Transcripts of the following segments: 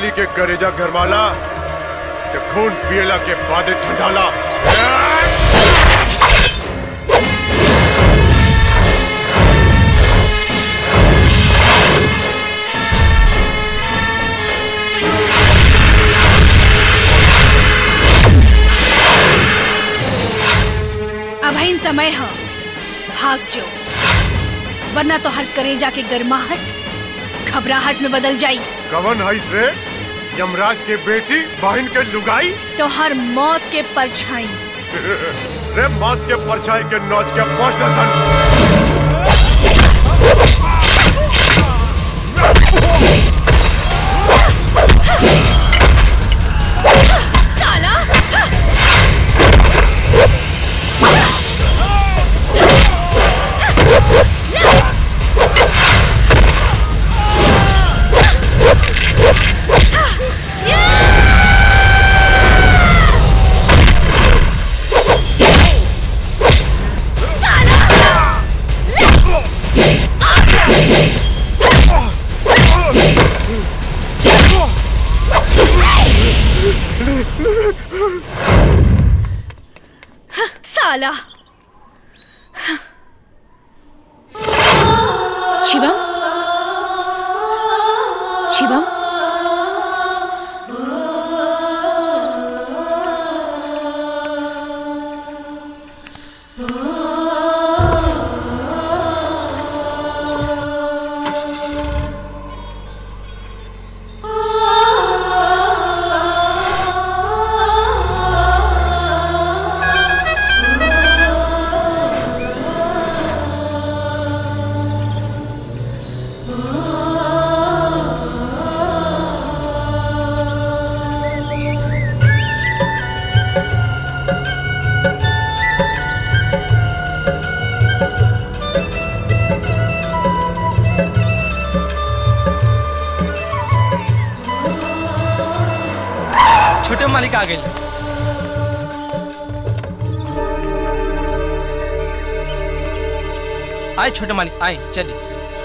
बेटी के करेजा गरमाला तो खून पियला के बाद ठंडाला अभीन समय है भाग जो वरना तो हर करेजा के गर्माहट घबराहट में बदल जाई कवन है रे यमराज के बेटी बहन के लुगाई तो हर मौत के परछाई रे मौत के परछाई के नौच के पहुंच सन साला साला शिवम शिवम छोटे मालिक आ गए आए छोटे मालिक आए चलिए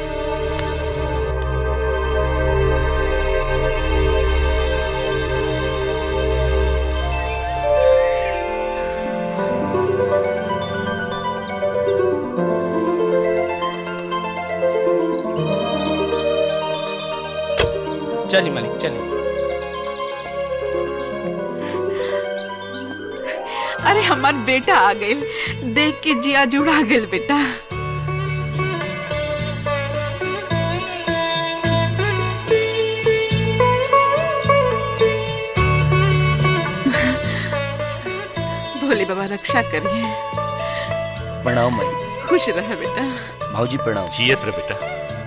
चलिए मालिक चलिए अरे हमार बेटा आ गए देख के जिया जुड़ा गेल बेटा भोले बाबा रक्षा करिए प्रणाम मई खुश रहे बेटा भाऊजी प्रणाम जियत रे बेटा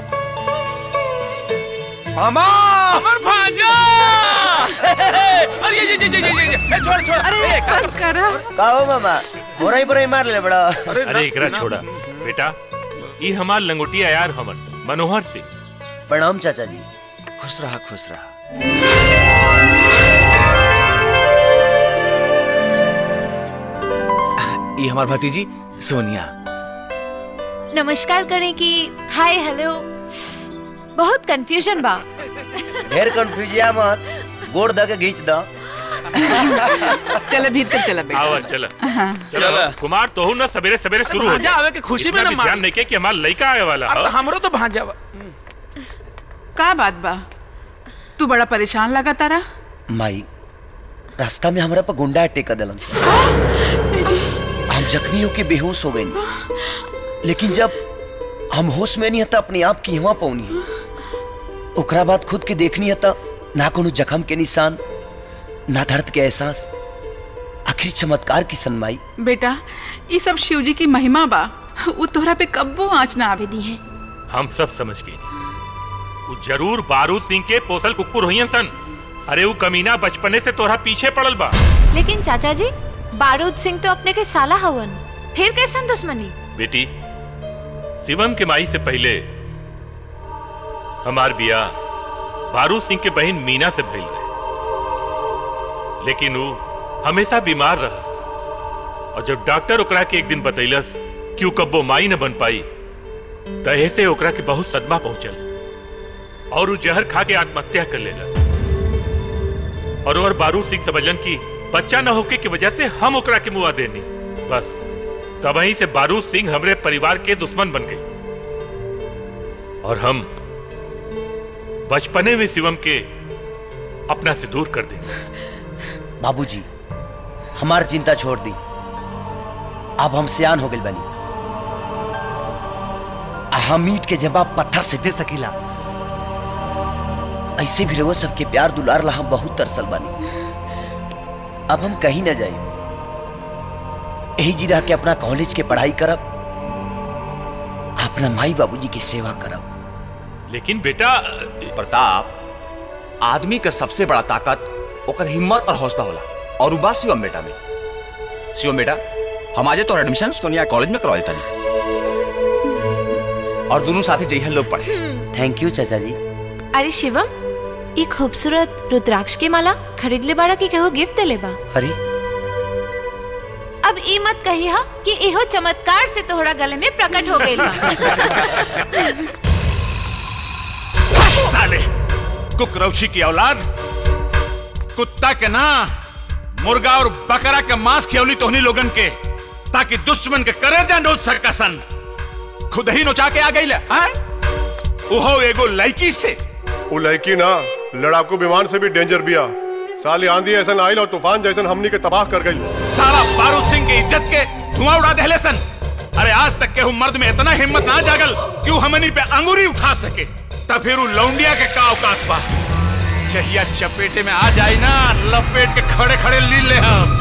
मामा अमर भांजा अरे ये ये ये ये ये ये छोड़ छोड़ अरे बस करो का हो मामा बोराई बोराई मार ले बड़ा अरे एकरा छोड़ा बेटा ई हमार लंगोटिया यार हमन मनोहर सिंह प्रणाम चाचा जी खुश रहा खुश रहा ये हमार भतीजी सोनिया नमस्कार करें कि हाय हेलो बहुत कंफ्यूजन बा ढेर कंफ्यूजिया मत गोड़ द के घींच द चलो भीतर चलो बेटा आवा चल चलो कुमार तोहू ना सवेरे सवेरे शुरू हो भांजा आवे के खुशी में इतना ना भी ध्यान मार नहीं के कि हमार लड़का आवे वाला अब हो तो हमरो तो भांजा बा का बात बा तू बड़ा परेशान लगा तारा माई रास्ता में हमरा पर गुंडा अटैक कर दिलन से हम जख्मी होके बेहोश हो गए लेकिन जब हम होश में नहीं हता अपने आप की हुआ पौनी है ओकरा बाद खुद के देखनी हता ना कोनो जख्म के निशान ना दर्द के एहसास आखिर चमत्कार की सनमाई बेटा ये सब शिव जी की महिमा बा वो तोहरा पे कब्बो आँच ना आवे दी है हम सब समझ गए वो जरूर बारूद सिंह के पोतल कुकुर हुई सन अरे वो कमीना बचपने से तोरा पीछे पड़ल बा लेकिन चाचा जी बारूद सिंह तो अपने के साला हवन फिर कैसन दुश्मनी बेटी शिवम के माई से पहले हमार बिया बारूद सिंह के बहन मीना से भइल रहे लेकिन वो हमेशा बीमार रहस और जब डॉक्टर ओकरा के एक दिन बतैलस कि वो कब्बो माई न बन पाई तहे से ओकरा के बहुत सदमा पहुंचल और वो जहर खा के आत्महत्या कर लेलस और और बारूद सिंह समझलन की बच्चा न होके की वजह से हम ओकरा के मुआ देनी बस तबही से बारूद सिंह हमरे परिवार के दुश्मन बन गई और हम बचपने में शिवम के अपना से दूर कर देंगे बाबूजी हमार चिंता छोड़ दी अब हम सियान हो गए बनी आ हम ईट के जवाब पत्थर से दे सकीला ऐसे भी रहो सबके प्यार दुलार ला हम बहुत तरसल बनी अब हम कहीं ना जाए यही जी रह के अपना कॉलेज के पढ़ाई करब अपना माई बाबूजी की सेवा करब लेकिन बेटा प्रताप आदमी का सबसे बड़ा ताकत ओकर हिम्मत और हौसला होला और उ बा शिवम बेटा में शिवम बेटा हम आजे तोर एडमिशन सोनिया कॉलेज में करवा देता और दोनों साथी जइहन लोग पढ़े थैंक यू चाचा जी अरे शिवम ये खूबसूरत रुद्राक्ष की माला खरीद ले बारा की कहो गिफ्ट दे ले बा अरे अब ई मत कही हा कि इहो चमत्कार से तोहरा गले में प्रकट हो गइल बा साले कुकरौछी की औलाद कुत्ता के ना मुर्गा और बकरा के मांस खियौली तोहनी लोगन के ताकि दुश्मन के करेजा नोच सकसन खुद ही नोचा के आ गई ओहो एगो लड़की से वो लड़की ना लड़ाकू विमान से भी डेंजर बिया साली आंधी ऐसा आइल और तूफान जैसन हमनी के तबाह कर गई साला बारूद सिंह की इज्जत के धुआं उड़ा देले सन अरे आज तक के हूँ मर्द में इतना हिम्मत ना जागल कि वो हमनी पे अंगूरी उठा सके तब फिर वो लौंडिया के का औकात बा चहिया चपेटे में आ जाए ना लपेट के खड़े खड़े ली ले हम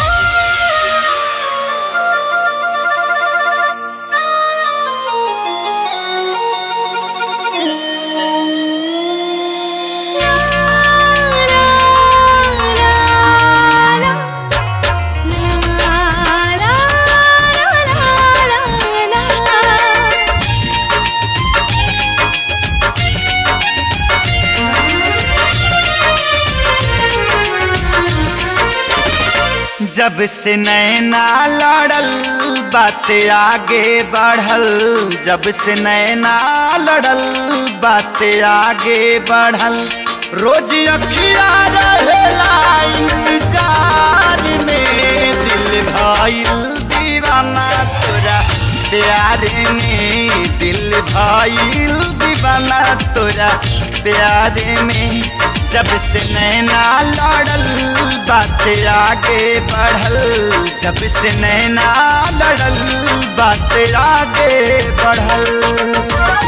जब से नैना लड़ल बात आगे बढ़ल जब से नैना लड़ल बात आगे बढ़ल रोज अखिया रहेला इंतजार में दिल भइल दीवाना तोरा प्यार में दिल भइल दीवाना तोरा प्यार में जब से नैना लड़ल बात आगे बढ़ल जब से नैना लड़ल बात आगे बढ़ल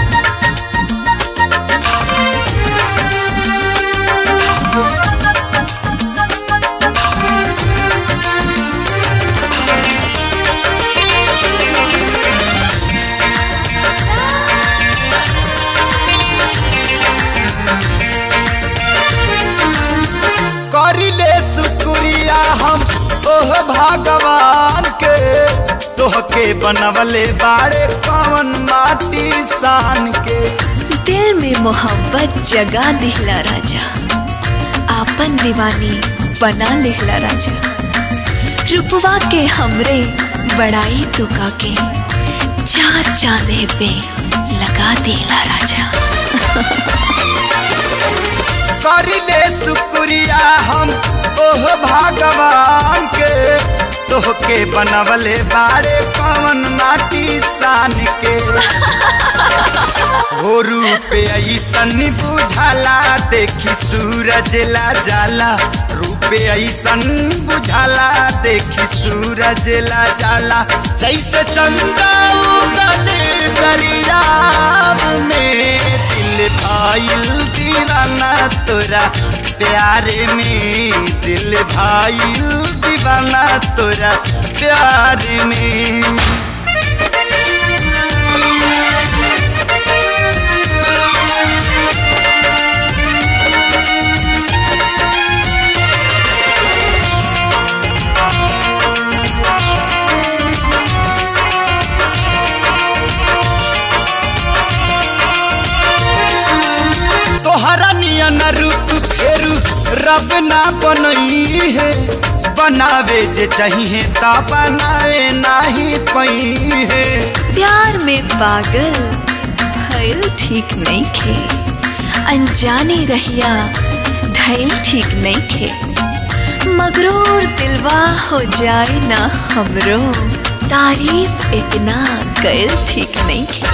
करिले शुक्रिया हम ओह भगवान के तोहके बनवले बाड़े कवन माटी सान के दिल में मोहब्बत जगा दिहला राजा आपन दीवानी बना लिहला राजा रुपवा के हमरे बड़ाई तुका के चार चांदे पे लगा दिला राजा करिले शुक्रिया हम ओह भगवान के तोहके बनवले बाड़े कवन माटी सान के हो रूप ऐसन बुझाला देखी सूरज ला जाला रूप ऐसन बुझाला देखी सूरज ला जाला जैसे चंदा उगल दरियाव में दिल भाईल दीवाना तोरा प्यार में दिल भाईल दीवाना तोरा प्यार में तोहरा नियन रूप फेरू रब ना बनई है बनावे जे चाहिए ता बनावे नाही पई है प्यार में पागल भइल ठीक नहीं खे अनजाने रहिया धैल ठीक नहीं खे मगरूर दिलवा हो जाए ना हमरो तारीफ इतना कैल ठीक नहीं खे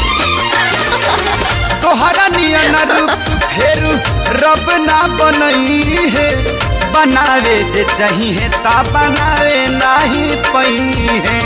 तोहरा नियन रूप फेरू रब ना बनई है बनावे जे चाहिए ता बनावे नाही पई है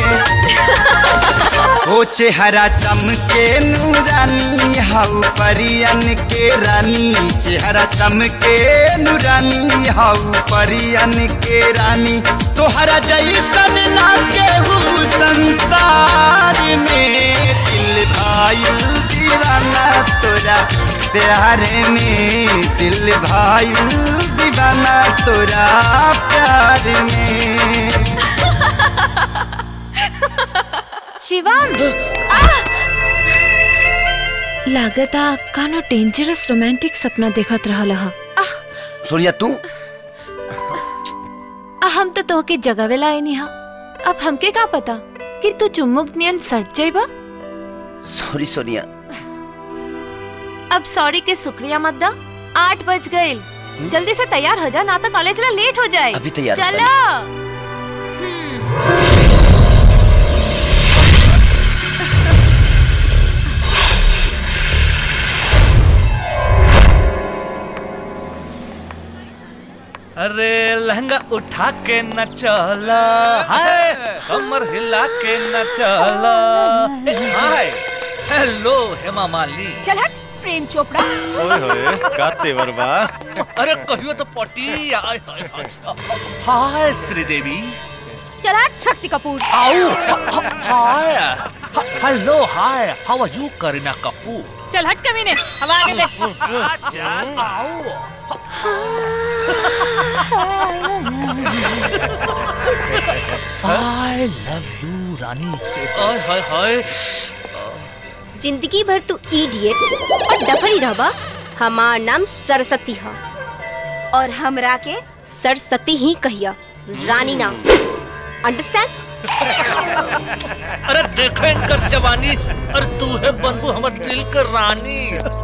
ओ चेहरा चमके नूरानी हाउ परियन के रानी चेहरा चमके नूरानी हाउ परियन के रानी तोहरा जैसन ना केहू संसार में दिल भाईल दीवाना तोरा प्यार में दिल भाईल दीवाना तोरा प्यार में शिवम लागता कानो डेंजरस रोमांटिक सपना देखत रहल ह सोनिया तू आ हम तो तोहके जगावेला आईनी हा अब हमके का पता कि तू चुम्मुक नियन सट जाइबा सॉरी सोनिया अब सॉरी के शुक्रिया मत दा आठ बज गए जल्दी से तैयार हो जा ना तो कॉलेज ला लेट हो जाए अभी तैयार होता चलो अरे लहंगा उठा के न चला हाय कमर हिला के न चला हाय हेलो हेमा मालिनी चल हट प्रेम चोपड़ा ओए होए का तेवर बा अरे कहियो तो पटी हाय हाय हाय हाय श्रीदेवी चला शक्ति कपूर आओ hi hello hi how are you Kareena Kapoor चल हट कमीने हम आगे देख आई लव यू रानी हाय हाय हाय जिंदगी भर तू इडियट और डफरी रहबा हमार नाम सरस्वती है और हमरा के सरस्वती ही कहिया रानी नाम अंडरस्टैंड अरे देखो इनकर जवानी अरे तू है बंधु हमर दिल के रानी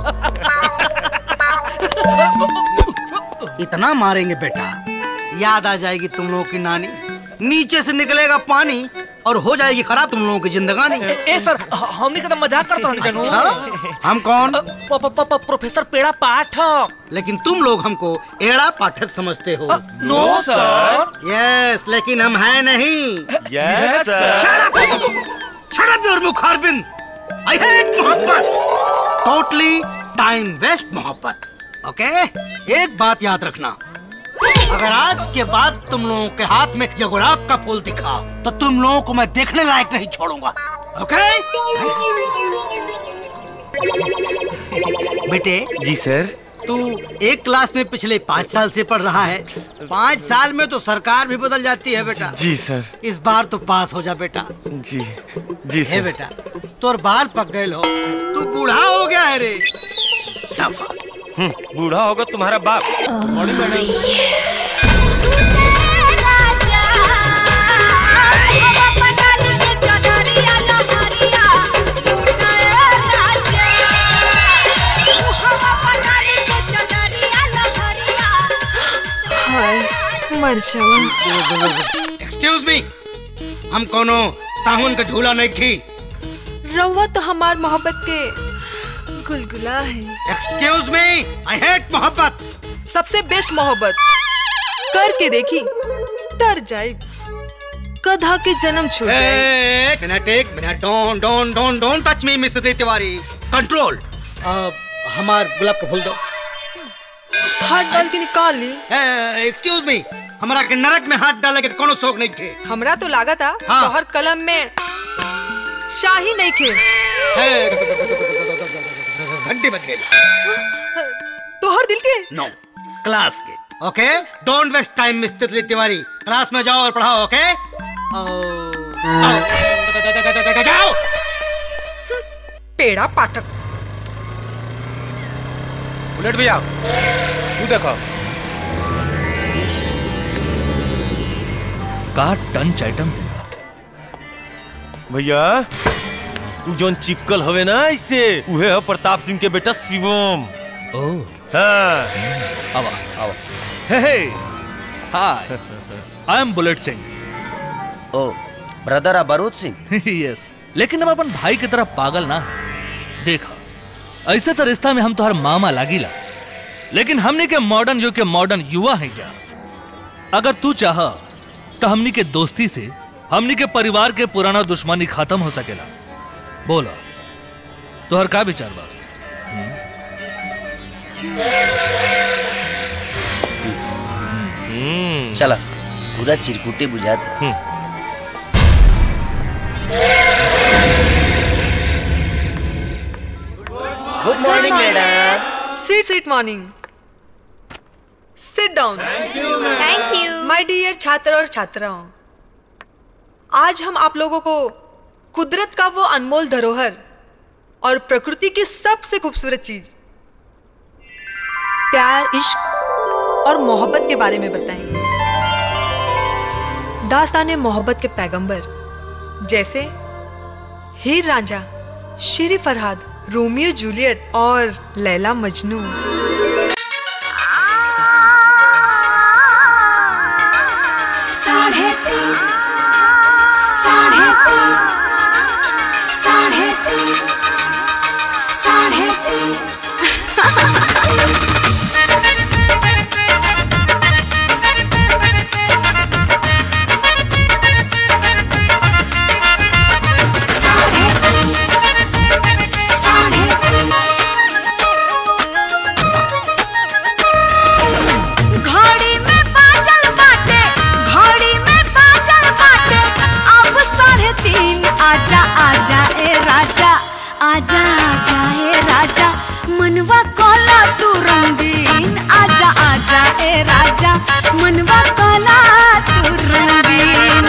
इतना मारेंगे बेटा याद आ जाएगी तुम लोगों की नानी नीचे से निकलेगा पानी और हो जाएगी खराब तुम लोगों की जिंदगानी ए सर हमने का तो मजाक करता हूँ जानू अच्छा? हम कौन प्रोफेसर पेड़ा पाठक लेकिन तुम लोग हमको एड़ा पाठक समझते हो नो सर यस लेकिन हम हैं नहीं Yes, sir. Shut up your मुखारबिन I hate मोहब्बत टोटली टाइम वेस्ट मोहब्बत ओके एक बात याद रखना अगर आज के बाद तुम लोगों के हाथ में ये गुलाब का फूल दिखा तो तुम लोगों को मैं देखने लायक नहीं छोड़ूंगा ओके बेटे जी सर तू एक क्लास में पिछले पाँच साल से पढ़ रहा है पाँच साल में तो सरकार भी बदल जाती है बेटा जी सर इस बार तो पास हो जा बेटा जी जी हे सर बेटा तोर बाल पक गए हो तू बूढ़ा हो गया है रे टफा हम्म, बूढ़ा होगा तुम्हारा बाप मॉर्निंग मैडम हाय मर जावा एक्सक्यूज मी हम कोनो साहुन का झूला नहीं खी रउआ तो हमार मोहब्बत के गुलगुला है एक्सक्यूज मी आई हेट मोहब्बत सबसे बेस्ट मोहब्बत करके देखी डर जाए गधा के जन्म छूट जाए एक मिनट एक minute don't don't don't don't touch me mister Tiwari control हमार गुलाब का फूल दो हाथ डाल के निकाल ली एक्सक्यूज मी हमारा के नरक में हाथ डाले के कोनो शौक नहीं थे हमरा तो लागत आ हाँ। तोहर कलम में शाही नहीं खे घंटी बज गई तोहर दिल के नो क्लास के okay don't waste time mister Tiwari class में जाओ और पढ़ाओ ओके जाओ पेड़ा पाठक बुलेट भैया तू देखो का टंच आइटम भैया उ जोन चिपकल हवे ना इससे उहे है प्रताप सिंह के बेटा शिवम ओ हाँ आवा आवा हे हे hi I am Bullet Singh oh brother Barood Singh yes लेकिन हम अपन भाई की तरह पागल ना है देखा ऐसे तो रिश्ता में हम तोहर मामा लागिला लेकिन हमनी के मॉडर्न युग के मॉडर्न युवा हैं जा अगर तू चाह तो हमनी के दोस्ती से हमनी के परिवार के पुराना दुश्मनी खत्म हो सकेला बोला तोहर का विचार बा चला पूरा चिरकुटे बुझाते good morning madam seat seat morning sit down thank you my dear छात्र और छात्राओं आज हम आप लोगों को कुदरत का वो अनमोल धरोहर और प्रकृति की सबसे खूबसूरत चीज प्यार इश्क और मोहब्बत के बारे में बताएंगे दास्तान मोहब्बत के पैगंबर जैसे हीर रांझा शेरी फरहाद रोमियो जूलियट और लैला मजनू साढ़े तीन साढ़े तीन साढ़े तीन साढ़े तीन साढ़े तीन घड़ी में बाजल बाटे घड़ी में बाजल बाटे अब साढ़े तीन आजा आजा ए राजा आजा आजा ए राजा मनवा कोला तू रंगीन आजा आजा ए राजा मनवा कोला तू रंगीन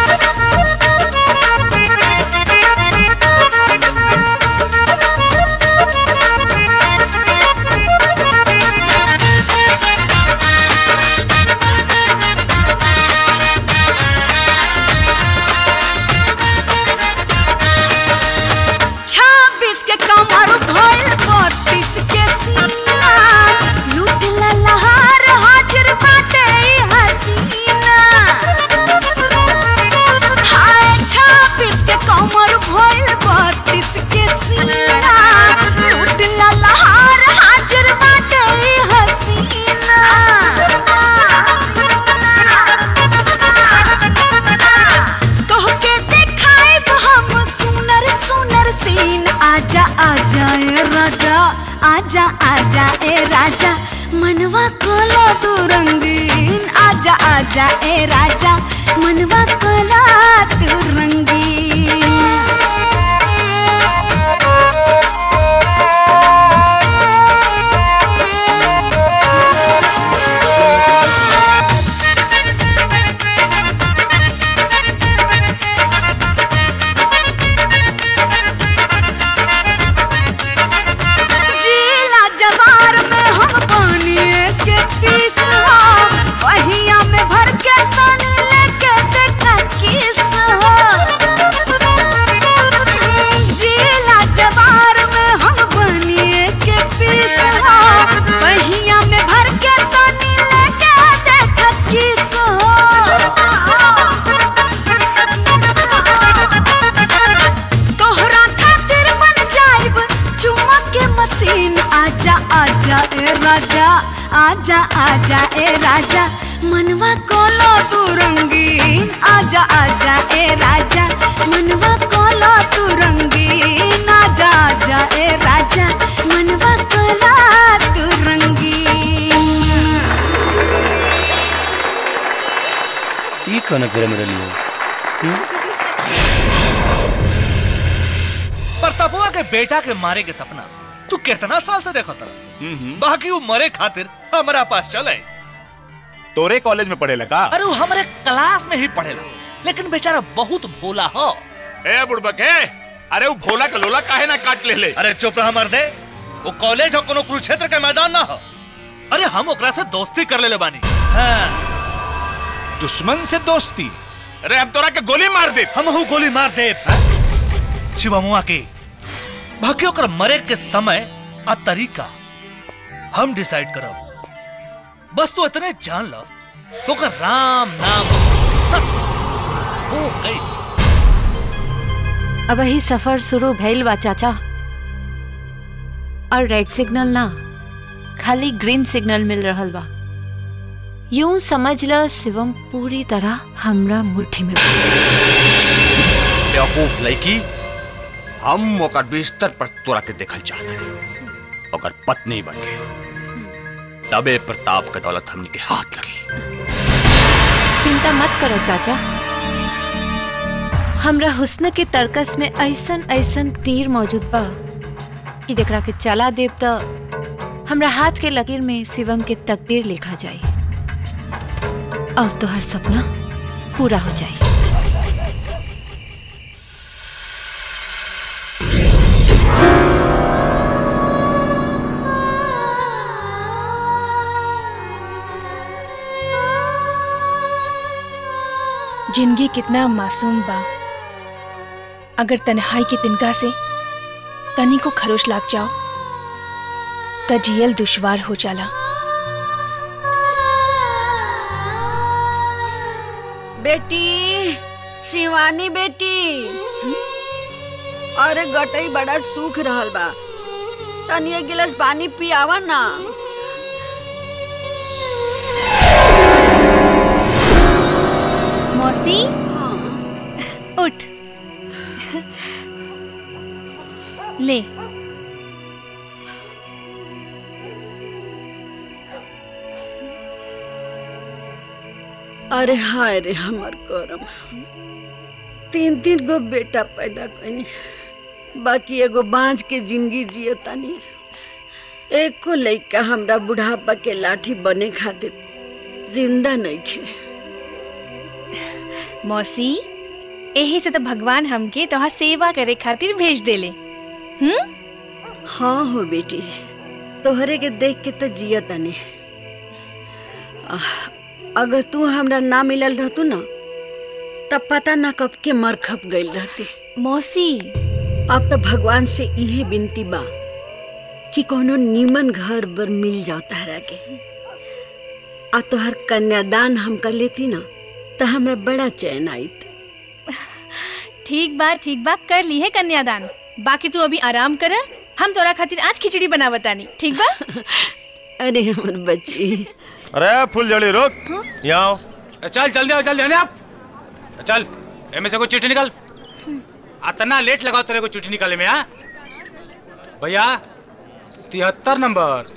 छब्बीस के कमर भइल बत्तीस के सीना लूट ललहार हाजिर बाटे ई हसीना हाय छब्बीस के कमर भइल बत्तीस के सीना लूट ललहार हाजिर बाटे ई हसीना कह के देखाइब हम सुनर सुनर सीन आजा आजा ए राजा आजा आजा ए राजा मनवा कोला तू रंगीन आजा आजा ए राजा मनवा कोला तू रंगीन जिला जवार में हम पानी के पीस हो वहिया में भर के पानी लेके देखा किस हो जिला जवार में हम पानी के पीस हो वहिया में भर के पानी लेके देखा किस हो तोहरा खातिर बन जाइब चुम्मा के मशीन आजा आजा ए राजा आजा आजा ए राजा मनवा कोलो तू रंगीन आजा आजा ए राजा मनवा कोलो तू रंगीन आजा आजा ए राजा मनवा कोलो तू रंगीन ये कौन करे मेरे लिए प्रतापुआ के बेटा के मारे के सपना तू कितना साल से देखो था बाकी वो मरे खातिर हमारा पास चले तोरे कॉलेज में पढ़े का अरे वो हमारे क्लास में ही पढ़ेला लेकिन बेचारा बहुत भोला हो ए बुड़बक ए अरे वो भोला का लोला काहे ना काट ले ले अरे चुप रहा मर्दे वो कॉलेज हो कोनो कुरुक्षेत्र के मैदान ना हो अरे हम ओकरा से दोस्ती कर ले बानी हाँ। दुश्मन से दोस्ती अरे हम तोरा के गोली मार दे हम हूँ गोली मार दे शिवमुआ के बाकी ओकर मरे के समय आ तरीका हम डिसाइड करब बस तू इतने जान लो तो का राम नाम सब हो गई अब ही सफर शुरू भइल बा चाचा और रेड सिग्नल ना खाली ग्रीन सिग्नल मिल रहल बा यूं समझ ल शिवम पूरी तरह हमरा मुट्ठी में बा। बेवकूफ लड़की हम ओकर बिस्तर पर तोरा के देखल चाहते हैं ओकर पत्नी बन के तबे प्रताप के दौलत हमनी के हाथ लगी चिंता मत करो चाचा हमरा हुस्न के तर्कस में ऐसन ऐसन तीर मौजूद बा कि जेकरा के चला देव त हमरा हाथ के लकीर में शिवम के तकदीर लिखा जाई और तोहर सपना पूरा हो जाई जिंदगी कितना मासूम बा अगर तन्हाई के तिनका से तनी को खरोश लाग जाओ त जियल दुश्वार हो जाला बेटी शिवानी बेटी अरे गटई बड़ा सूख रहल बा तनी एक गिलास पानी पियावा ना मौसी उठ ले अरे हाय रे हमर करम तीन तीन गो बेटा पैदा कनी बाकी एगो बांझ के जिंदगी जिए तनी एको लइका हमरा बुढ़ापा के लाठी बने खातिर जिंदा नहीं खे मौसी यही से तो भगवान हमके तोहार सेवा करे खातिर भेज देले हम्म हाँ हो बेटी तोहरे के देख के तो जिया तनी आह, अगर तू हमरा ना मिलल रहतू ना तब पता ना कब के मर खप गई रहती मौसी अब तो भगवान से इहे विनती बा कि कोनो नीमन घर बर मिल जाओ तहरा के आ तोहर कन्यादान हम कर लेती ना तो हमें बड़ा चैन आईत ठीक बा ठीक बा कर ली है कन्यादान बाकी तू अभी आराम कर हम तोरा खातिर आज खिचड़ी बना बतानी ठीक बा अरे हमर बच्ची अरे फुल जड़ी रुक यहाँ आओ चल जल्दी आओ जल्दी आने आप चल एमे से कोई चिट्ठी निकाल अतना लेट लगाओ तेरे को चिट्ठी निकाले में हाँ भैया तिहत्तर नंबर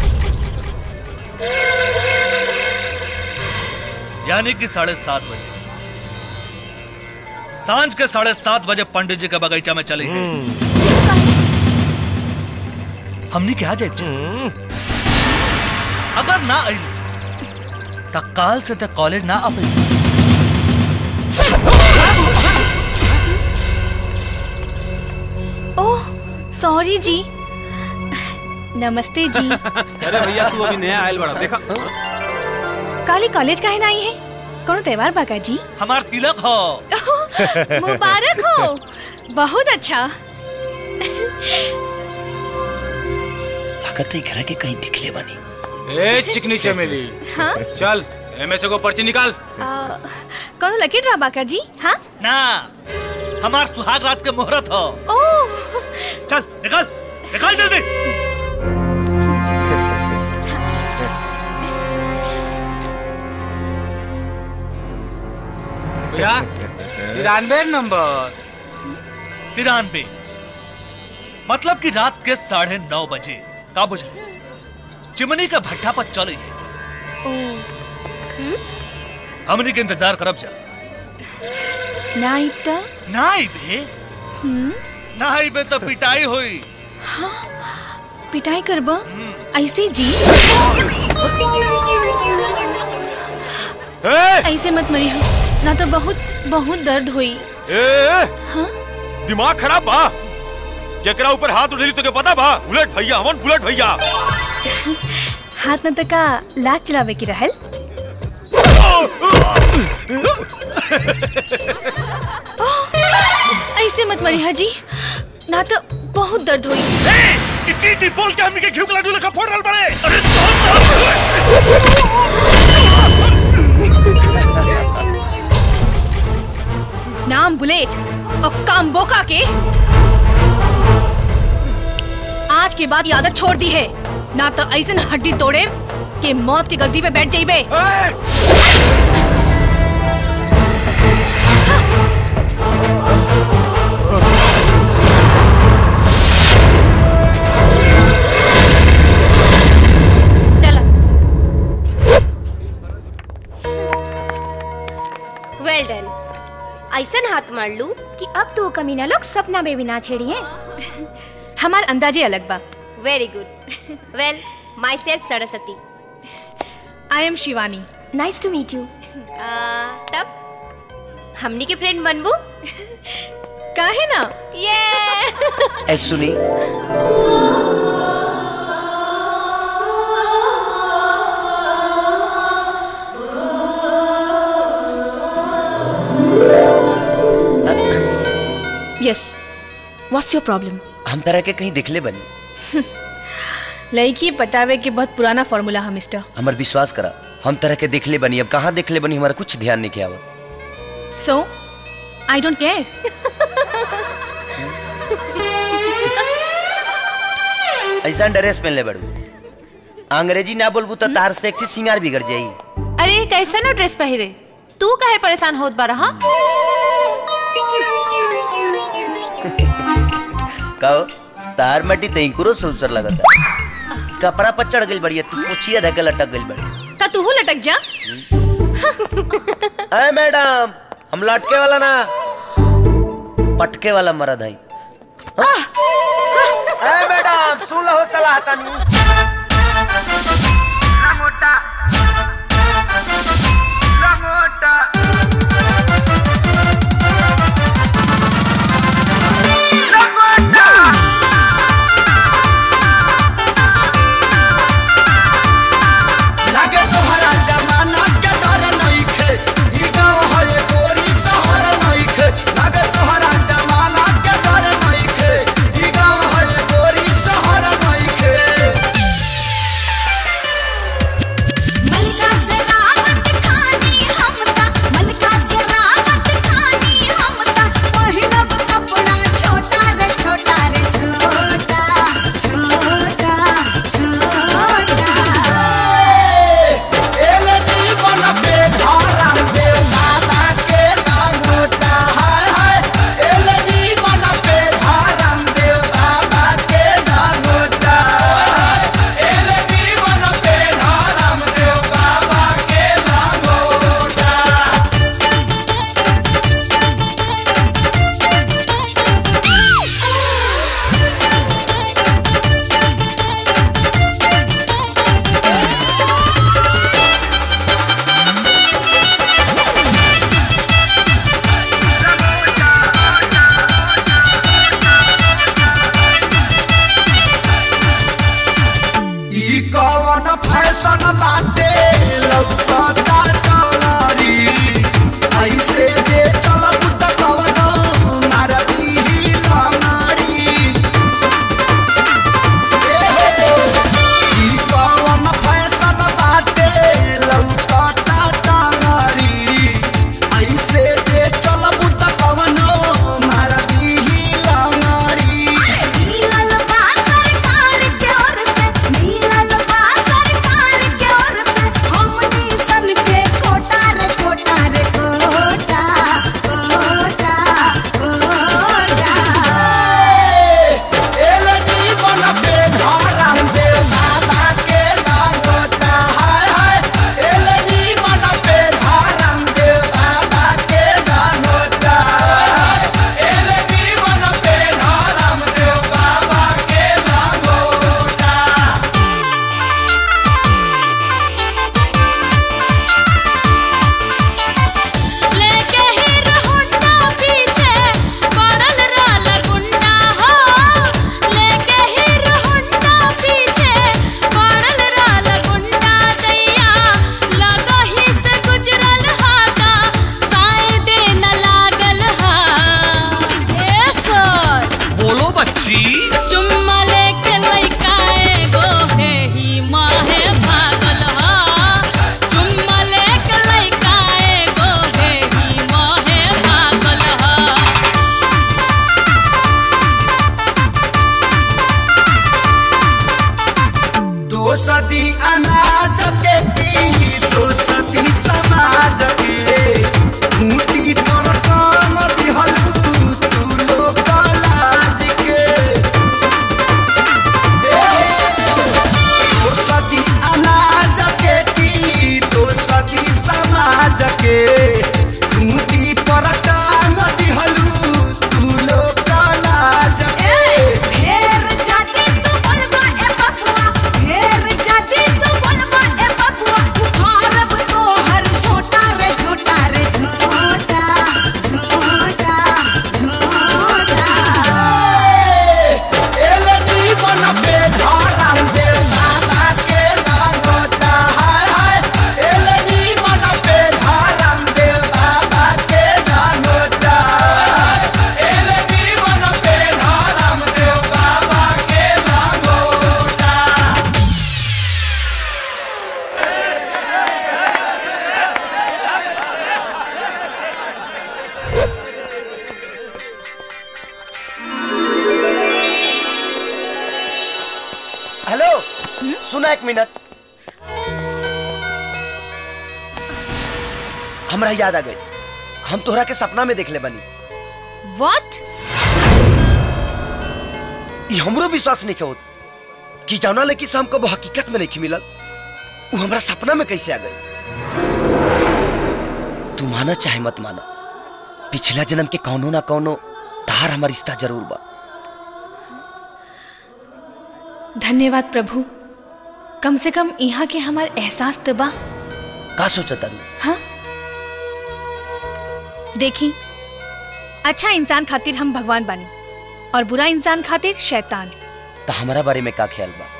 यानी कि साढ़े सात बजे सांझ के साढ़े सात बजे पंडित जी के बगीचा में चले हैं हमने क्या जाए अगर ना आई तो काल से तक कॉलेज ना आ पाई ओह सॉरी जी नमस्ते जी अरे भैया तू अभी नया आयल बड़ा देखा काली कॉलेज काहे ना आई है कौन त्योहार बाका जी हमार तिलक हो मुबारक हो बहुत अच्छा लागत है घर के कहीं दिखले बनी ए चिकनी चमेली हाँ चल एमे से को पर्ची निकाल आ, कौन लकी ड्रा बाका जी हाँ ना हमार सुहाग रात के मुहूर्त हो ओह चल निकाल निकाल जल्दी भैया तिरानवे नंबर तिरानवे मतलब कि रात के साढ़े नौ बजे का बुझल चिमनी का भट्ठा पर चले हमनी के इंतजार करब जा नाइट नाई बे हम्म नाई बे तो पिटाई हुई हाँ पिटाई करबा ऐसे जी ऐसे मत मरी हो ना तो बहुत बहुत दर्द हुई ए, ए, हाँ दिमाग खराब बा केकरा ऊपर हाथ उठेली तो के पता बा बुलेट भैया हमन बुलेट भैया हाथ न तका लात चलावे की रहल ओह, ऐसे मत मरी हाजी ना तो बहुत दर्द हुई ए, जी जी बोल के हमनी के घिउ के लड्डू लेखा फोड़ रहल बड़े अरे नाम बुलेट और काम बोका के आज के बाद ये आदत छोड़ दी है ना तो ऐसे हड्डी तोड़े के मौत की गद्दी पे बैठ जाइबे वेल डन ऐसन हाथ मार लू कि अब तो वो कमीना लोग सपना में भी ना छेड़िए हमार अंदाजे अलग बा very good well myself Saraswati I am Shivani nice to meet you तब हमनी के फ्रेंड बनबू काहे ना ये ए सुनी यस व्हाट्स योर प्रॉब्लम हम तरह के कहीं दिखले बनी लड़की पटावे के बहुत पुराना फॉर्मूला है मिस्टर हमर विश्वास करा हम तरह के दिखले बनी अब कहाँ दिखले बनी हमारा कुछ ध्यान नहीं किया हुआ सो आई डोंट केयर ऐसा ड्रेस पहन ले बड़ू अंग्रेजी ना बोलबू तो तार सेक्सी सिंगार बिगड़ जाई अरे कैसे नो ड्रेस पहिरे तू काहे परेशान होत बारा हाँ कहो तार मटी तई करो सुसर लगता कपड़ा पर चढ़ गई बढ़िया तू पोछिया धके लटक गई बड़ी ता तू लटक जा अरे मैडम हम लटके वाला ना पटके वाला मरद है अरे मैडम सुन लो सलाह तनी मोटा मोटा लागे तोहरा जमाना के डर नइखे ई गाँव है गोरी शहर नइखे लागे तोहरा जमाना के डर नइखे ई गाँव है गोरी शहर नइखे मलका से रावत खानी हम ता सदी अनाज के की तो सदी समाज के खूंटी तोर काम दिहलू तू लोग लाज के तो सदी अनाज के की तो सदी समाज के खूंटी पर काम दिहलू तू लोग लाज के ढेर जाति तू बोलबा ए बकुआ ढेर जाति तू बोलबा ए बकुआ उखाड़ब तो हर छोटा रे छोटा रे छोटा छोटा छोटा एलनी मन पे धारम दे बाबा के नागोटा हाय हाय एलनी मन पे धारम दे बाबा के नागोटा एलनी मन पे धारम दे बाबा के नागोटा हेलो सुना एक मिनट हमरा याद आ गई हम तोहरा के सपना में देख ले बनी व्हाट ई हमरो विश्वास नहीं होत कि जाना ले कि से हमको वो हकीकत में नहीं मिलल वो हमरा सपना में कैसे आ गई तू माना चाहे मत माना पिछला जन्म के कौनो ना कौनो तार हमार रिश्ता जरूर बा धन्यवाद प्रभु कम से कम यहाँ के हमार एहसास तो बा का सोचा तारू हाँ देखी अच्छा इंसान खातिर हम भगवान बानी और बुरा इंसान खातिर शैतान तो हमारा बारे में का ख्याल बा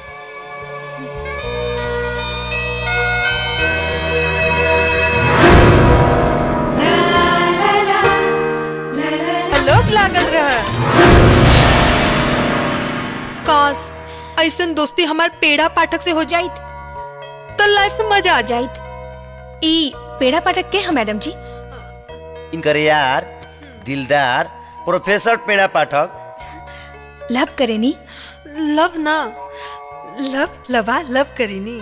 लोग लागल रह काश ऐसन दोस्ती हमार पेड़ा पाठक से हो जाइत तो लाइफ में मजा आ जाइत ई पेड़ा पाठक के हम मैडम जी इनकर यार दिलदार प्रोफेसर पेड़ा पाठक लव करेनी लव ना लव लवा लव करीनी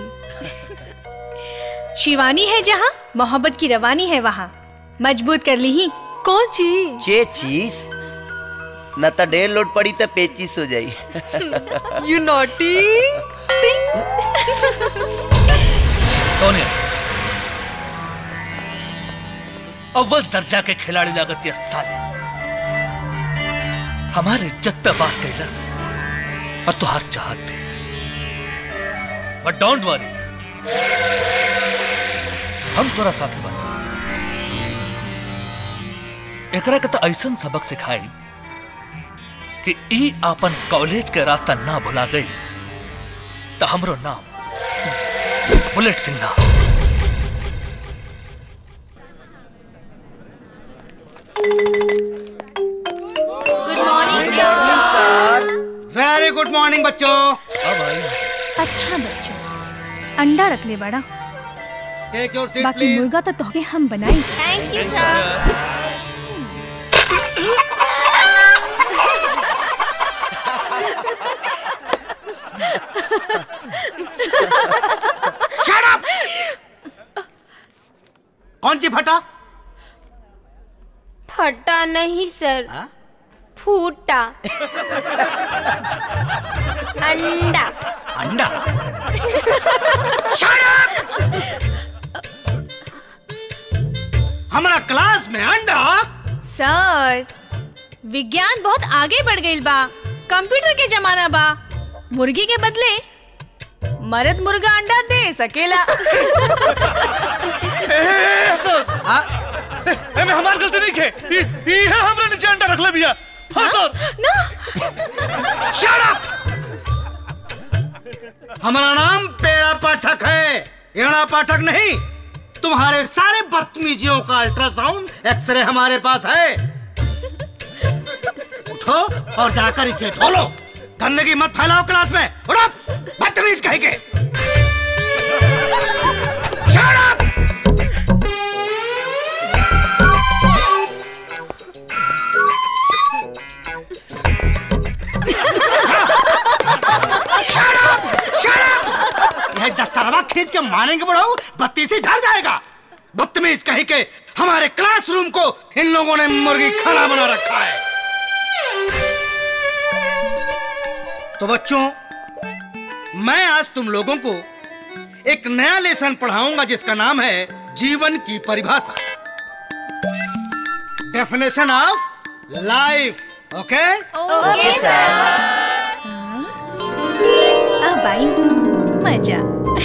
शिवानी है जहाँ मोहब्बत की रवानी है वहाँ मजबूत कर ली ही कौन चीज चे चीज न तो डेढ़ लोड पड़ी तो पेचिस हो जाई यू नॉटी सोनिया अव्वल दर्जा के खिलाड़ी लागत ये साले हमारे इज्जत पे वार कैलस और तुहार चाहत पे बट डोंट वरी हम तोरा साथे बन एकरा के तो ऐसन सबक सिखाई कि ई आपन कॉलेज के रास्ता ना भुला गई तो हमरो नाम बुलेट सिंह ना good morning sir very good morning बच्चों अच्छा बच्चों अंडा रख ले बड़ा टेक योर सीट बाकी प्लीज मुर्गा तो तोहके हम बनाई thank you sir shut up कौन सी फटा फटा नहीं सर फूटा अंडा अंडा हमारा क्लास में अंडा सर विज्ञान बहुत आगे बढ़ गई बा कंप्यूटर के जमाना बा मुर्गी के बदले मर्द मुर्गा अंडा दे सकेला एमे हमार गलती नहीं खे ई ई है हमरा नीचे अंडा रख ले भैया हां सर ना शट अप हमारा नाम पेड़ा पाठक है एड़ा पाठक नहीं तुम्हारे सारे बदतमीजियों का अल्ट्रासाउंड एक्सरे हमारे पास है उठो और जाकर इसे धो लो गंदगी मत फैलाओ क्लास में उठो बदतमीज कहीं के Shut up! Shut up! Shut up! यह डस्ट तलवा खींच के मारेंगे बढ़ाओ बत्ती से झड़ जाएगा बदतमीज कहीं के हमारे क्लासरूम को इन लोगों ने मुर्गी खाना बना रखा है तो बच्चों मैं आज तुम लोगों को एक नया लेसन पढ़ाऊंगा जिसका नाम है जीवन की परिभाषा definition of life okay okay sir अब आई मजा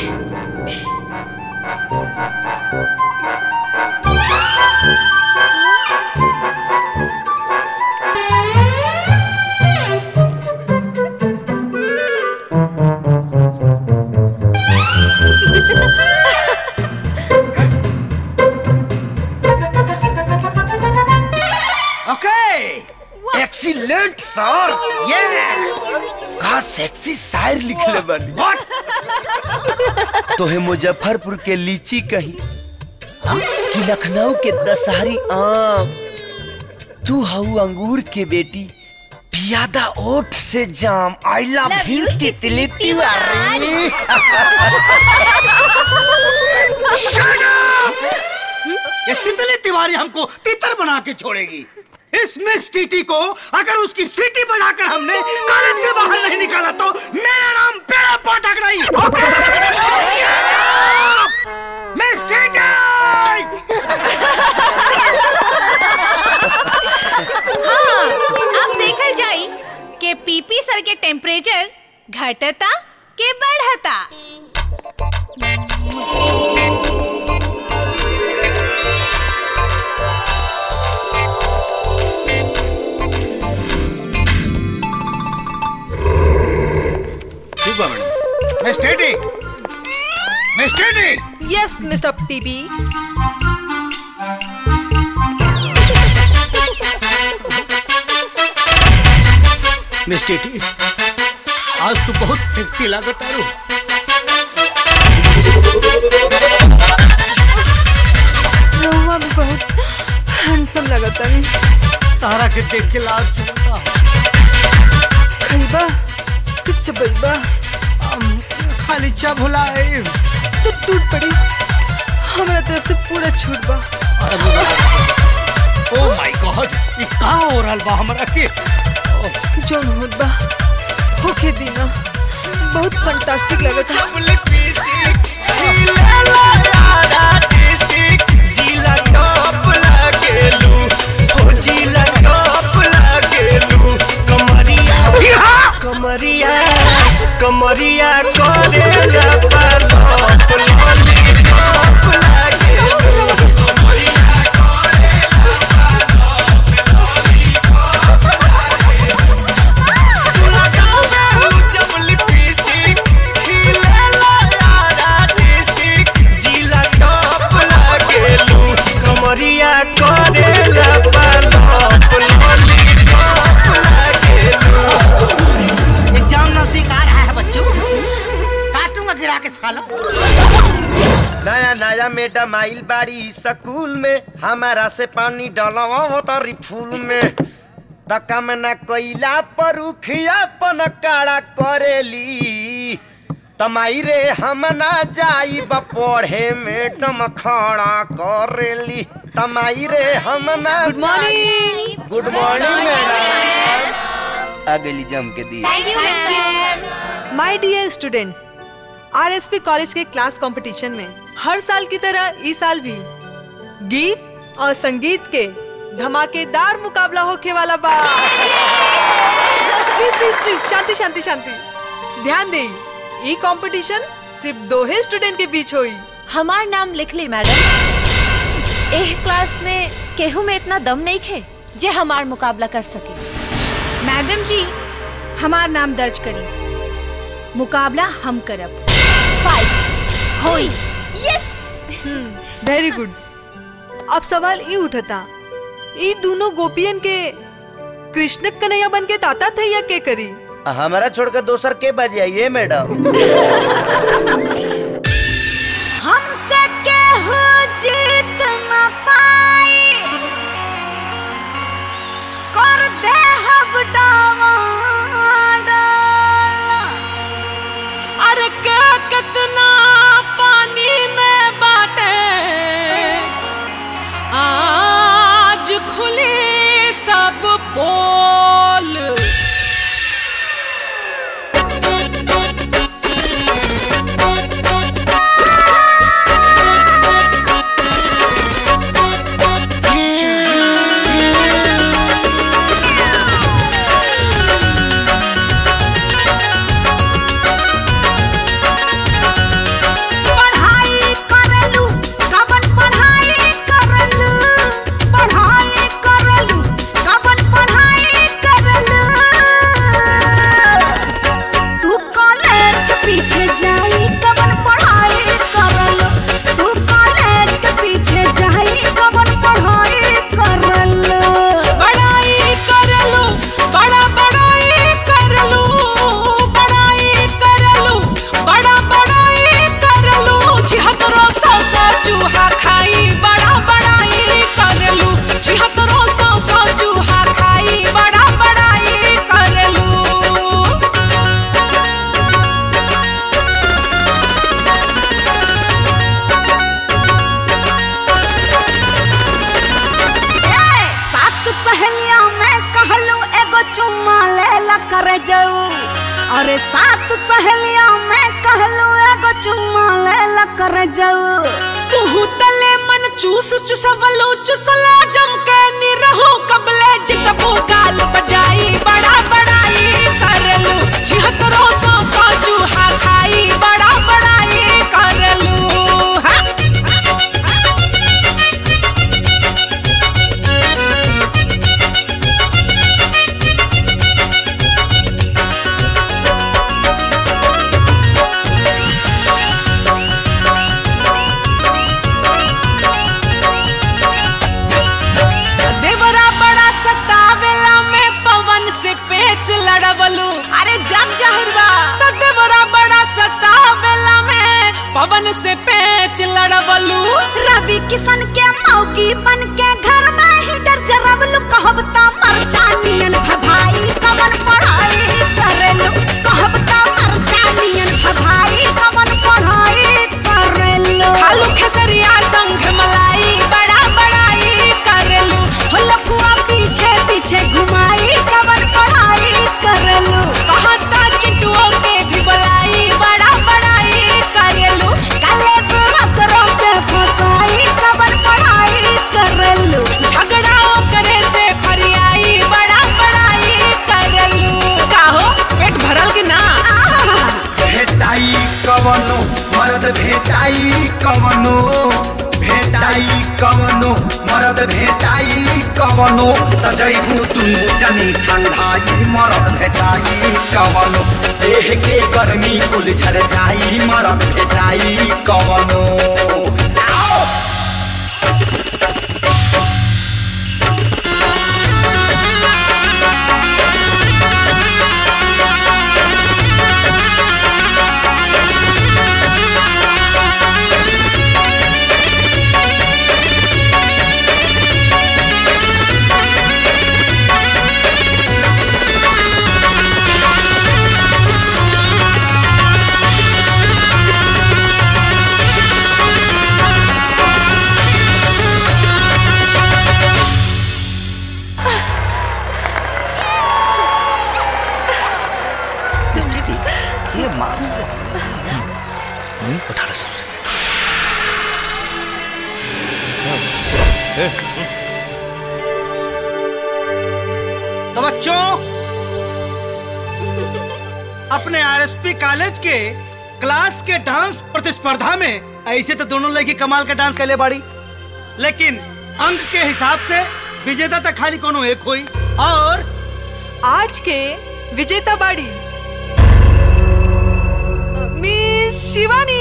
ओके एक्सीलेंट सर यस का सेक्सी शायर लिखले बानी तोहे मुजफ्फरपुर के लीची कही कि लखनऊ के दशहरी आम तू हऊ अंगूर के बेटी पियादा ओठ से जाम आई लव यू तितली तिवारी ये तितली तिवारी हमको तितर बना के छोड़ेगी इस मिस टीटी को अगर उसकी सीटी बजाकर हमने कॉलेज से बाहर नहीं निकाला तो मेरा नाम पेड़ा पटक नहीं ओके मिस टीटी हाँ अब देखल जाई के पीपी सर के टेम्परेचर घटता के बढ़ता ठीक बा madam miss TT miss TT yes mister PB miss TT आज तू बहुत सेक्सी लागत आरू रहुआ भी बहुत हैंडसम लगता नहीं तारा के देख के लाल चुनता खैबा कुछ बैबा खाली चा भुलाए तो टूट पड़ी हमारा तरफ से पूरा छूट बा ओ माय गॉड ये का हो रहल बा हमरा के जोन होत बा होके दीना बहुत फंटास्टिक लगता जिला टॉप लागेलू हो जिला टॉप लागेलू कमरिया कमरिया कमरिया करेला पालप लॉलीपॉप लागेलू कमरिया कमरिया करेला पालप लॉलीपॉप लागेलू एग्जाम नजदीक आ रहा है बच्चों काटूंगा गिरा के सालों नया नया मैडम आइल बाड़ी स्कूल में हमारा से पानी डलवा तारी फूल में तका में न कोइला पर उखिया पन काड़ा करेली तमाई रे हम ना जाइब पढ़े मैडम खड़ा करेली तमाई रे हम ना good morning good morning madam आ गई जम के दी my dear students RSP college के क्लास कंपटीशन में हर साल की तरह इस साल भी गीत और संगीत के धमाकेदार मुकाबला होके वाला बा प्लीज प्लीज प्लीज शांति शांति शांति ध्यान दे ई कंपटीशन सिर्फ दो ही स्टूडेंट के बीच होई हमार नाम लिख ली मैडम एह क्लास में केहू में इतना दम नहीं खे जे हमार मुकाबला कर सके मैडम जी हमार नाम दर्ज करी मुकाबला हम करब फाइट होई यस वेरी गुड अब सवाल ई उठता ई दोनों गोपियन के कृष्ण कन्हैया बन के ताता थे या के करी हमारा छोड़कर दोसर के बजाइए मैडम हमसे केहू जीत न पाई कर दे हम डावाडोल। अरे के कितना करे जाऊ अरे सात सहेलियों में कहलू एगो चुम्मा ले ला करे जाऊ तुहू तले मन चूस चुसवलो चुसला जम के निरहो कबले जितबो गाल बजाई बड़ा बड़ाई करलू छिहत्तरो सौ सौ चूहा खाई बड़ा बड़ाई करलू हाँ देवरा बड़ा सतावेला में पवन से पेच लड़वलू अरे जग जाहिरवा तो देवरा बड़ा सतावेला में पवन से पेच लड़वलू रवि किशन के मौगी बन के घर में हीटर जरवलू कहब त मरचानियन भभाई कवन पढ़ाई करेलू कहब त मरचानियन भभाई कवन पढ़ाई करेलू खालू खेसरिया संग मलाई बड़ा बड़ाई करेलू हो लफुआ पीछे पीछे घुमाई कवन पढ़ाई करेलू कहता चिंटुओं के भी बुलाई बड़ा बड़ाई करेलू काले बुरकरों के फसाई कवन पढ़ाई करेलू झगड़ा करे से फरियाई बड़ा बड़ाई करलू काहो पेट भरल कि ना भेटाई कवनो मरद भेटाई कवनो भेटाई कवनो मरद भेटाई कवनो त जैबू तू जनी ठंडाई मरद भेटाई कवनो देह के गर्मी कुल झर जाई मरद भेटाई कवनो आओ! ये माँ उठा लो सबसे तो बच्चों अपने आरएसपी कॉलेज के क्लास के डांस प्रतिस्पर्धा में ऐसे तो दोनों लड़की कमाल का डांस कैले बाड़ी लेकिन अंक के हिसाब से विजेता तक खाली कोनो एक हुई और आज के विजेता बाड़ी मिस शिवानी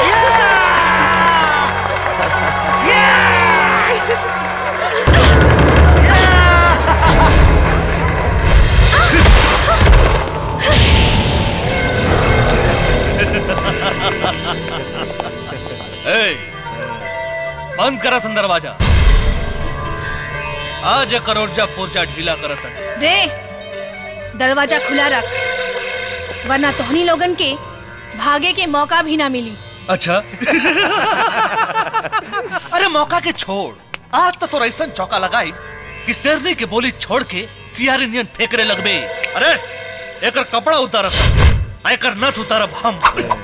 ए, बंद करा सन दरवाजा आज करोड़जा पुर्जा ढीला करत है रे दरवाजा खुला रख वरना तोहनी लोगन के भागे के मौका भी ना मिली अच्छा अरे मौका के छोड़ आज तो तोरा ऐसा चौका लगाई कि शेरनी के बोली छोड़ के सियारी नियन फेंकरे लगबे अरे एकर कपड़ा उतारब आ एकर नथ उतारब हम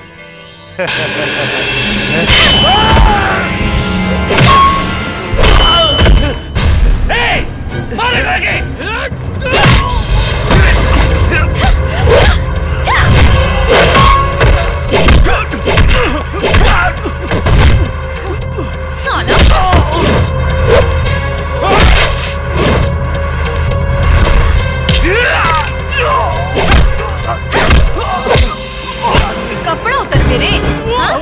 ए, मारे लगे कपड़ा उतर मेरे हाँ?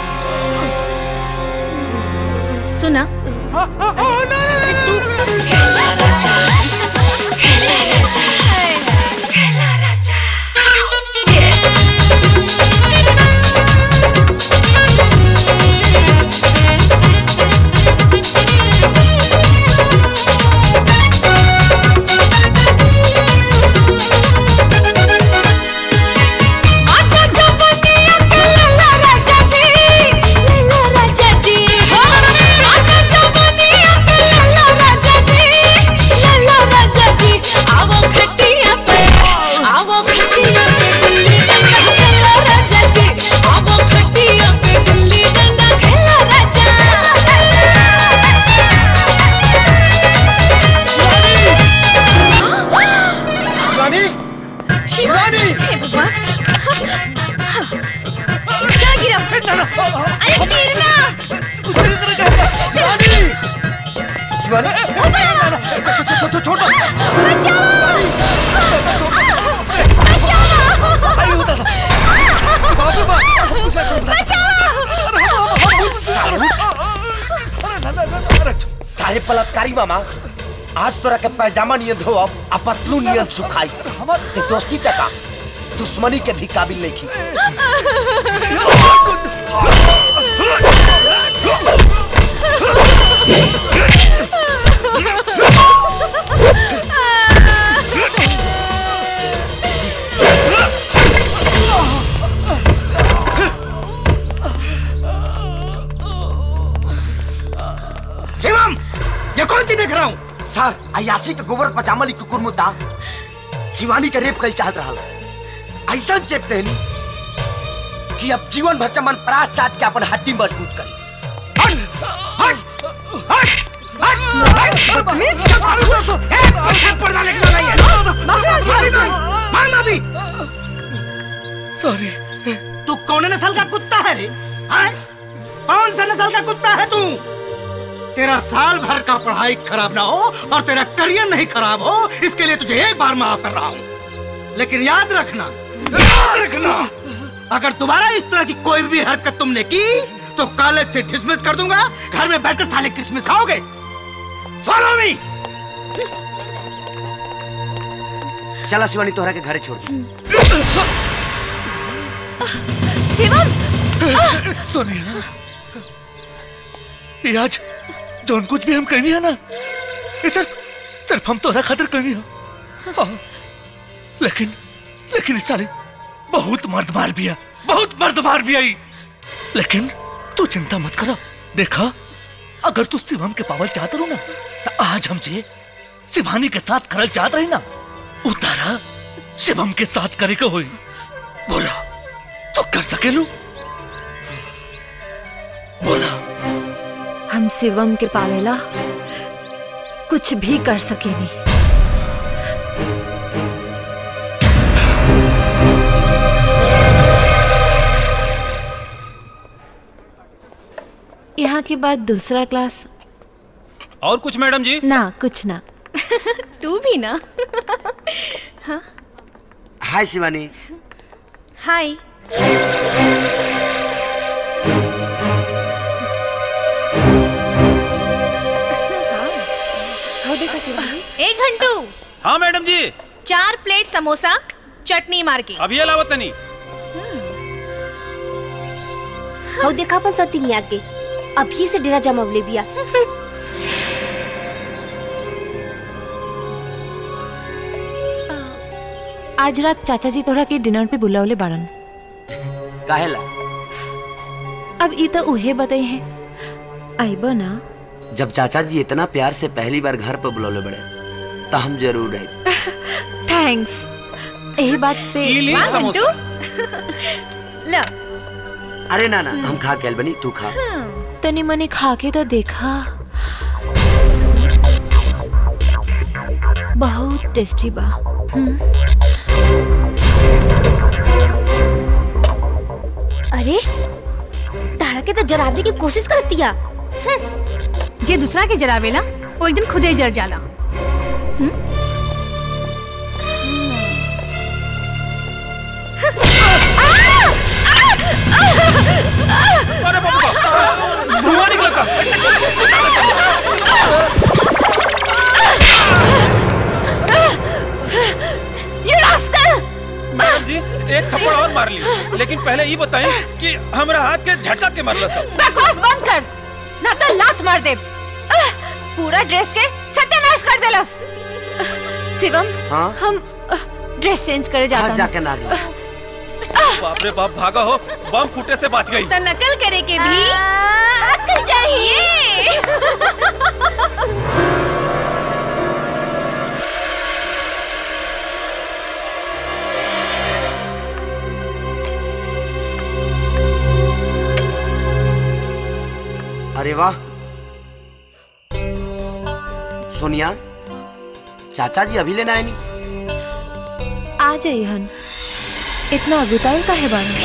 सुना अरे तू साले बलात्कारी मामा आज तोरा के पैजामा नियन धो अब पतलू नियन सुखाई ते दोस्ती का का दुश्मनी के भी काबिल नहीं खी शिवम ये कौन सी देख रहा हूँ सर अयासी के गोबर पजामा लिख कुकुर मुद्दा शिवानी के रेप कल चाहत रहा ऐसा चेप देनी कि अब जीवन भर चमन परास चाट के अपन हड्डी मजबूत करी सॉरी तू कौन नस्ल का कुत्ता है रे हाँ? कौन सा नस्ल का कुत्ता है तू तेरा साल भर का पढ़ाई खराब ना हो और तेरा करियर नहीं खराब हो इसके लिए तुझे एक बार माफ कर रहा हूँ लेकिन याद रखना याद रखना अगर दोबारा इस तरह की कोई भी हरकत तुमने की तो कॉलेज से डिसमिस कर दूंगा घर में बैठकर साले क्रिसमस खाओगे फॉलो मी चला शिवानी तोहरा के घरे छोड़ दी शिवम सोनिया ये आज जौन कुछ भी हम करनी है ना ये सिर्फ सिर्फ हम तोरा खातिर करनी है हाँ, लेकिन लेकिन इस साले बहुत मर्द मार भी है बहुत मर्द मार भी आई लेकिन तू चिंता मत करो देखा अगर तू शिवम के पावल चाहते रहो ना तो आज हम जे शिवानी के साथ करल चाहत रही ना उतारा शिवम के साथ करे के होई बोला तो कर सकेलू हम शिवम के पावेला कुछ भी कर सकेनी यहाँ के बाद दूसरा क्लास और कुछ मैडम जी ना कुछ ना तू भी ना हाँ हाय शिवानी हाय एक घंटू हाँ मैडम जी चार प्लेट समोसा चटनी मार के अभी अलावत नहीं हौ देखा अपन सती नहीं आगे अभी से डेरा जमावले बिया आज रात चाचा जी तोरा के डिनर पे बुलावले बाड़न काहेला अब ई तो उहे बताई है आइबो ना जब चाचा जी इतना प्यार से पहली बार घर पर बुलौले बड़े तो हम जरूर आए थैंक्स यही बात पे ई ली वाह, समोसा। घंटू। लो अरे ना ना हम खा के आइल बनी तू खा तनी मनी खा के तो देखा बहुत टेस्टी बा हम्म, अरे तारा के तो जराबे की कोशिश करती है जे दूसरा के जरावेला वो एक दिन खुदे जर जाला अरे बाबा धुआं निकला था ये रास्कल मैडम जी एक थप्पड़ और मार ली लेकिन पहले ये बताएं कि हमारा हाथ के झटका के मारला था बकवास बंद कर ना तो लात मार दे आह, पूरा ड्रेस के सत्यानाश कर देलस शिवम हाँ? हम आह, ड्रेस चेंज करे जाता हाँ हूँ। जाके ना दो बाप रे बाप भागा हो बम फूटे से बच गई तो नकल करे के भी अक्ल चाहिए अरे वाह सोनिया चाचा जी अभी लेना है नहीं आ जाइए हन इतना अगुताई का है बारे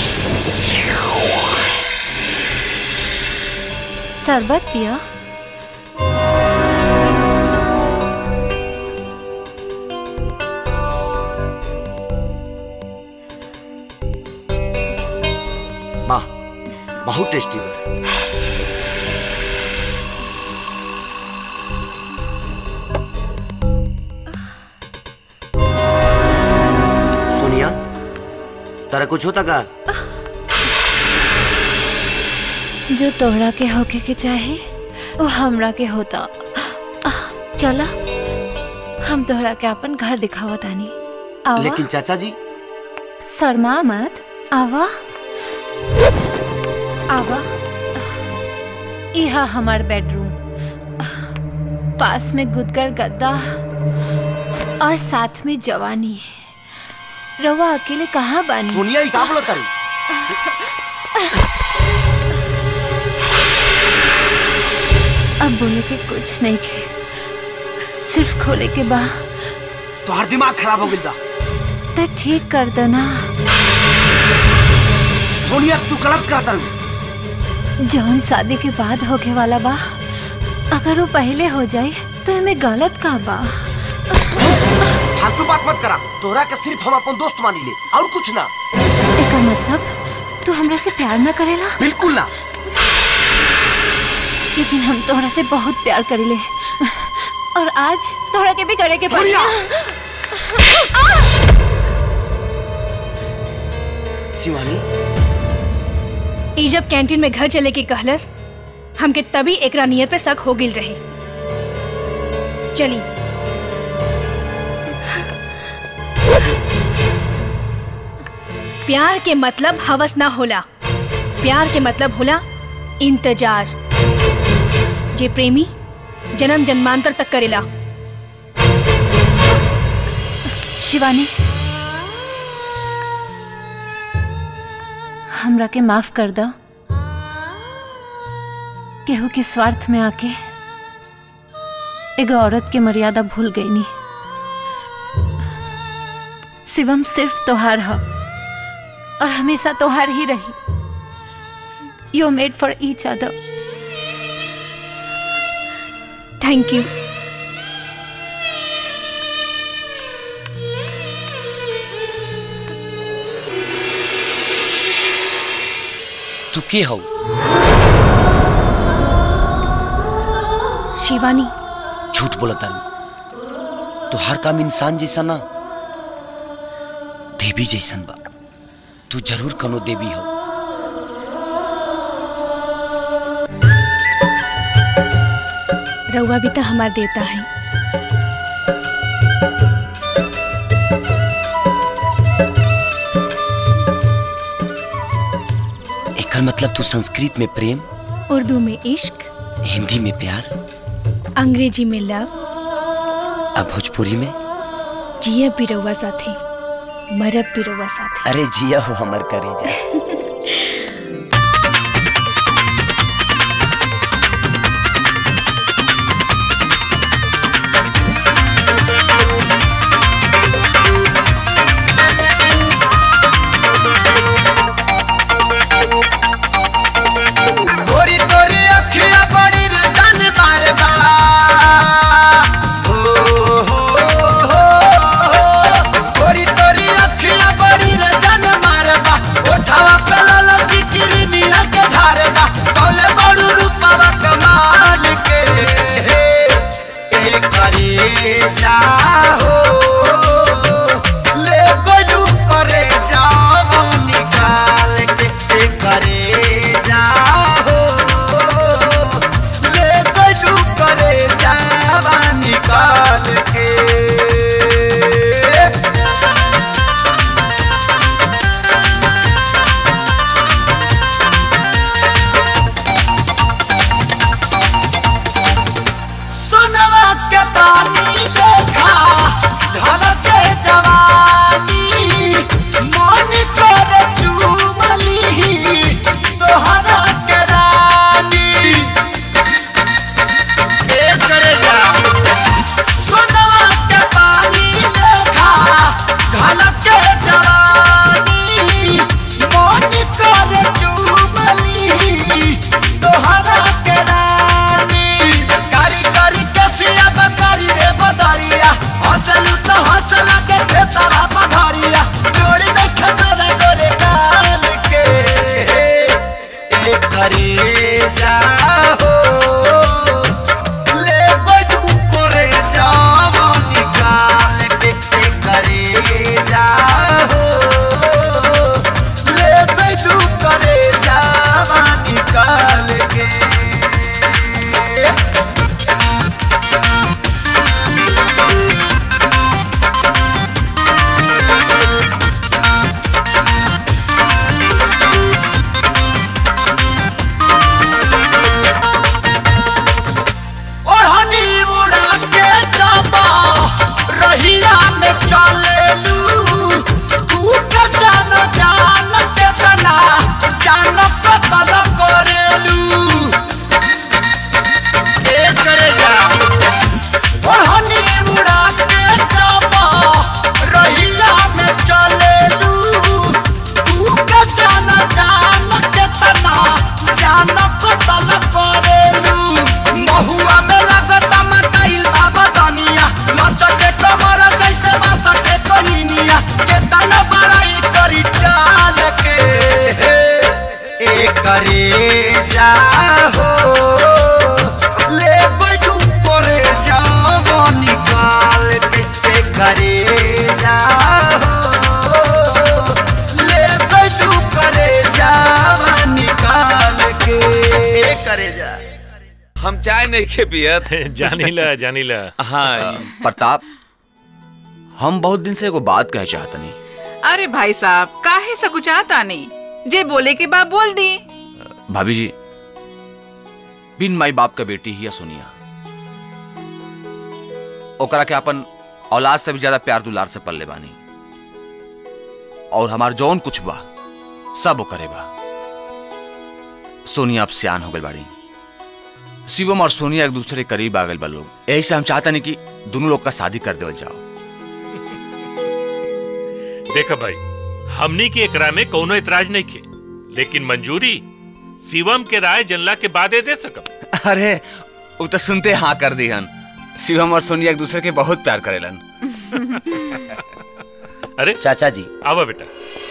शरबत पिया बहुत टेस्टी बा सोनिया तारा कुछ होता का जो तोहरा के होके के चाहे वो हमरा के होता चला हम तोहरा के अपन घर दिखावा तानी आवा लेकिन चाचा जी शर्मा मत आवा आवा यहा हमार बेडरूम पास में गुदगर गद्दा और साथ में जवानी रवा अकेले कहाँ बानी सोनिया ही का बोला तारी अब बोले के कुछ नहीं के सिर्फ खोले के बा तोहार दिमाग खराब हो गइल बा तो ठीक कर देना सोनिया तू गलत करत तारू जौन शादी के बाद होके वाला बा अगर वो पहले हो जाए तो हमें गलत का बा फालतू बात मत करा तोहरा के सिर्फ हम अपन दोस्त मानी ले और कुछ ना एकर मतलब तू हमरा से प्यार न करेला बिल्कुल ना लेकिन हम तोहरा से बहुत प्यार करेले और आज तोहरा के भी करे के पड़ी शिवानी ई जब कैंटीन में घर चले के कहलस हमके तभी एकरा नियत पे शक हो गिल रहे चली प्यार के मतलब हवस ना होला प्यार के मतलब होला इंतजार जे प्रेमी जन्म जन्मांतर तक करेला शिवानी हमरा के माफ कर दो केहू के स्वार्थ में आके एगो औरत के मर्यादा भूल गई नी शिवम सिर्फ तोहार ह और हमेशा तोहार ही रही you made for each other thank you तू के हो शिवानी झूठ बोला तारू तो हर काम इंसान जैसा ना देवी जैसन बा तू जरूर कनो देवी हो रउआ भी तो हमार देवता है एकर मतलब तू संस्कृत में प्रेम उर्दू में इश्क हिंदी में प्यार अंग्रेजी में लव अब भोजपुरी में जियब भी रउआ साथी मरब भी रउआ साथी अरे जिया हो हमर करे जा गोरी तोरी अखियां बड़ी रे जान मार बा हो हो हो गोरी तोरी अखियां बड़ी रे जान मार बा ओठावा पे ललकी नहीं खे पियत जानीला जानीला हाँ प्रताप हम बहुत दिन से एगो बात कहे चाहत नहीं अरे भाई साहब काहे सकुचाता नहीं जे बोले के बाद बोल दी भाभी जी बिन माई बाप का बेटी ही है सोनिया ओकरा के अपन औलाद से भी ज्यादा प्यार दुलार से पल्ले बानी और हमार जौन कुछ बा सब ओकरे बा सोनिया अब सियान हो गई बाड़ी शिवम और सोनिया एक दूसरे के करीब आ गए बा लोग यही से हम चाहते नहीं कि दोनों लोग का शादी कर देवल जाओ देखा भाई हमनी के एकरा में कोनो इतराज नहीं खे लेकिन मंजूरी शिवम के राय जनला के बादे दे सकब अरे वो तो सुनते हाँ कर दी हन शिवम और सोनिया एक दूसरे के बहुत प्यार करेलन अरे चाचा जी आवा बेटा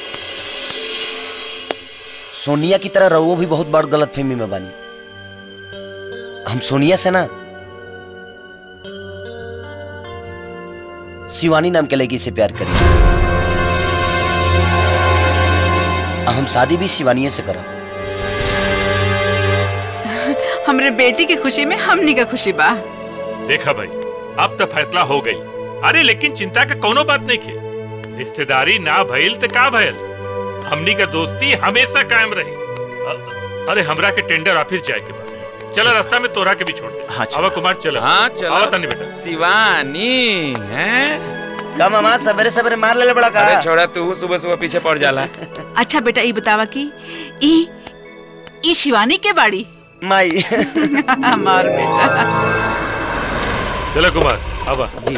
सोनिया की तरह रहुओ भी बहुत बड़ गलत फहमी में बानी हम सोनिया से ना शिवानी नाम के लड़की से प्यार करी हम शादी भी शिवानी से करब हमरे बेटी की खुशी में हमनी का खुशी बा देखा भाई अब तो फैसला हो गई अरे लेकिन चिंता का कोनो बात नहीं खे रिश्तेदारी ना भइल तो का भइल हमनी का दोस्ती हमेशा कायम रही अ- अरे हमरा के टेंडर ऑफिस जाए के बा चला रास्ता में तोरा के भी छोड़ दे हाँ आवा कुमार चला हाँ चलो आवा तनी बेटा शिवानी हैं का मामा सवेरे सवेरे मार ले बड़ा का अरे छोड़ा तू सुबह सुबह पीछे पड़ जाला अच्छा बेटा ई बतावा कि ई ई शिवानी के बाड़ी माई हमार बेटा चलो कुमार आवा जी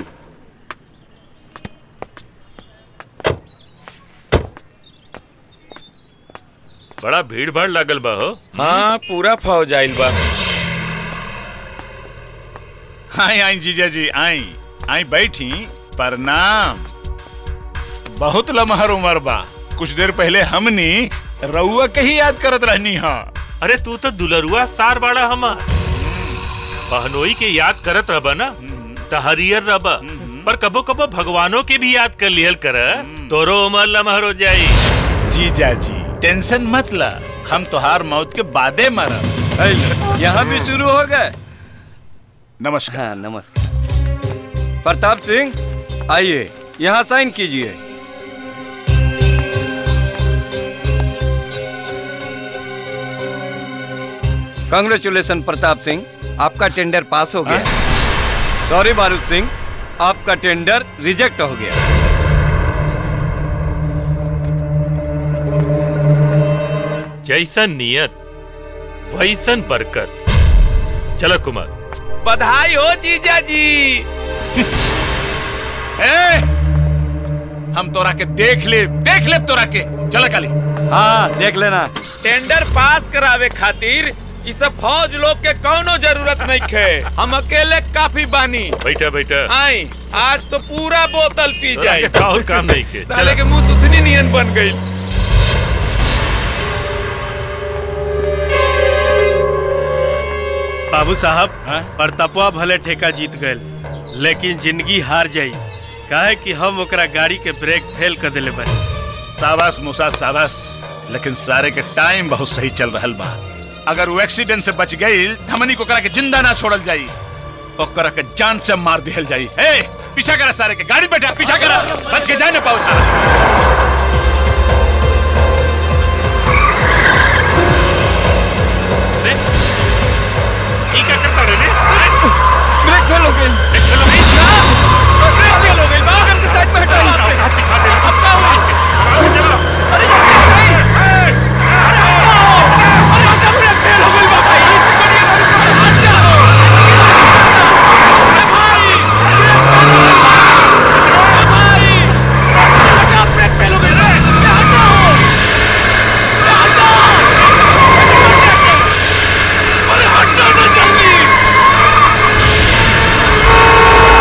बड़ा भीड़ भाड़ लागल बा हो हाँ पूरा फौज आइल बा आई आई जीजा जी आई आई बैठी प्रणाम बहुत लमहर उमर बा कुछ देर पहले हमनी रउआ के ही याद करत रहनी हा अरे तू तो दुलरुआ सार बाड़ा हमार बहनोई के याद करत रबा ना त हरियर रबा पर कबो कबो भगवानों के भी याद कर लिहल कर तोरो उमर लमहर हो जाई जीजा जी टेंशन मत ला हम तोहार मौत के बादे मरब यहाँ भी शुरू हो गए नमस्कार हाँ नमस्कार प्रताप सिंह आइए यहाँ साइन कीजिए कांग्रेचुलेशन प्रताप सिंह आपका टेंडर पास हो गया सॉरी बारूद सिंह आपका टेंडर रिजेक्ट हो गया जैसन नियत वैसन बरकत चलो कुमार बधाई हो जीजा जी ए, हम तोरा के देख ले देख ले तोरा के चला काली हाँ देख लेना टेंडर पास करावे खातिर इस सब फौज लोग के कौनो जरूरत नहीं खे हम अकेले काफी बानी बैठा बैठा आई आज तो पूरा बोतल पी तोरा जाए के और काम नहीं के साले चला के मुंह सुथनी नियन बन गई बाबू साहब प्रतापवा भले ठेका जीत गए लेकिन जिंदगी हार जाई काहे कि हम ओकरा गाड़ी के ब्रेक फेल कर देले बानी साबास मुसा साबास लेकिन सारे के टाइम बहुत सही चल रहल बा अगर वो एक्सीडेंट से बच गई हमनी को करा के जिंदा ना छोड़ल जाई ओकरा के जान से मार दिहल जाई ए पीछा करा सारे के गाड़ी बैठा पीछा करा बच के जाए ना पाओ सारा ई क्या करता रे ब्रेक फेल हो गई ब्रेक फेल हो गई बाहर के साइड में हटाओ अब क्या हुआ चलो अरे ये क्या है? अरे हटाओ! अरे हटाओ, ब्रेक फेल हो गई बा भाई हटाओ! अरे भाई! ब्रेक फेल हो गई बा! अरे भाई! हटाओ, ब्रेक फेल हो गई रे! अरे हटाओ! अरे हटाओ! अरे हटाओ ना जल्दी!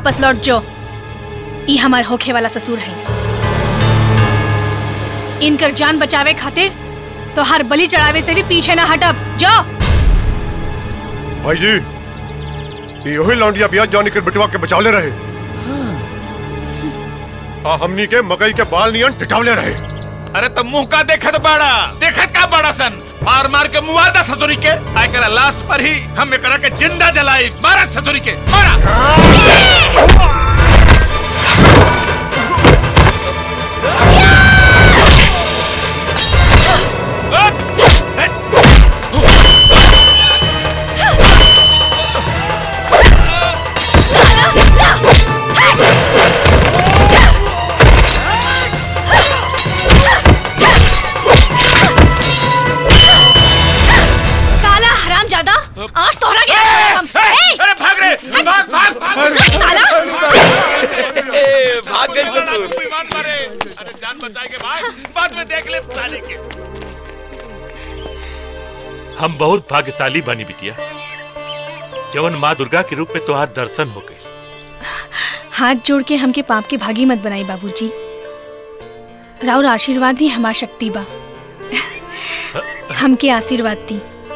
वापस लौट जो ई हमार होखे वाला ससुर है इनकर जान बचावे खातिर तो हर बलि चढ़ावे से भी पीछे ना हटब जो भाई जी ये यही लौंडिया बिया जॉनी के बिटवा के बचावले रहे आ हमनी के मकई के बाल नियन टिटावले रहे अरे तो मुंह का देखत बाड़ा देखत का बाड़ा सन मार मार के मुआदा ससुरी के आय करा लाश पर ही हम एकरा के जिंदा जलाई मारा ससुरी के मारा साला हराम ज्यादा आज तोहरा के हम अरे भाग रे भाग भाग भाग साला भाग गई ससुर विमान मारे अरे जान बचाए के बाद बाद में देख ले साले के हम बहुत भाग्यशाली बनी बिटिया जवन माँ दुर्गा के रूप में तुम्हार दर्शन हो गए हाथ जोड़ के हमके पाप के भागी मत बनाई बाबूजी राउर आशीर्वाद ही हमार शक्ति बा हमके आशीर्वाद दी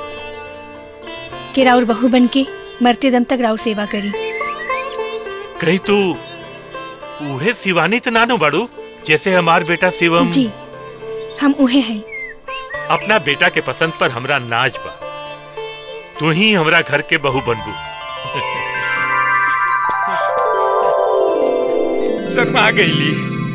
कि राउर बहू बन के मरते दम तक राउर सेवा करी कहीं तू उहे शिवानी तो नानो बाड़ू जैसे हमार बेटा शिवम जी हम उहे हैं अपना बेटा के पसंद पर हमरा नाज बा तू ही हमरा घर के बहू बनबू शर्मा गईली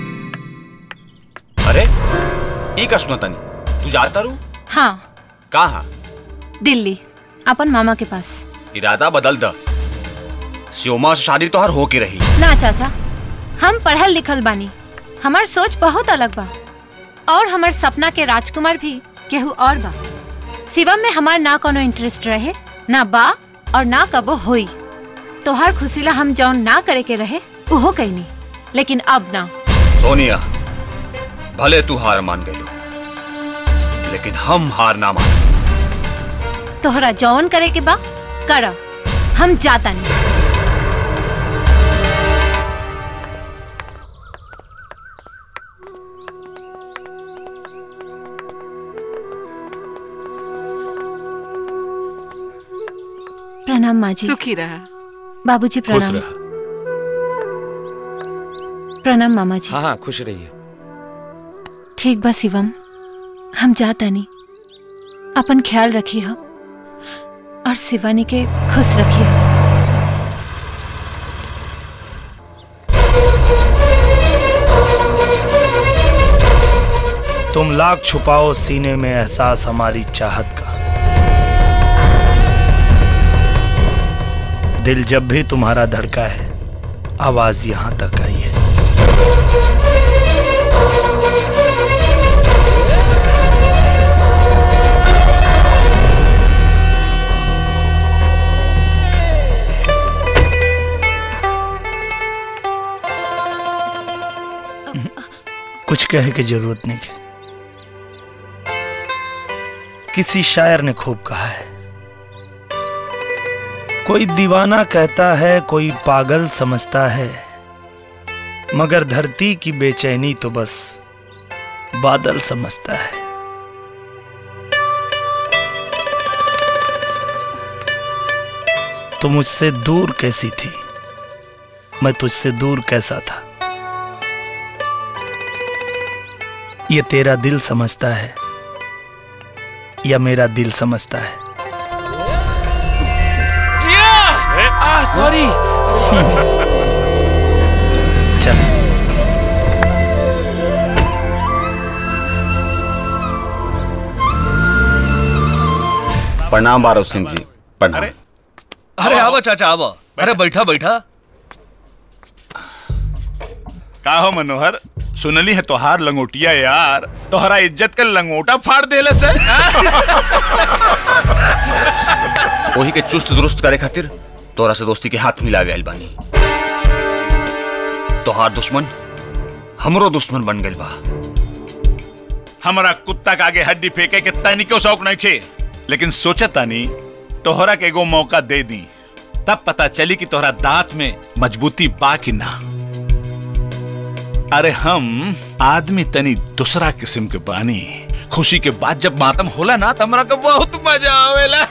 अरे ई का सुना तनी तू जाता रू हाँ कहा दिल्ली अपन मामा के पास इरादा बदल द शिवमा से शादी तोहर हो के रही ना चाचा हम पढ़ल लिखल बानी हमार सोच बहुत अलग बा और हमार सपना के राजकुमार भी केहू और बा शिवम में हमार ना कोनो इंटरेस्ट रहे ना बा और ना कबो होई तोहार खुशीला हम जौन ना करे के रहे उहो कईनी लेकिन अब ना सोनिया भले तू हार मान गई लेकिन हम हार ना मान तोहरा जौन करे के बा कर हम जाता नहीं प्रणाम माँ जी सुखी रहा बाबूजी खुश प्रणाम रहा प्रणाम मामा जी हाँ हाँ खुश रहिए ठीक बा शिवम हम जाता नहीं अपन ख्याल रखिए हम और शिवानी के खुश रखिए हम तुम लाख छुपाओ सीने में एहसास हमारी चाहत का दिल जब भी तुम्हारा धड़का है आवाज यहां तक आई है कुछ कहे की जरूरत नहीं है किसी शायर ने खूब कहा है कोई दीवाना कहता है कोई पागल समझता है मगर धरती की बेचैनी तो बस बादल समझता है तो मुझसे दूर कैसी थी मैं तुझसे दूर कैसा था ये तेरा दिल समझता है या मेरा दिल समझता है जिया आ सॉरी चल प्रणाम बारो सिंह जी प्रणाम अरे आवा चाचा आवा अरे बैठा बैठा का हो मनोहर सुनली है तोहार लंगोटिया यार तोहरा इज्जत का लंगोटा फाड़ देले से वही के चुस्त दुरुस्त करे खातिर तोरा से दोस्ती के हाथ मिला गया बानी तोहार दुश्मन हमरो दुश्मन बन गइल बा हमारा कुत्ता के आगे हड्डी फेंके के तनी क्यों शौक नहीं खे लेकिन सोचा तानी तोहरा के एगो मौका दे दी तब पता चली कि तोहरा दांत में मजबूती बा कि ना अरे हम आदमी तनी दूसरा किस्म के बानी खुशी के बाद जब मातम होला ना तो हमरा के बहुत मजा आवेला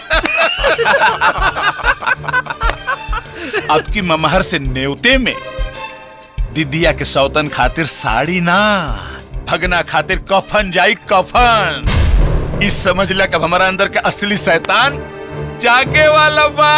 अब की ममहर से नेवते में दिदिया के सौतन खातिर साड़ी ना भगना खातिर कफन जाई कफन इस समझ ला कब हमारा अंदर के असली शैतान जागे वाला बा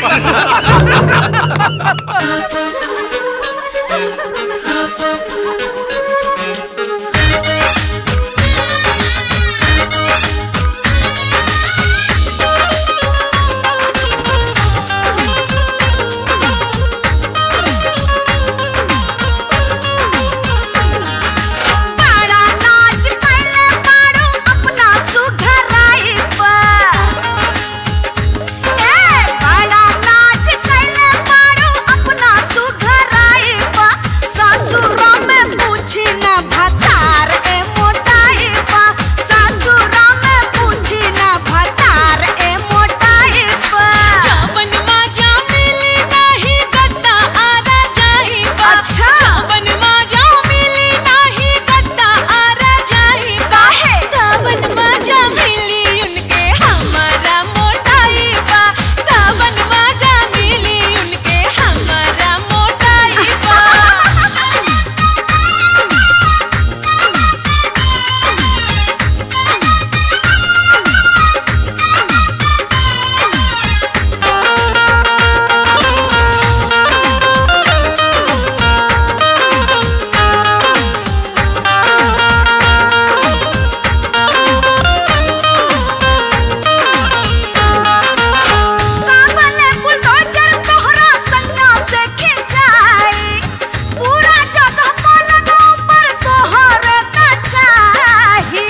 बड़ा नाच कैले बाड़ू अपना सुघराई पर ए बड़ा नाच कैले बाड़ू अपना सुघराई पर ससुरा में पूछी न भतार ए मोटाई पर ससुरा में पूछी न भतार ए मोटाई पर जावन माजा मिली नाही गद्दा आरा जाही बा अच्छा। जावन माजा मिली नाही गद्दा आरा जाही बा काहे? जावन माजा मिली उनके हमारा मोटाई बा जावन माजा मिली उनके हमारा मोटाई बा काबले बुलडोजर तोहरा सैया से खिंचाई पूरा जगह पलंग ऊपर तोहरे कचाही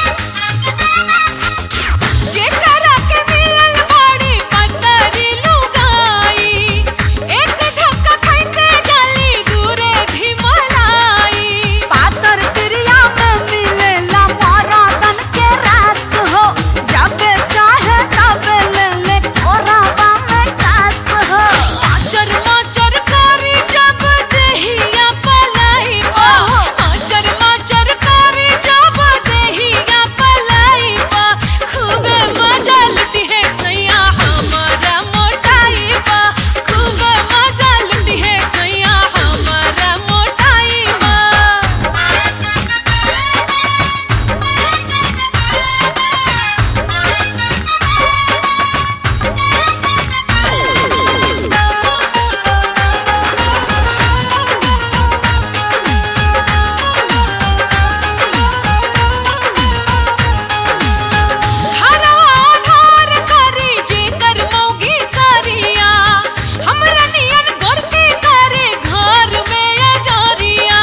जेकरा के मिलल बड़ी पतरी लुगाई एक धक्का खाइते जाली दूरे ढिमलाई पातर क्रिया में मिलेला मरादन के रस हो जब चाहे तब ले ले कोरावा में कस हो आचर माचर करी जब देहिया पलाई बा आचर माचर करी जब देहिया पलाई बा खूबे मजा लुटी है सैया हमारा मोटाई बा खूबे मजा लुटी है सैया हमारा मोटाई बा घरवा धार करी जेकर मौगी करिया हमरा नियन गोरती करे घर में अजरिया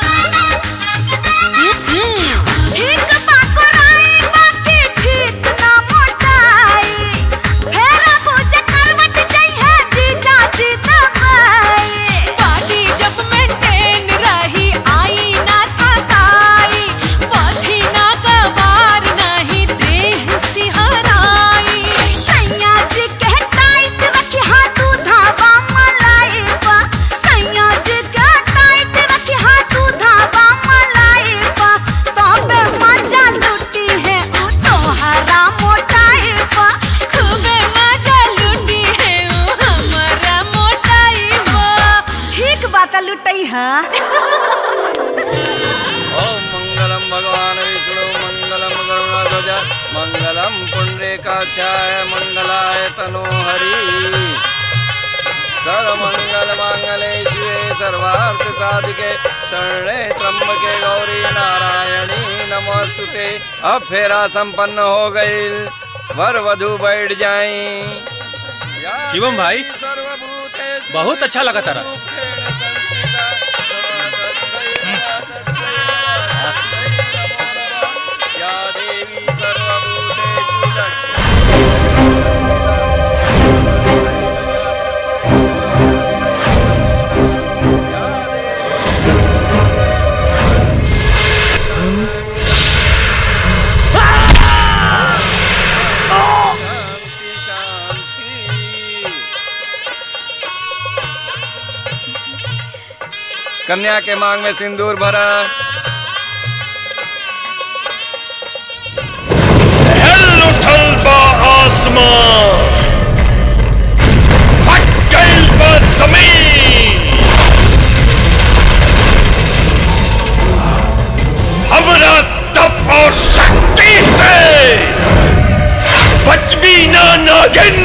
ठीक बाकुराई बाकी ठीक ना मोटाई फेरा बुझे करवट जइहे जीजा जी दबाई पार्टी जब मेंटेन रही आई ना थकाई पथी ना गवार नहीं देह सिहराई सैया जी के टाइट रखी हाथ धावा मलाई पा सैया जी के टाइट रखी हाथ धावा मलाई पा तबे मजा लुटी है ओ तोहरा मोटाई पा खूबे मजा लुटी है ओ हमारा मोटाई बा ठीक बात लुटई है ओम मंगलम भगवान विष्णु मंगलम गरुणध्वज मंगलम पुंडरीकाक्षाय मंगलाय तनो हरि सर्वमंगल मांगले शिवे सर्वार्थ साधिके शरणे त्र्यंबके गौरी नारायणी नमोस्तुते अब फेरा संपन्न हो गई वर वधु बैठ जाई शिवम भाई बहुत अच्छा लगा तारा या देवी सर्वभूतेषु कन्या के मांग में सिंदूर भरा उठल बा आसमान फट गइल बा जमीन हमरा तप और शक्ति से बचबी ना नागिन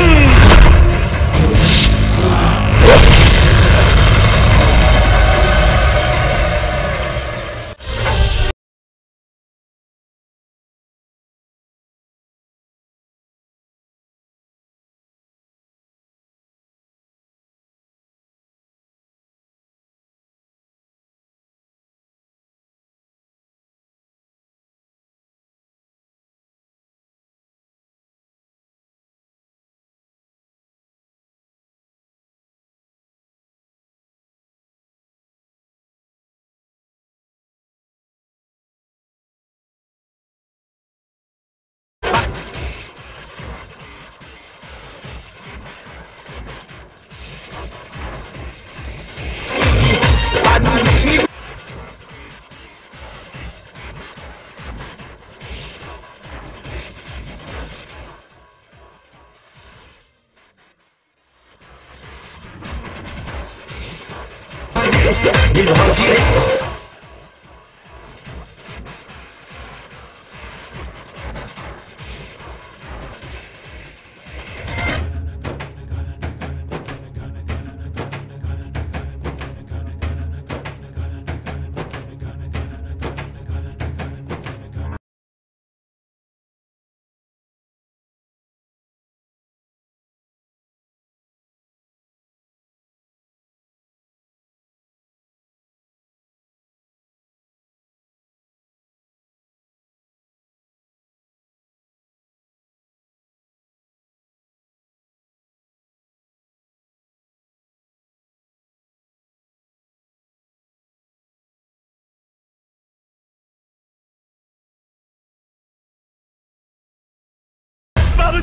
बाबू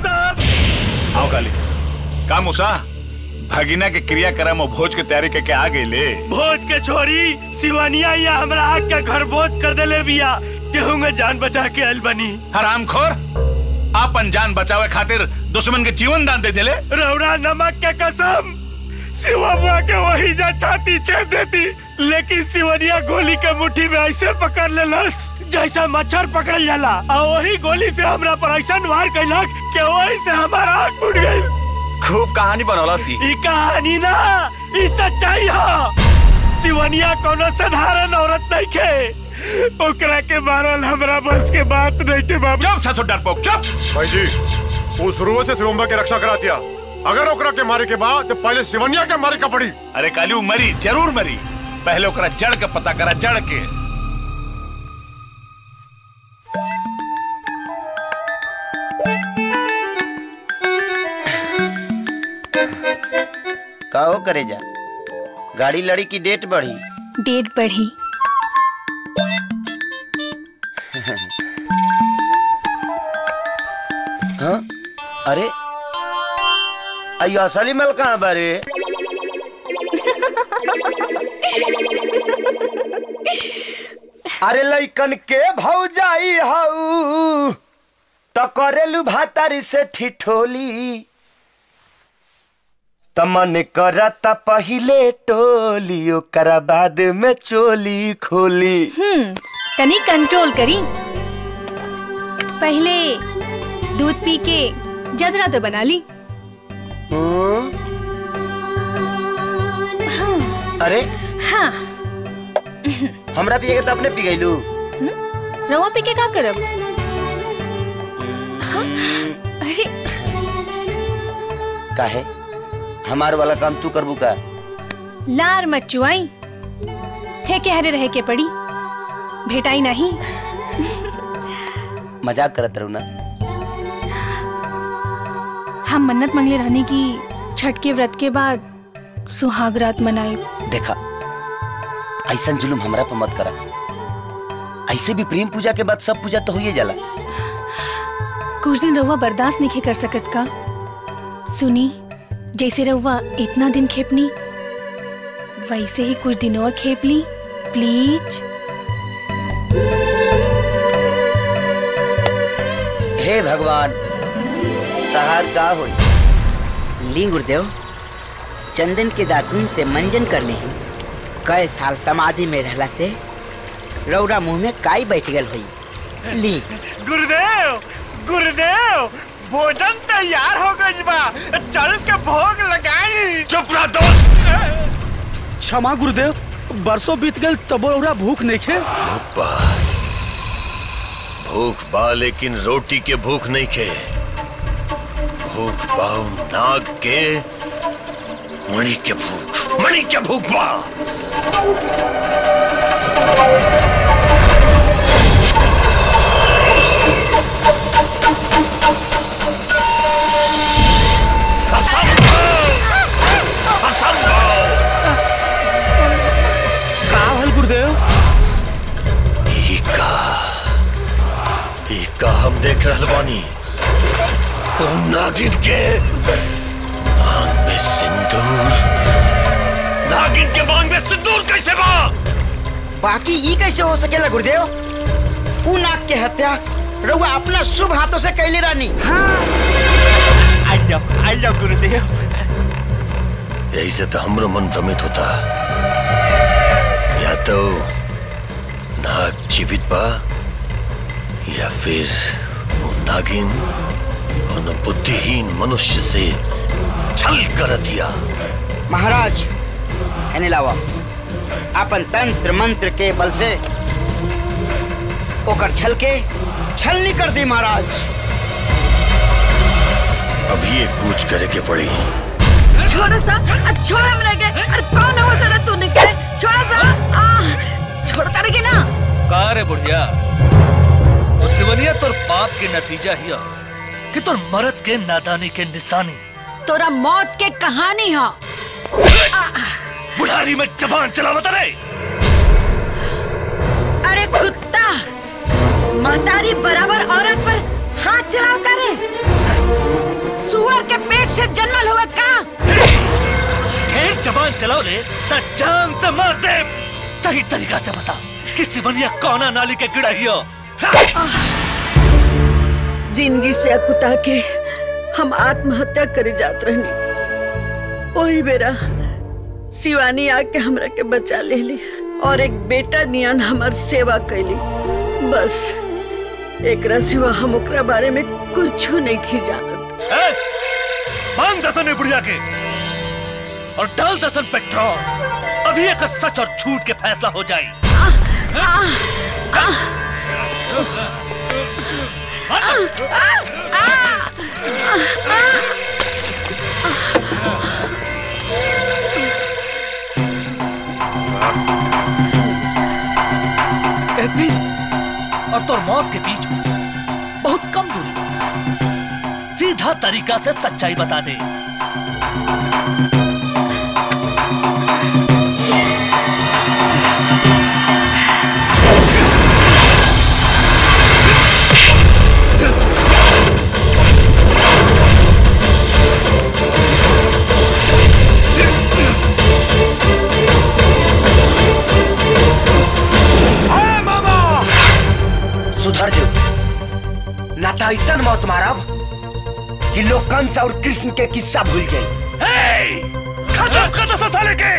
साहब आओ काली का मुसा भगिना के क्रियाक्रम और भोज के तैयारी करके आ गई ले भोज के छोरी सिवानिया या हमरा आग का घर भोज कर देले बिया केहू में जान बचा के आइल बनी हराम खोर आपन जान बचावे खातिर दुश्मन के जीवन दान दे देले रौरा नमक के कसम सिवा बुआ के वही जा छाती छेद देती लेकिन सिवनिया गोली के मुट्ठी में ऐसे पकड़ लेलस जैसा मच्छर पकड़ जाला और वही गोली से हमरा पर ऐसा वार कैलक कि वही से हमारा आँख फूट गई खूब कहानी बनौला सी ई कहानी ना ई सच्चाई ह सिवनिया कोनो साधारण औरत नहीं खे ओकरा के मारल हमरा बस के बात नहीं के बाबू चुप ससुर डरपोक चुप भाई जी वो शुरू से शिवम्बा के रक्षा करा दिया अगर ओकरा के मारे के बाद तो पहले सिवनिया के मारे का पड़ी अरे काली उ मरी जरूर मरी पहले ओकरा जड़ के पता करा जड़ के का हो करे जा गाड़ी लड़ी की डेट बढ़ी डेट बढ़ी हाँ अरे अयो असली मल कहाँ बारे अरे लइकन के भौजाई हऊ त करेलू भातारी से ठिठोली तमन करत पहिले टोली ओकरा बाद में चोली खोली हम्म तनी कंट्रोल करी पहले दूध पी के जदरा तो बना ली अरे हाँ हमरा पिए के त अपने पी गईलू रवा पी के का करब हाँ, अरे काहे हमार वाला काम तू करबू का लार मत चुआई ठेके हरे रहे के पड़ी भेटाई नहीं मजाक करत रहू ना हम मन्नत मंगले रहने की छठ के व्रत के बाद सुहाग रात मनाए देखा ऐसा जुलुम हमरा पर मत करा ऐसे भी प्रेम पूजा के बाद सब पूजा तो होइए जाला कुछ दिन रहुआ बर्दाश्त नहीं कर सकत का सुनी जैसे रहुआ इतना दिन खेपनी वैसे ही कुछ दिन और खेप ली प्लीज हे भगवान तहार का होई ली गुरुदेव चंदन के दातुन से मंजन कर ली कई साल समाधि में रहला से रौरा मुंह में काई बैठ गल हुई ली गुरुदेव गुरुदेव भोजन तैयार हो गई बा चल के भोग लगाई चुप रह दोस्त क्षमा गुरुदेव बरसों बीत गए तबो रौरा भूख नहीं खे बा भूख बा लेकिन रोटी के भूख नहीं खे भूख बाऊ नाग के मणि के भूख मणि के भूख बा का हल गुरुदेव इका इका हम देख रहल बानी ओ नागिन के आंख में सिंदूर नागिन के मांग में सिंदूर कैसे बा बाकी ई कैसे हो सकेला गुरुदेव ऊ नाग के हत्या रउआ अपना शुभ हाथों से कैले रानी आई जाओ आई जाओ गुरुदेव यही से तो हमरो मन भ्रमित होता या तो नाग जीवित बा या फिर वो नागिन कोनो बुद्धिहीन मनुष्य से छल कर दिया महाराज एने लावा अपन तंत्र मंत्र के बल से ओकर छल के छलनी कर दी महाराज अभी ये कूच करे के पड़ी छोड़ा सा अ, छोड़ हमरा के अरे कौन है वो साला तू निकले छोड़ा सा आ, छोड़ता रहे ना का रे बुढ़िया वो सिवनिया तोर पाप के नतीजा हिया कि तोर मरद के नादानी के निशानी तोरा मौत के कहानी है बुढ़ारी में जबान चलावता रे अरे कुत्ता महतारी बराबर औरत पर हाथ चलावता रे सुअर के पेट से जन्मल हुआ का ठीक जबान चलाओ ले ता जान से मार दे सही तरीका से बता कि सिवनिया कौना नाली के गिड़ा हियो जिंदगी से अकुता के हम आत्महत्या करे जात रहनी वही बेरा शिवानी आके हमरा के बचा ले ली और एक बेटा नियन हमार सेवा कैली बस एकरा सिवा हम ओकरा बारे में कुछ नहीं खी जानत बांध दसन में बुढ़िया के और डाल दसन पेट्रोल अभी एक सच और झूठ के फैसला हो जाए ए दिल और तोर मौत के बीच में बहुत कम दूरी पर सीधा तरीका से सच्चाई बता दे सुधर जो ना तो ऐसा मौत मारब कि लोग कंस और कृष्ण के किस्सा भूल जाए खत्म कर दो साले के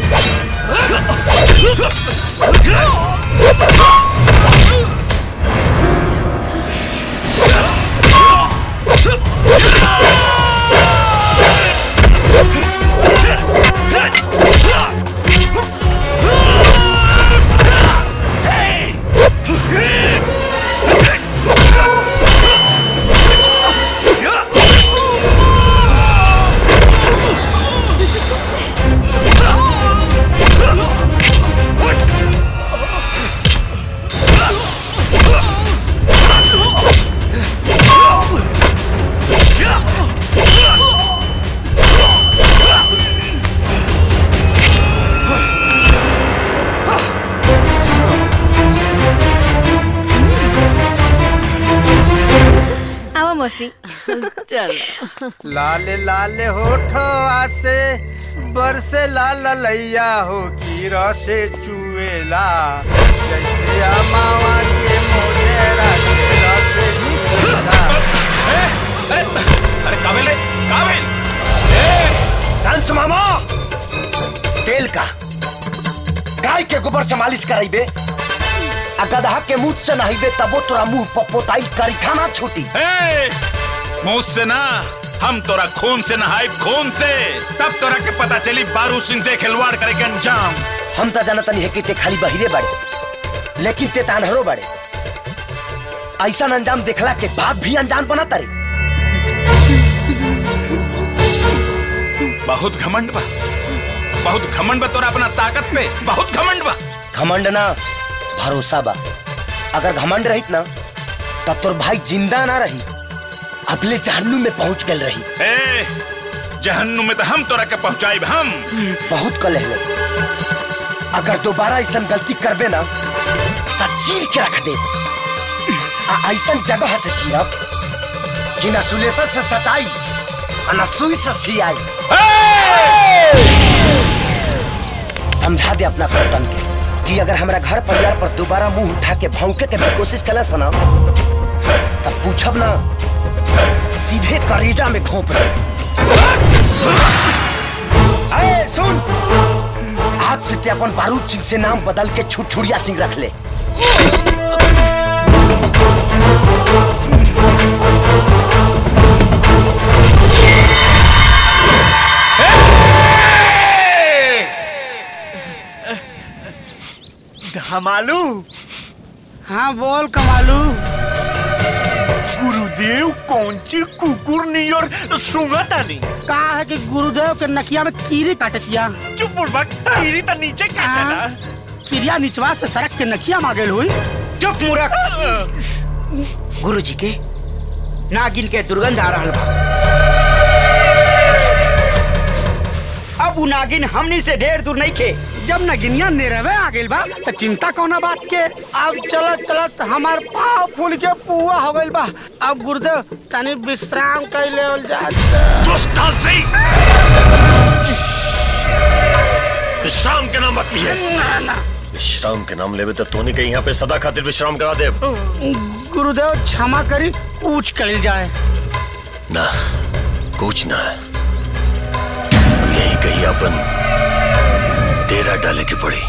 Ah! मौसी चल लाल लाल होठो आसे बरसे लाल लैया हो की रसे चुएला जैसे अमावा के मोजेरा के रसे चुएला अरे काबिल रे काबिल कंस मामा तेल का गाय के गोबर से मालिश कराइबे आ गदहा के मुंह से नहाइबे तबो तोरा मुंह पपोताई करी खाना छूटी मुंह से ना हम तोरा खून से नहाए खून से तब तोरा के पता चली बारू सिंह से खिलवाड़ करे के अंजाम हम तो जानत नहीं है कि ते खाली बहिरे बड़े लेकिन ते तानहरो बड़े ऐसा अंजाम देखला के बाद भी अनजान बना तारे बहुत घमंड बा बहुत घमंड बा तोरा अपना ताकत पे बहुत घमंड बा घमंड ना भरोसा बा अगर घमंड रहित ना तब तोर भाई जिंदा ना रही अगले जहन्नुम में पहुंच गल रही ए जहन्नुम में तो हम तोरा के पहुंचाइब हम बहुत कल है अगर दोबारा ऐसा गलती करबे ना तो चीर के रख दे आ ऐसा जगह से चीरब कि न सुलेशन से सटाई और न सुई से सियाई समझा दे अपना पतन के कि अगर हमारा घर परिवार पर दोबारा मुंह उठा के भौंके के भी कोशिश कला सना तब पूछब ना सीधे करेजा में घोंप दे अरे सुन आज से ते अपन बारूद सिंह से नाम बदल के छुटछुड़िया सिंह रख ले धमालू हाँ बोल कमालू गुरुदेव कौन सी कुकुर नियर सुंगता नहीं का है कि गुरुदेव के नकिया में कीरी काटतिया चुप बुड़बक कीरी तो नीचे काटेला किरिया निचवा से सड़क के नकिया मांगल हुई चुप मूर्ख गुरुजी के नागिन के दुर्गंध आ रहा बा अब उ नागिन हमनी से ढेर दूर नहीं खे जब नगिनिया निरवे आ गइल बा तो चिंता कौना बात के अब चलत चलत हमार पाँव फूल के पुआ हो गइल बा अब गुरुदेव तनी विश्राम कर लेवल जा विश्राम के नाम मत लिए ना ना विश्राम के नाम लेवे तो तोनी के यहाँ पे सदा खातिर विश्राम करा दे गुरुदेव क्षमा करी पूछ कल जाए ना कुछ ना है अब यही कहीं अपन डेरा डाले की पड़ी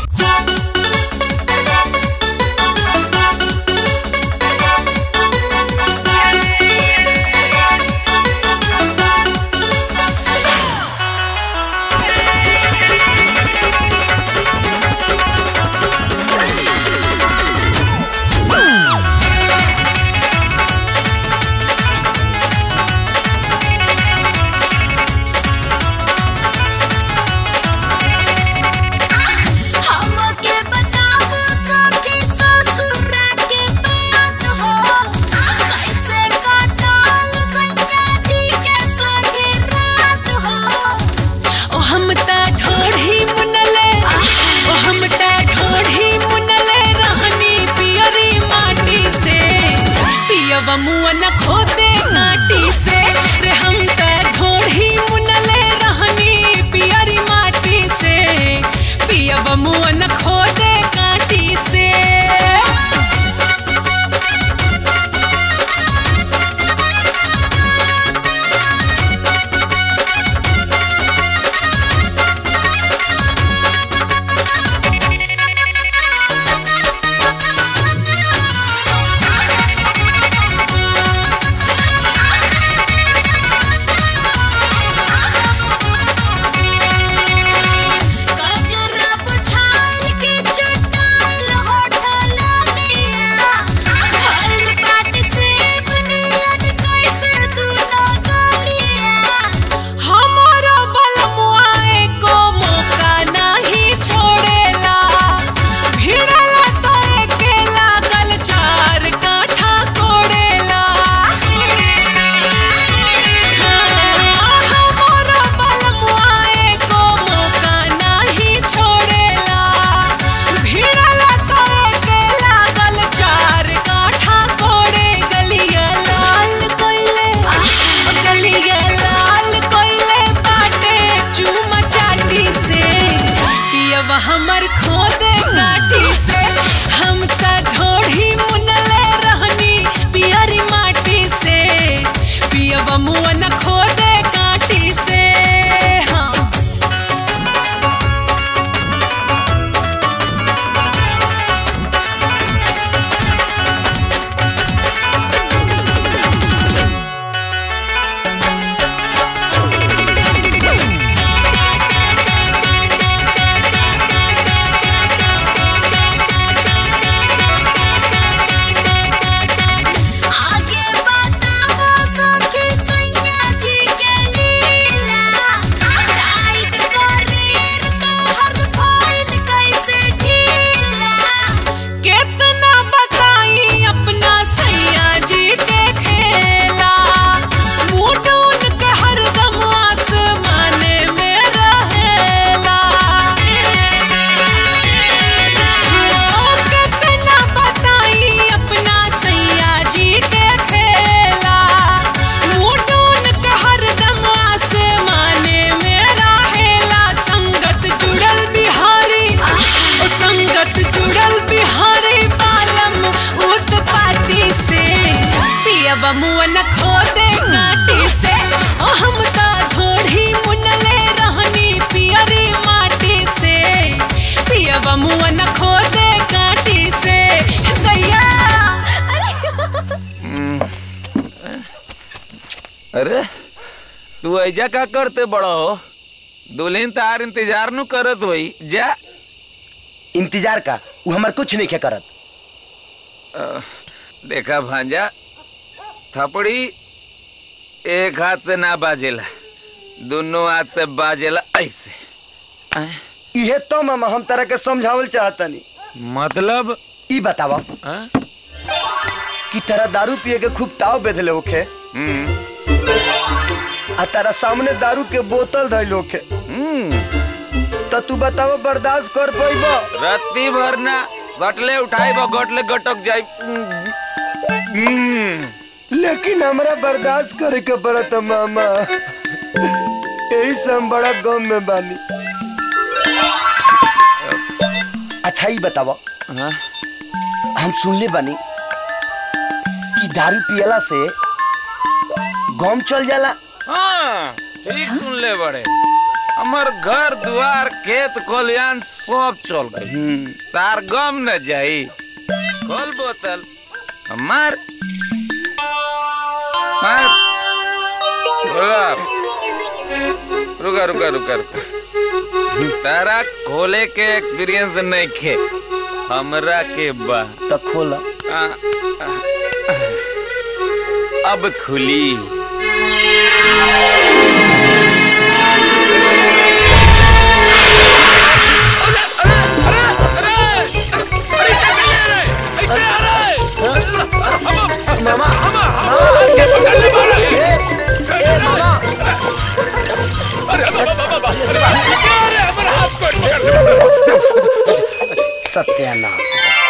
हमके बताओ सखी ससुरा के बात हो कैसे कटल संगा जी के संगे रात हो ओ हम ता ढोढ़ी मुनले ओ हम ता ढोढ़ी मुनले रहनी पियरी माटी से पियवा मुआ न खोदे काटी से रे हम ता ढोढ़ी मुनले रहनी पियरी माटी से पियवा मुआ न खोदे काटी से गजरा बुझाल के चटाल होठ पियवा मुआ न खोदे काटी से ओ हम ता ढोढ़ी मुनले रहनी पियरी माटी से पियवा मुआ न खोदे काटी से दैया अरे तू ऐजा का करते बड़ा हो दुल्हन तार इंतजार नु करत होई जा इंतजार का वो हमार कुछ नहीं के करत अ, देखा भांजा थपड़ी एक हाथ से ना बाजेला दोनों हाथ से बाजेला ऐसे इहे तो मामा हम तरह के समझावल चाहतनी मतलब ई बतावा कि तेरा दारू पिए के खूब ताव बेधले होखे आ तारा सामने दारू के बोतल धइल होखे तो तू बतावा बर्दाश्त कर पैबा रत्ती भरना सटले उठाई बा गटले गटक जाई लेकिन हमरा बर्दाश्त करे के पड़त मामा यही से हम बड़ा गम में बानी अच्छा ही बतावा हम सुनले बानी कि दारू पियला से गम चल जाला हाँ ठीक सुन ले बड़े हमार घर द्वार खेत खलियान सब चल गई तार गम न जाई खोल बोतल हमार मार रुका रुका रुका रुका रुका तारा खोले के एक्सपीरियंस नहीं खे हमरा के बा तो खोला आ, आ, आ, अब खुली सत्यानाश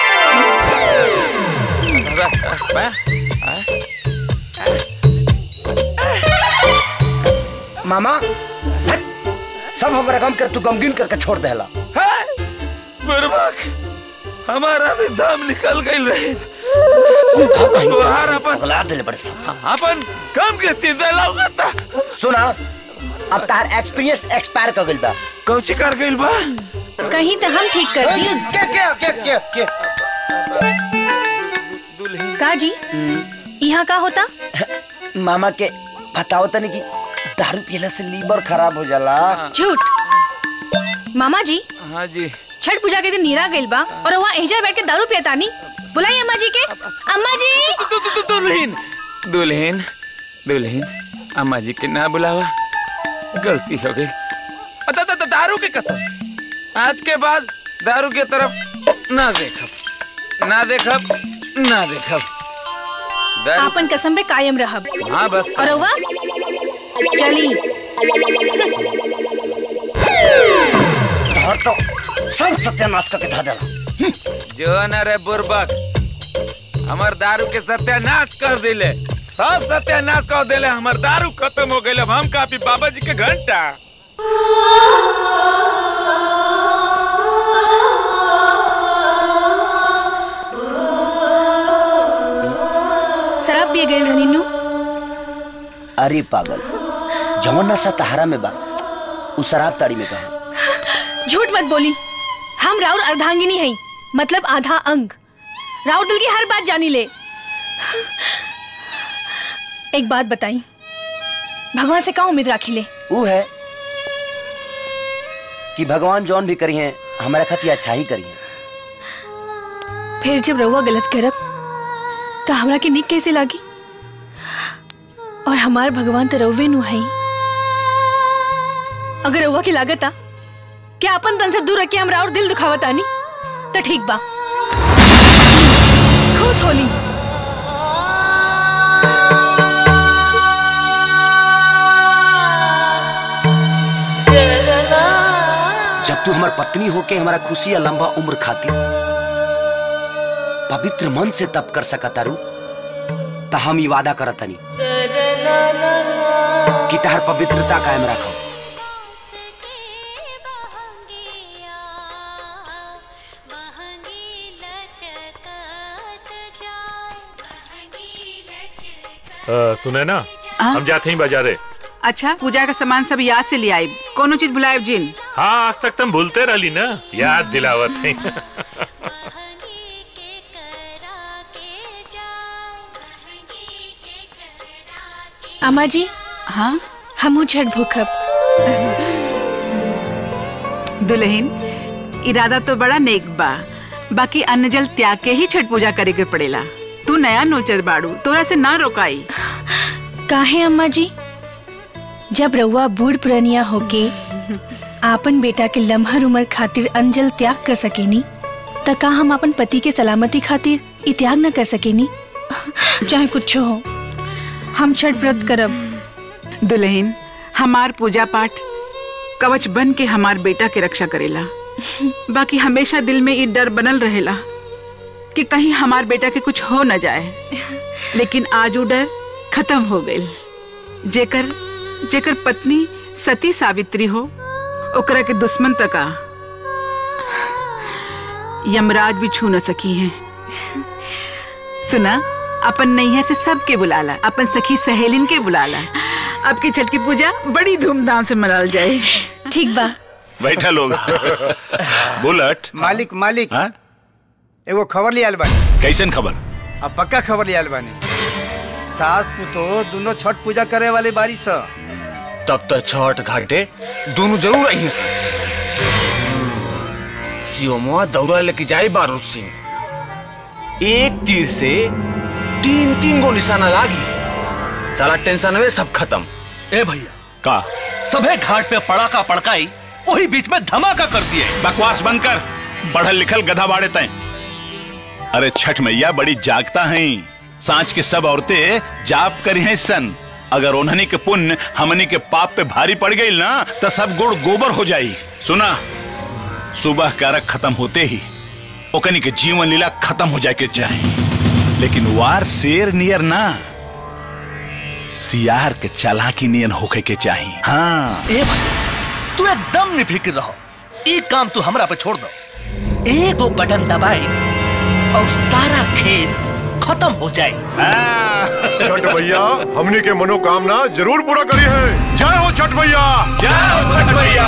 मामा हट। सब हमरा गम के तू गमगीन करके छोड़ देला बुरबक हमारा भी दम निकल गई रहे तुहार अपन अगला दिले बड़े सब अपन कम के चिंता लगता सुना अब तार एक्सपीरियंस एक्सपायर कर गइल बा कौची कर गइल बा कहीं तो हम ठीक कर दी के के के के के का जी यहाँ का होता मामा के बताओ तनी कि दारू पियला से लीवर खराब हो जाला झूठ मामा जी हाँ जी छठ पूजा के दिन नीरा गइल बा और वहाँ एजा बैठ के दारू पियतानी बुलाई अम्मा जी के अम्मा जी दुल्हन दुल्हन दुल्हन अम्मा जी के ना बुलावा गलती हो गई अदा- दा- दा- दारू के कसम आज के बाद दारू के तरफ ना देखब ना देखब ना देखब दारू आपन कसम पे कायम रहब हाँ बस और रउआ चली धर तो सब सत्यानाश करके धा देला जो न रे बुर्बक हमार दारू के सत्यानाश कर दिले सब सत्यानाश कर दिले हमार दारू खत्म हो गई अब हम कापी बाबा जी के घंटा शराब पिए गए रहनी नु अरे पागल जवन नशा तहारा में बा उ शराब ताड़ी में कहा झूठ मत बोली हम राउर अर्धांगिनी हई मतलब आधा अंग राउर दिल की हर बात जानी ले एक बात बताई भगवान से का उम्मीद राखी ले उ है कि भगवान जौन भी करी हैं हमारा खती अच्छा ही करी हैं फिर जब रउआ गलत करब तो हमरा के निक कैसे लागी और हमार भगवान तो रउवे नु हई अगर रउआ की लागत आ क्या अपन तन से दूर रख के हमरा और दिल दुखावत आनी तो ठीक बा खुश होली जब तू हमार पत्नी होके हमारा खुशी या लंबा उम्र खातिर पवित्र मन से तप कर सका तारू तो हम ही वादा करत तनी कि तहर पवित्रता कायम रखो अ, सुने ना हाँ? हम जाते ही बाजारे अच्छा पूजा का सामान सब याद से ले आई कोनो चीज भुलायब जिन हाँ आज तक तुम भूलते रही ना याद दिलावत है अम्मा जी हाँ हमू छठ भूखब दुल्हन इरादा तो बड़ा नेक बा बाकी अन्न जल त्याग के ही छठ पूजा करे के पड़ेला तू नया नोचर बाड़ू तोरा से ना रोकाई काहे अम्मा जी जब रउआ बूढ़ पुरनिया होके आपन बेटा के लम्हर उम्र खातिर अंजल त्याग कर सकेनी त का हम अपन पति के सलामती खातिर ई त्याग न कर सकेनी चाहे कुछ हो हम छठ व्रत करब दुल्हन हमार पूजा पाठ कवच बन के हमार बेटा के रक्षा करेला बाकी हमेशा दिल में ये डर बनल रहेला कि कहीं हमार बेटा के कुछ हो न जाए लेकिन आज वो डर खत्म हो गई जेकर जेकर पत्नी सती सावित्री हो ओकरा के दुश्मन तका यमराज भी छू न सकी हैं सुना अपन नैया से सबके बुलाला अपन सखी सहेलिन के बुलाला अब की छठ की पूजा बड़ी धूमधाम से मनाल जाए ठीक बा बैठा लोग बुलेट मालिक मालिक हाँ? एगो खबर लियाल बानी कैसन खबर अब पक्का खबर लियाल बानी सास पुतो दोनों छठ पूजा करे वाले बारी स तब तक छठ घाटे दोनों जरूर आई सर सियोमुआ दौरा लेके जाए बारूद सिंह एक तीर से तीन तीन गो निशाना लागी सारा टेंशन हुए सब खत्म ए भैया का सभे घाट पे पड़ाका पड़काई वही बीच में धमाका कर दिए बकवास बंद कर पढ़ल लिखल गधा बाड़े तय अरे छठ मैया बड़ी जागता हैं सांच के सब औरतें जाप करी हैं सन अगर उन्हनी के पुण्य हमनी के पाप पे भारी पड़ गई ना तो सब गुड़ गोबर हो जाई सुना सुबह कारक खत्म होते ही ओकनी के जीवन लीला खत्म हो जाए के चाहे लेकिन वार शेर नियर ना सियार के चालाकी नियन होके के चाहिए हाँ ए भाई तू एकदम निफिक्र रहो एक काम तू हमरा पे छोड़ दो एगो बटन दबाए और सारा खेल खत्म हो जाए छठ भैया हमनी के मनोकामना जरूर पूरा करी है जय हो छठ भैया जय हो छठ भैया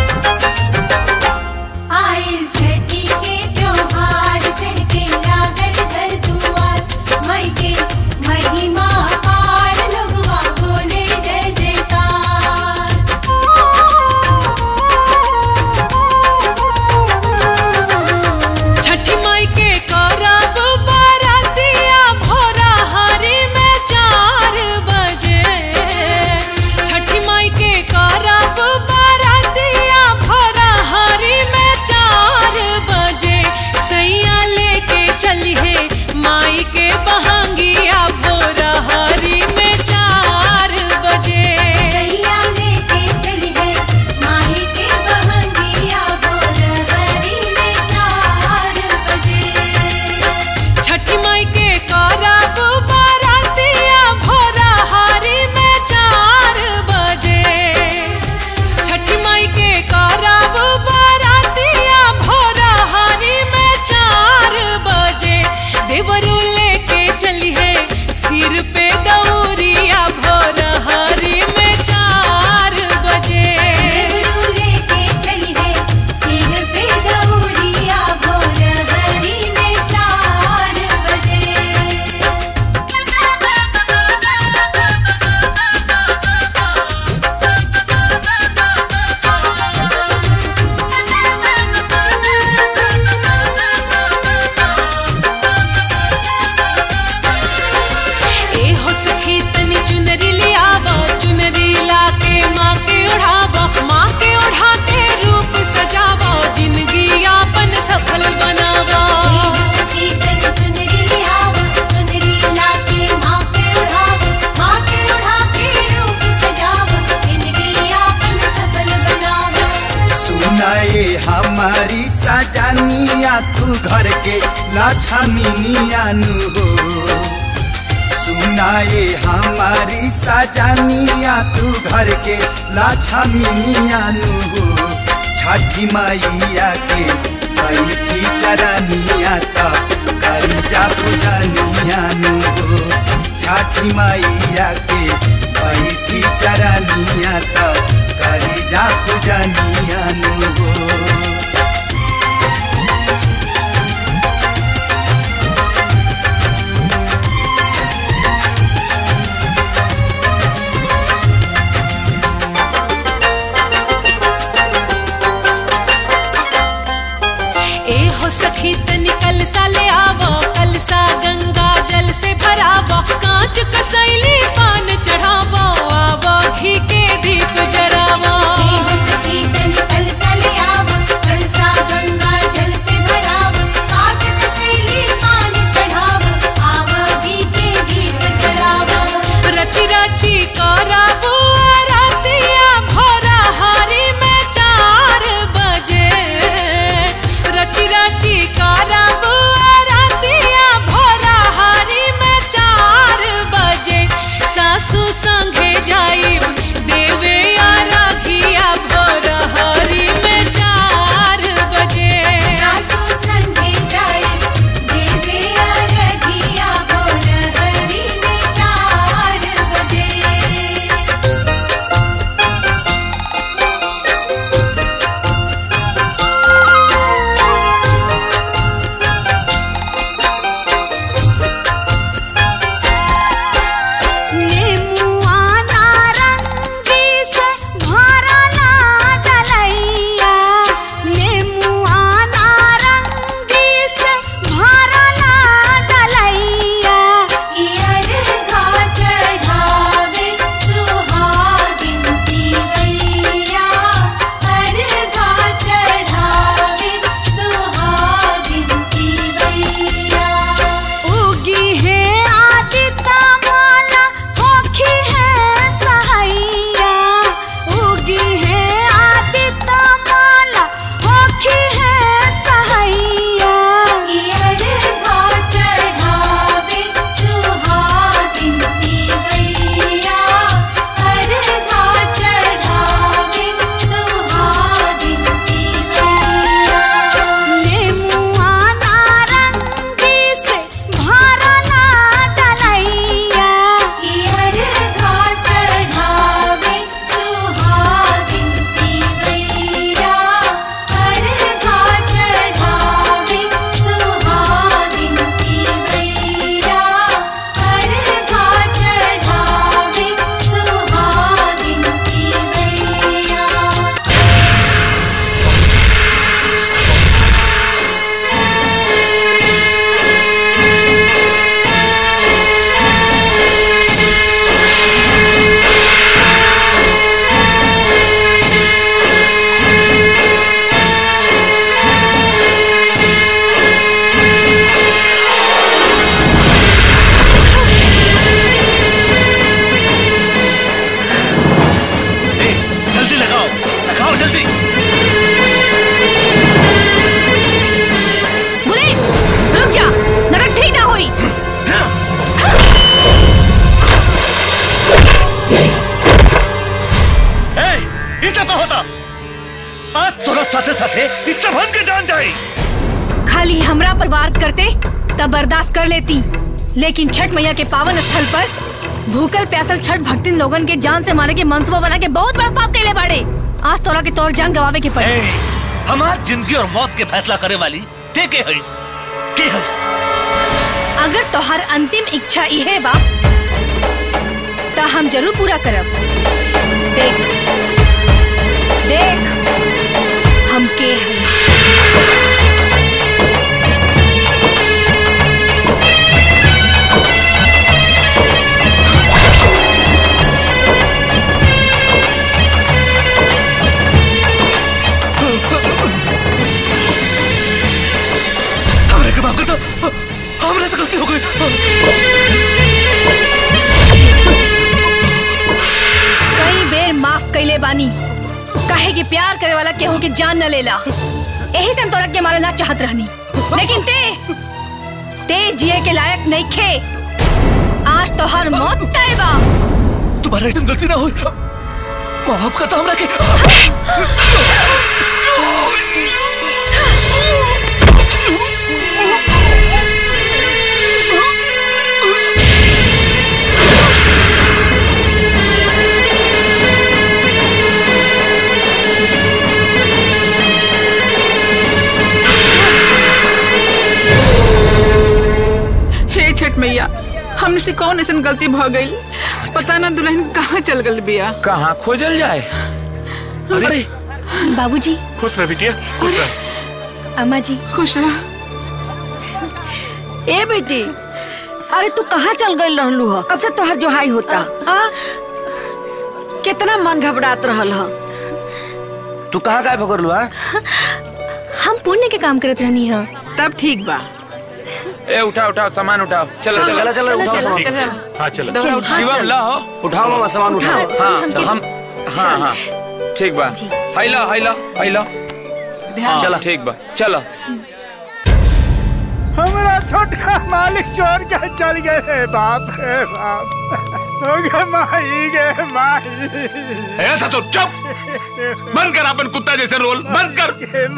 आइल छठी के त्योहार चढ़ के लागल सुनाए हमारी सजानिया तू घर के लक्ष्मीनिया नु हो सुनाए हमारी सजानिया तू घर के लक्ष्मीनिया नु हो छठी मैया के बैठी चरनिया त करी जा पूजनिया नु हो छठी मैया के बैठी चरनिया त करी जा पूजनिया नु हो ए हो सखी तनी कल सा ले आवो कल सा गंगा जल से भरावो कांच कसैली पान चढ़ावो आवो घी के दीप जरावो सखी तनी कल सा ले आवो कल सा गंगा जल से भरावो काट कसैली पान चढ़ावो आवो घी के दीप जरावो रची रची करावो रातिया भोरा हारी में चार बजे रची रची करावो रातिया भोरा हारी में चार बजे सासू संगे जाई देवे आराधिया भोर हरी में चार बजे सासू संगे जाए देवे अरघिया भोर हरि में चार बजे नेमुआ नारंगी से भरला डलैया नेमुआ नारंगी से भरला डलैया इयर का चढ़ावे सुहागिन की गैया हर का चढ़ावे सुहागिन की गैया उगी है आदिता माला होखी है सहैया उगी है आदिता माला होखी है सहैया इयर का चढ़ावे सुहागिन की गैया हर का चढ़ावे सुहागिन की गैया नेमुआ नारंगी से भरला डलैया इयर का चढ़ावे सुहागिन की गैया हर का चढ़ावे सुहागिन की गैया हर का चढ़ावे सुहागिन की गैया जल्दी लगाओ लगाओ जल्दी बुलेट रुक जा नरक ठीक ना होई ए, इससे तो होता आज तोरा साथे साथे इससे भन के जान जाई खाली हमरा पर वार करते तब बर्दाश्त कर लेती लेकिन छठ मैया के पावन स्थल पर भूखल प्यासल छठ भक्तिन लोगन के जान से मारे के मंसूबा बना के बहुत बड़ा पाप कैले बाड़े आज तोरा के तौर जान गवावे के पड़े हमार जिंदगी और मौत के फैसला करे वाली ते के हईस के हईस अगर तोहर अंतिम इच्छा इहे बा त हम जरूर पूरा करब देख देख हम के हैं हमरे के माफ कर दो हमरे से गलती हो गई कई बेर माफ कैले बानी काहे कि प्यार करे वाला केहू के जान न लेला यही से हम तोरा के मारे ना चाहत रहनी लेकिन ते ते जिए के लायक नहीं खे आज तो हर मौत तय बा तुम्हारा एकदम गलती ना हुई माफ करता हमरा के हे छठ मैया हमने से कौन ऐसा गलती भ गई पता ना दुल्हन कहाँ चल गल बिया कहाँ खोजल जाए अरे बाबूजी खुश रह बिटिया खुश रह अम्मा जी खुश रह ए बेटी अरे तू कहाँ चल गई रहलू ह कब से तोहर जोहाई होता हाँ कितना मन घबरात रहल ह तू कहाँ गायब हो गलू हाँ हम पुण्य के काम करत रहनी है तब ठीक बा ए उठाओ उठाओ सामान उठाओ चलो चलो चलो, चलो, उठाओ सामान। हाँ चलो दौड़ा उठा। शिवम ला हो उठाओ मामा सामान उठाओ हाँ तो हम हाँ हाँ ठीक बा हैला हैला हैला हाँ चला। ठीक बा चलो हमारा छोटका मालिक चोर के चल गए रे बाप रे बाप हो गए माही गे माही ऐसा तो चुप बंद कर अपन कुत्ता जैसे रोल बंद कर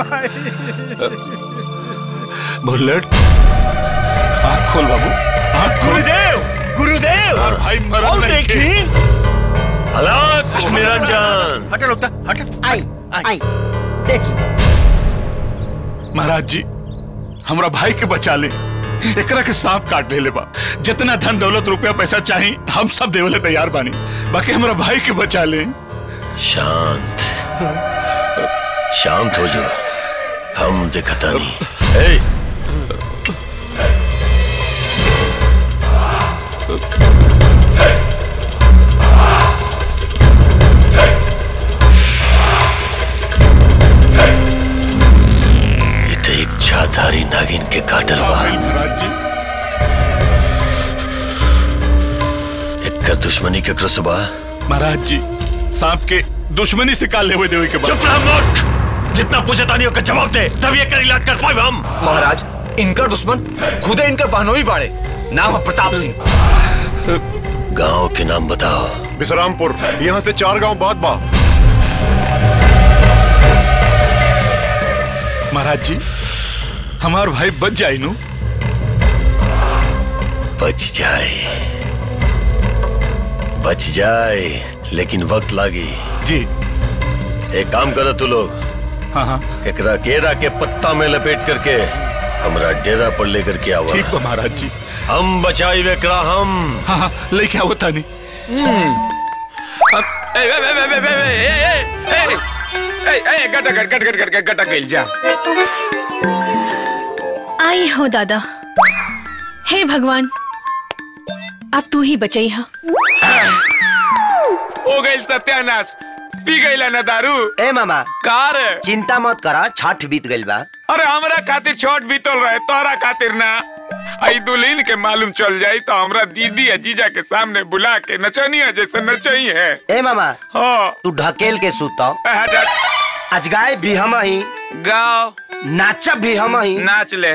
बुलेट आँख खोल बाबू आँख खोल गुरुदेव गुरुदेव और भाई मरल और नहीं देखी के। अलग निरंजन हटा लोगता हटा आई आई देखी महाराज जी हमरा भाई के बचा ले एकरा के सांप काट ले बा जितना धन दौलत रुपया पैसा चाही हम सब देवले तैयार बानी बाकी हमरा भाई के बचा ले शांत शांत हो जा हम दिखता नहीं ए, ये तो एक छाधारी नागिन के काटल बा महाराज जी एकर दुश्मनी केकरो से बा महाराज जी सांप के दुश्मनी से काल लेवे देवे के बाद चुप रह मूर्ख जितना पूछे तानियों का जवाब दे तब ये कर इलाज कर पाए हम महाराज इनका दुश्मन खुदे इनका बहनोई बाड़े नाम है प्रताप सिंह गांव के नाम बताओ विश्रामपुर यहाँ से चार गांव बाद बा महाराज जी हमार भाई बच जाए नु बच जाए बच जाए लेकिन वक्त लागी जी एक काम करो तू लोग हाँ हाँ एकरा केरा के पत्ता में लपेट करके हमरा डेरा पर लेकर के आवा ठीक बा महाराज जी हम बचाई एकरा हम हाँ हाँ लेके आओ तानी ए ए ए ए ए ए ए ए ए गटा गट गट गट गट गट गटा गइल जा आई हो दादा हे भगवान अब तू ही बचाई हा हो गइल सत्यानाश पी गइला ना दारू ए मामा कार चिंता मत करा छठ बीत गइल बा अरे हमरा खातिर छोट बीतल रहे तोरा खातिर ना आई दुल्हन के मालूम चल जाई तो हमरा दीदी या जीजा के सामने बुला के नचनिया जैसे नचई है ए मामा हाँ तू ढकेल के सुत हटा आज गाय भी हम ही गाओ नाचब भी हम ही नाच ले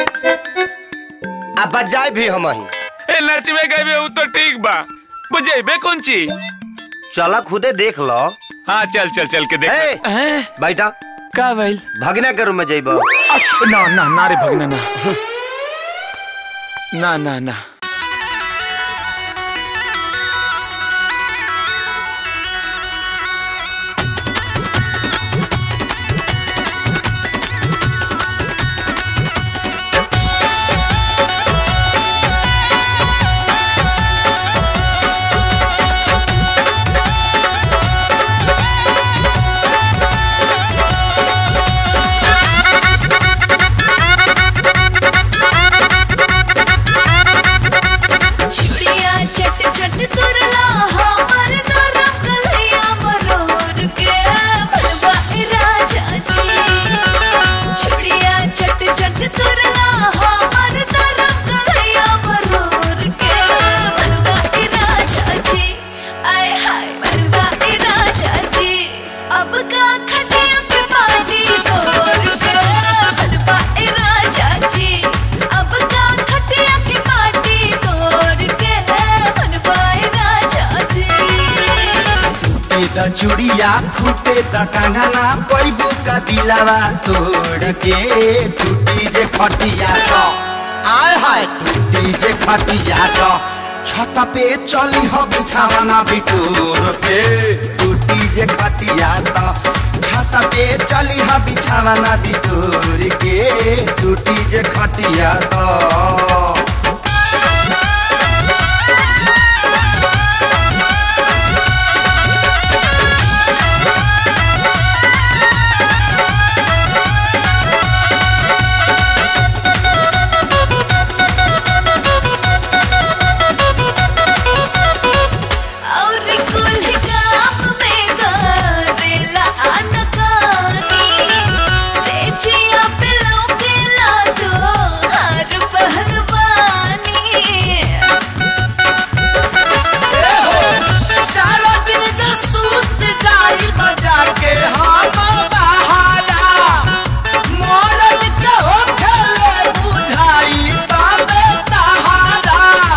आ बजाए भी हम ही ए नचबे गए उ तो ठीक बा बुझेबे कौन चीज चला खुदे देख लो हाँ चल चल चल के देख बैठा का भइल भगना के रूम में जइब ना ना ना रे भगना ना ना ना ना Thank you. चूड़िया फूटे त कंगना पैबू का दिलावा तोड़ के टूटी जे खटिया क आय हाय टूटी जे खटिया क छत पे चली हो बिछावना बिटोर के टूटी जे खटिया त छत पे चली हो बिछावना बिटोर के टूटी जे खटिया त और कुल काम में करेला अनकारी से जिया पे लौकेला तो हर पहलवानी सारा दिन का सूत जाई बजा के हम बहारा मरद के हो खेले बुझाई बाबे तहारा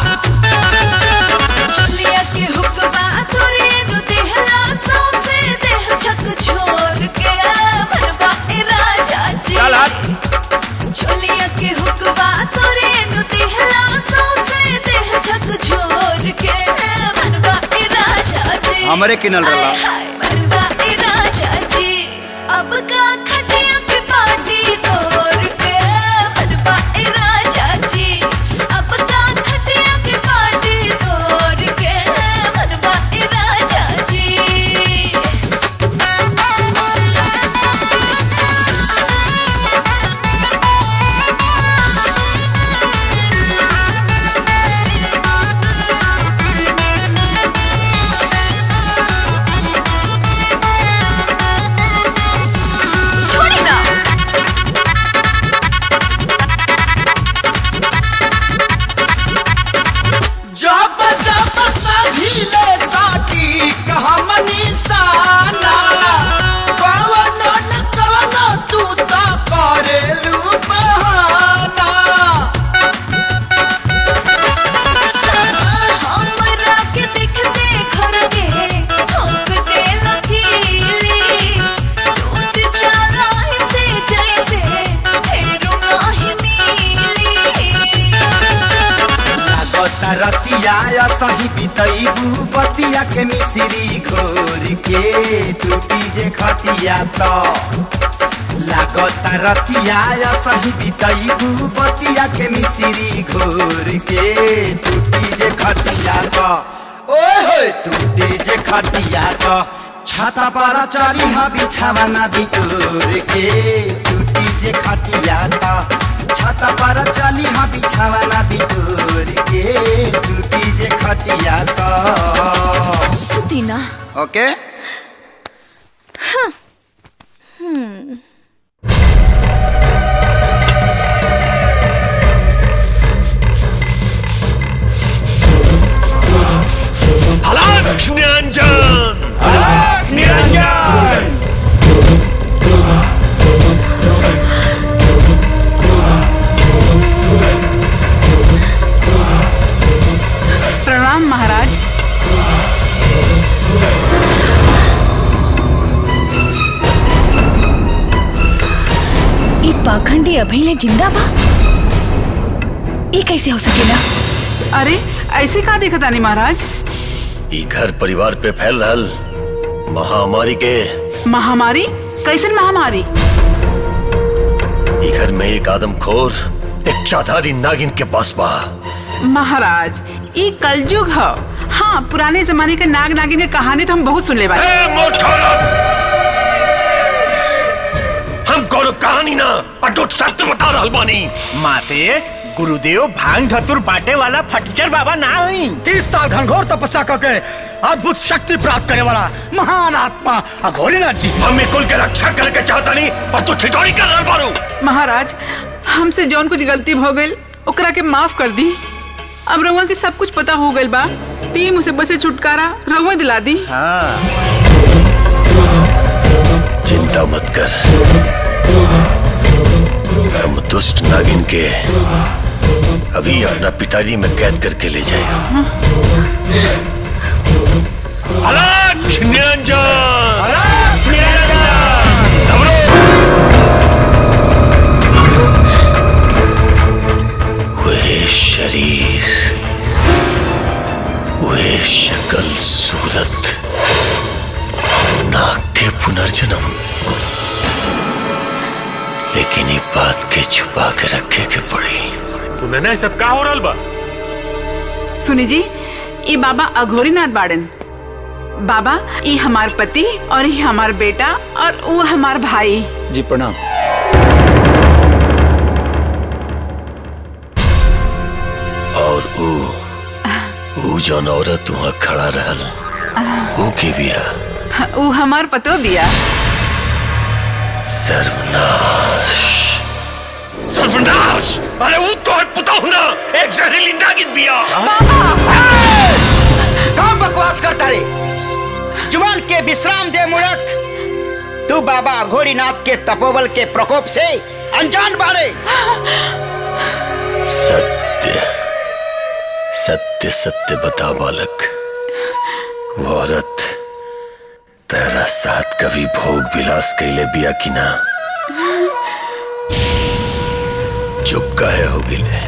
चलिया के हुक्मा तोरे नु देहला सौसे देह छक छोड़ के भरवा ए राजा जी चलिया के हुक्मा तोरे नु देहला सौसे देह छक छोड़ के भरवा ए राजा जी हमरे किनल रहला। हाय, हाय, भरवा ए राजा जी अब का खटिया पे पार्टी तोड़ के भरवा ए राजा जी अब का खटिया पे पार्टी तोड़ के भरवा ए राजा जी छोड़ी ना जब जब सभीले साटी कहमनी साना कवन न कवन तू त करेलू बहाना हमरा के देखते घर के ठोक दे लकीली टूट जाला से जैसे फेरू नाही मिली लागता रतिया सही बितैबू बतिया के मिश्री घोर के टूटी जे खटिया त लागता रतिया सही बितैबू बतिया के मिश्री घोर के टूटी जे खटिया त ओए होए टूटी जे खटिया त छाता पर चली हा बिछावना बिटोर के टूटी जे खटिया त छाता पर चली हा बिछावना बिटोर के टूटी जे खटिया त सुती ना ओके हाँ हम्म हलाक निरंजन हलाक निरंजन प्रणाम महाराज ई पाखंडी अभी ले जिंदा बा ई कैसे हो सकेला अरे ऐसे का देखा तानी महाराज ई घर परिवार पे फैल रहल महामारी के महामारी कैसन महामारी ई घर में एक आदमखोर एक चाधारी नागिन के पास बा महाराज ई कलयुग ह हाँ पुराने जमाने के नाग नागिन के कहानी तो हम बहुत सुन ले हम कोनो कहानी ना अटूट सत्य बता रहल बानी माते गुरुदेव भांग धतुर बांटे वाला फटीचर बाबा ना हुई तीस साल घनघोर तपस्या करके अद्भुत शक्ति प्राप्त करे वाला महान आत्मा अघोरीनाथ जी हम कुल के रक्षा करके चाहता नहीं और तू ठिठोरी कर रहल बारू महाराज हमसे जौन कुछ गलती हो गई ओकरा के माफ कर दी अब रउआ के सब कुछ पता हो गइल बा ती मुसीबत से छुटकारा रउआ दिला दी चिंता मत कर हम दुष्ट नागिन के अभी अपना पिताजी में कैद करके ले जाए अलग निरंजन अलग वह शरीर वह शक्ल सूरत नाक के पुनर्जन्म लेकिन ये बात के छुपा के रखे के पड़ी सुने ना ये सब का हो रहा बा सुनी जी ये बाबा अघोरीनाथ बाड़न बाबा ये हमार पति और ये हमार बेटा और वो हमार भाई जी प्रणाम और ऊ ऊ जौन औरत वहाँ खड़ा रहल ऊ के बिया वो हमार पतो बिया सर्वनाश सर्वनाश अरे वो तो पुता हूं ना एक जहरीली नागिन बिया कहाँ बकवास करता रे जुबान के विश्राम दे मुड़क तू बाबा घोड़ीनाथ के तपोबल के प्रकोप से अनजान बारे सत्य सत्य सत्य बता बालक वो औरत तेरा साथ कभी भोग विलास कैले बिया कि ना चुप काहे हो गईले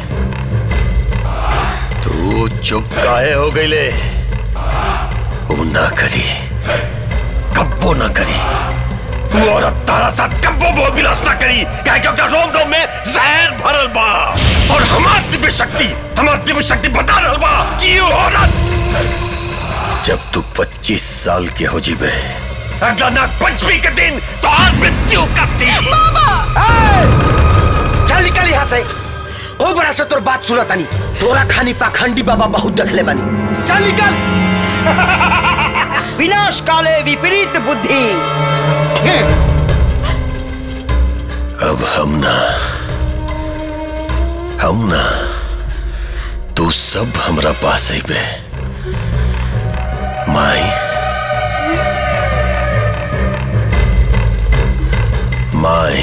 तू चुप काहे हो गईले वो ना करी कब्बो ना करी वो औरत तारा साथ कब्बो भोग विलास ना करी क्या क्योंकि रोम रोम में जहर भरल बा और हमार दिव्य शक्ति हमार दिव्य शक्ति बता रहल बा कि वो औरत जब तू 25 साल के हो जीबे अगला नाग पंचमी के दिन तो और मृत्यु करती चल निकल यहाँ से ओ बड़ा से तोर बात सुना तानी तोरा खानी पाखंडी बाबा बहुत देखले बानी चल निकल विनाश काले विपरीत बुद्धि अब हम ना हम ना तू सब हमरा पास अबे माई माई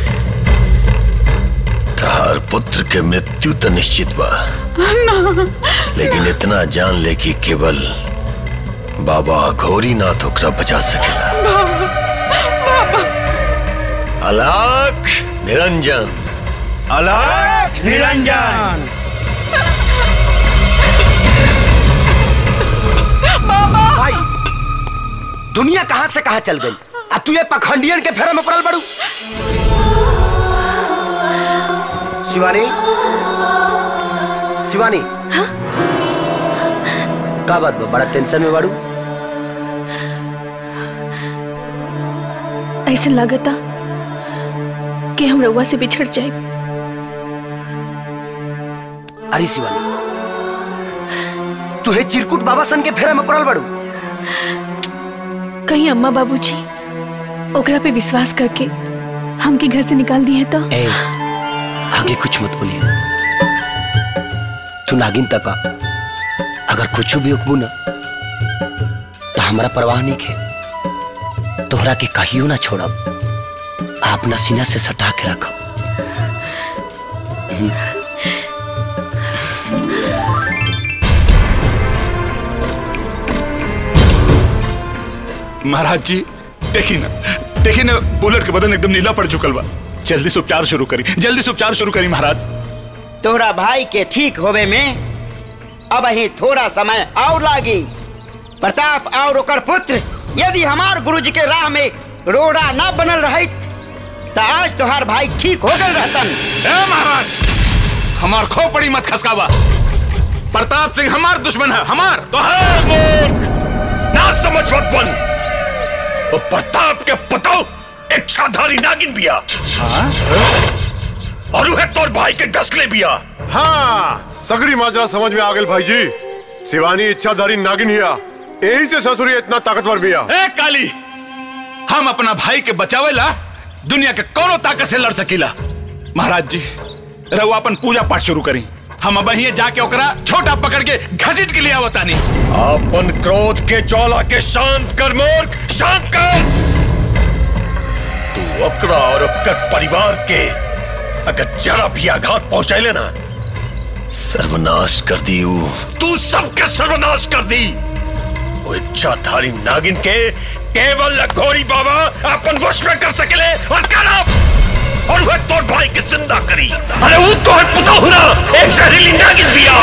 तहार पुत्र के मृत्यु तो निश्चित बा लेकिन इतना जान ले कि केवल बाबा घोरीनाथ ओकरा बचा सकेला अलख निरंजन अलख निरंजन भाई दुनिया कहाँ से कहाँ चल गई आ तू ये पखंडियन के फेरा में पड़ल बड़ू शिवानी शिवानी का बात बा बड़ा टेंशन में बाड़ू ऐसा लगता कि हम रउआ से बिछड़ जाए अरे शिवानी तू हे चिरकुट बाबा सन के फेरा में पड़ल बड़ू कहीं अम्मा बाबूजी ओकरा पे विश्वास करके हमके घर से निकाल दिए तो ए, आगे कुछ मत बोलिए तू नागिन तक आ। अगर कुछ भी उकबू ना तो हमारा परवाह नहीं खे तोहरा के कहियो ना छोड़ब आ अपना सीना से सटा के रखब हम्म। महाराज जी देखी ना देखी ना बुलेट के बदन एकदम नीला पड़ चुकल बा जल्दी से उपचार शुरू करी जल्दी से उपचार शुरू करी महाराज तोहरा भाई के ठीक होवे में अब ही थोड़ा समय और लागी प्रताप और ओकर पुत्र यदि हमार गुरुजी के राह में रोड़ा न बनल रहित तो आज तोहार भाई ठीक हो गए रहतन ए महाराज हमार खोपड़ी मत खसकावा प्रताप सिंह हमार दुश्मन है हमार तो है मूर्ख ना समझ मत बन वो प्रताप के पतो इच्छाधारी नागिन बिया और वह तोर भाई के डसले बिया हाँ सगरी माजरा समझ में आ गई भाई जी शिवानी इच्छाधारी नागिन हिया यही से ससुरी इतना ताकतवर बिया ए काली हम अपना भाई के बचावेला दुनिया के कोनो ताकत से लड़ सकीला महाराज जी रहुआ अपन पूजा पाठ शुरू करी हम अब ही जाके ओकरा छोटा पकड़ के घसीट के लिए आवतानी अपन क्रोध के ज्वाला के शांत कर मूर्ख शांत कर तू अपना और अपकर परिवार के अगर जरा भी आघात पहुंचाए ना सर्वनाश कर दी ऊ। तू सबके सर्वनाश कर दी वो इच्छाधारी नागिन के केवल घोड़ी बाबा अपन वश में कर सकेले और करब और वह तोर भाई के जिंदा करी अरे वो तो है पुता हुना एक जहरीली नागिन दिया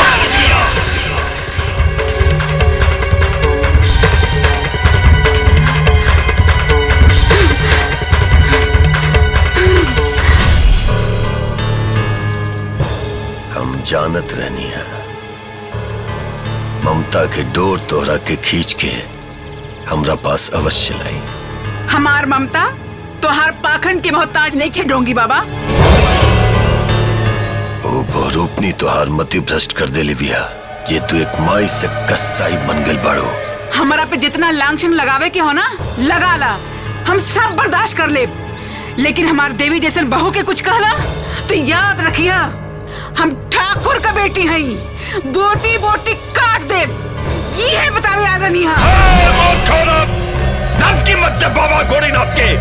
हम जानत रहनी है ममता के डोर तोहरा के खींच के हमरा पास अवश्य लाई हमार ममता तोहार पाखंड के मोहताज नहीं थे डोंगी बाबा ओ बहुरूपनी तोहार मति भ्रष्ट कर दे लिविया जे तू एक माई से कसाई बन गल बाड़ो हमारा पे जितना लांछन लगावे के हो ना लगा ला हम सब बर्दाश्त कर ले लेकिन हमार देवी जैसन बहू के कुछ कहला तो याद रखिया हम ठाकुर का बेटी हई बोटी बोटी काट दे ये है बतावे आ रही धमकी मत दे बाबा गोरीनाथ के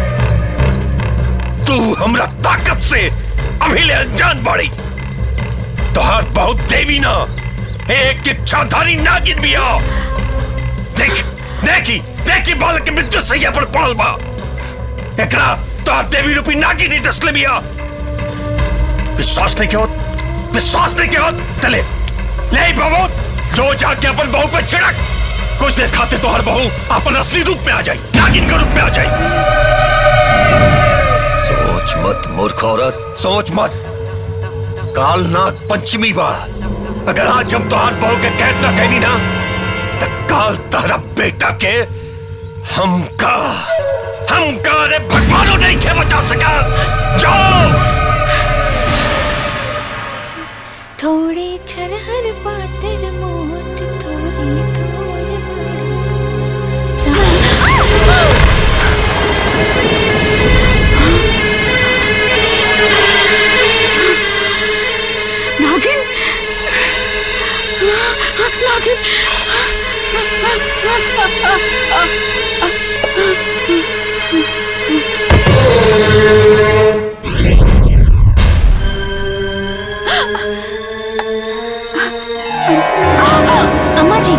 तू हमरा ताकत से अभी ले अनजान बाड़ी तोहार बहुत देवी ना एक इच्छाधारी नागिन भी आ देख देखी देखी बालक के मृत्यु सैया पर पड़ल बा एकरा तोहार देवी रूपी नागिन ही डसले भी आ विश्वास नहीं के होत विश्वास नहीं के होत चले ले बाबू जो जाके अपन बहू पे छिड़क कुछ देर खाते तो हर बहू अपन असली रूप में आ जाए नागिन के रूप में आ जाए सोच मत मूर्ख औरत सोच मत काल नाग पंचमी बा अगर आज हम तोहार बहू के कैद ना कहनी ना तो काल तारा बेटा के हम का हम का अरे भगवानों नहीं के बचा सका जाओ थोड़े छरहर पाटर मोट थोड़ी थोड़ नागिन नागिन अम्मा जी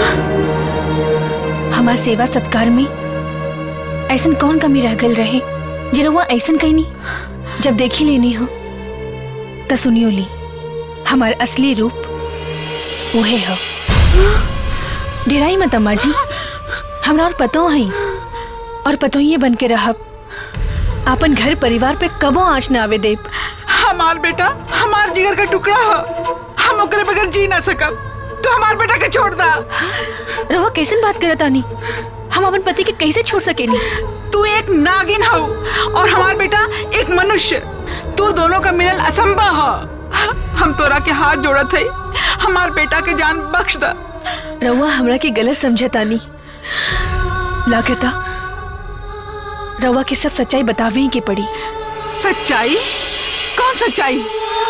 हमार सेवा सत्कार में ऐसन कौन कमी रह गल रहे जे रउआ ऐसन कहनी जब देखी लेनी हो त सुनियो ली हमार असली रूप उहे हो डेराई मत अम्मा जी हमरा और पतो है और पतो ही बन के रहब आपन घर परिवार पे कबो आँच न आवे देब हमार बेटा हमार जिगर का टुकड़ा हो हम ओकरे बगैर जी ना सकब तो हमार बेटा के छोड़ दा रउआ कैसन बात करत आनी हम अपन पति के कैसे छोड़ सकेनी तू एक नागिन हो और हमार बेटा एक मनुष्य तू दोनों का मिलन असंभव हो हम तोरा के हाथ जोड़त है हमार बेटा के जान बख्श दा रउआ हमरा के गलत समझतानी लागता रउआ के सब सच्चाई बतावे ही के पड़ी सच्चाई कौन सच्चाई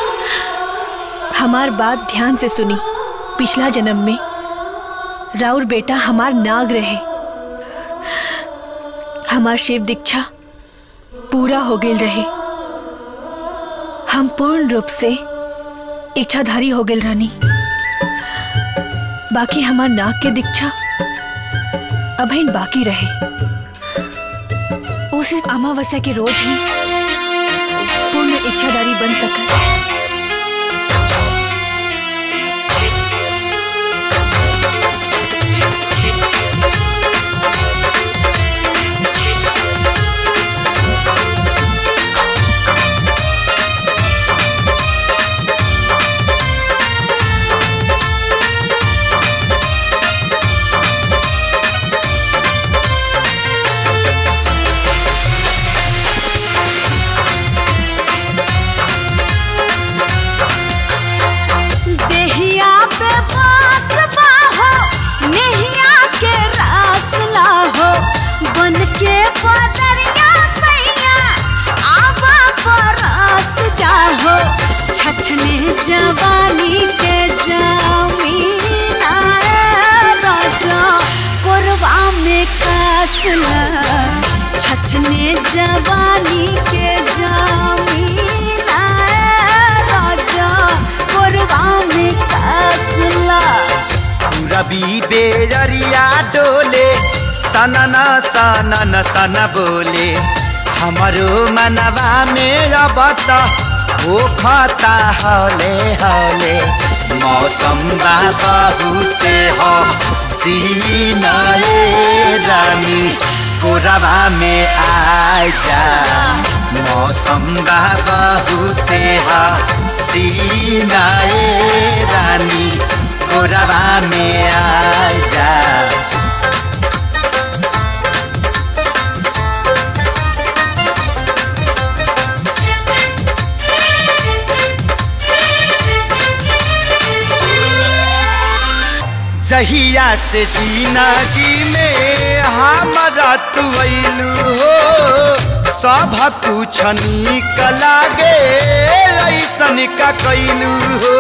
हमार बात ध्यान से सुनी पिछला जन्म में राउर बेटा हमार नाग रहे हमार शिव दीक्षा पूरा हो गेल रहे हम पूर्ण रूप से इच्छाधारी हो गेल रानी बाकी हमार नाग के दीक्षा अभी बाकी रहे वो सिर्फ अमावस्या के रोज ही पूर्ण इच्छाधारी बन सका देहिया पे बास बाहो नेहिया के रास लाहो बन के बदरिया सैया आवा बरस जाहो छछने जवानी के जमीन आए राजा कोरवा में कसला छछने जवानी के जमीन आए राजा कोरवा में कसला पूरा पूरबी बेजरिया डोले सनना सनन सन बोले हमारो मनवा में अब त हो खता हले हले मौसम बा बहुते हो सीनाए रानी कोरबा में आ जा मौसम बा बहुते हो सीनाए रानी कोरबा में आ जा जहिया से जिंदगी में हमारा तू अइलू हो सब कुछ निक लागे ऐसन का कैलू हो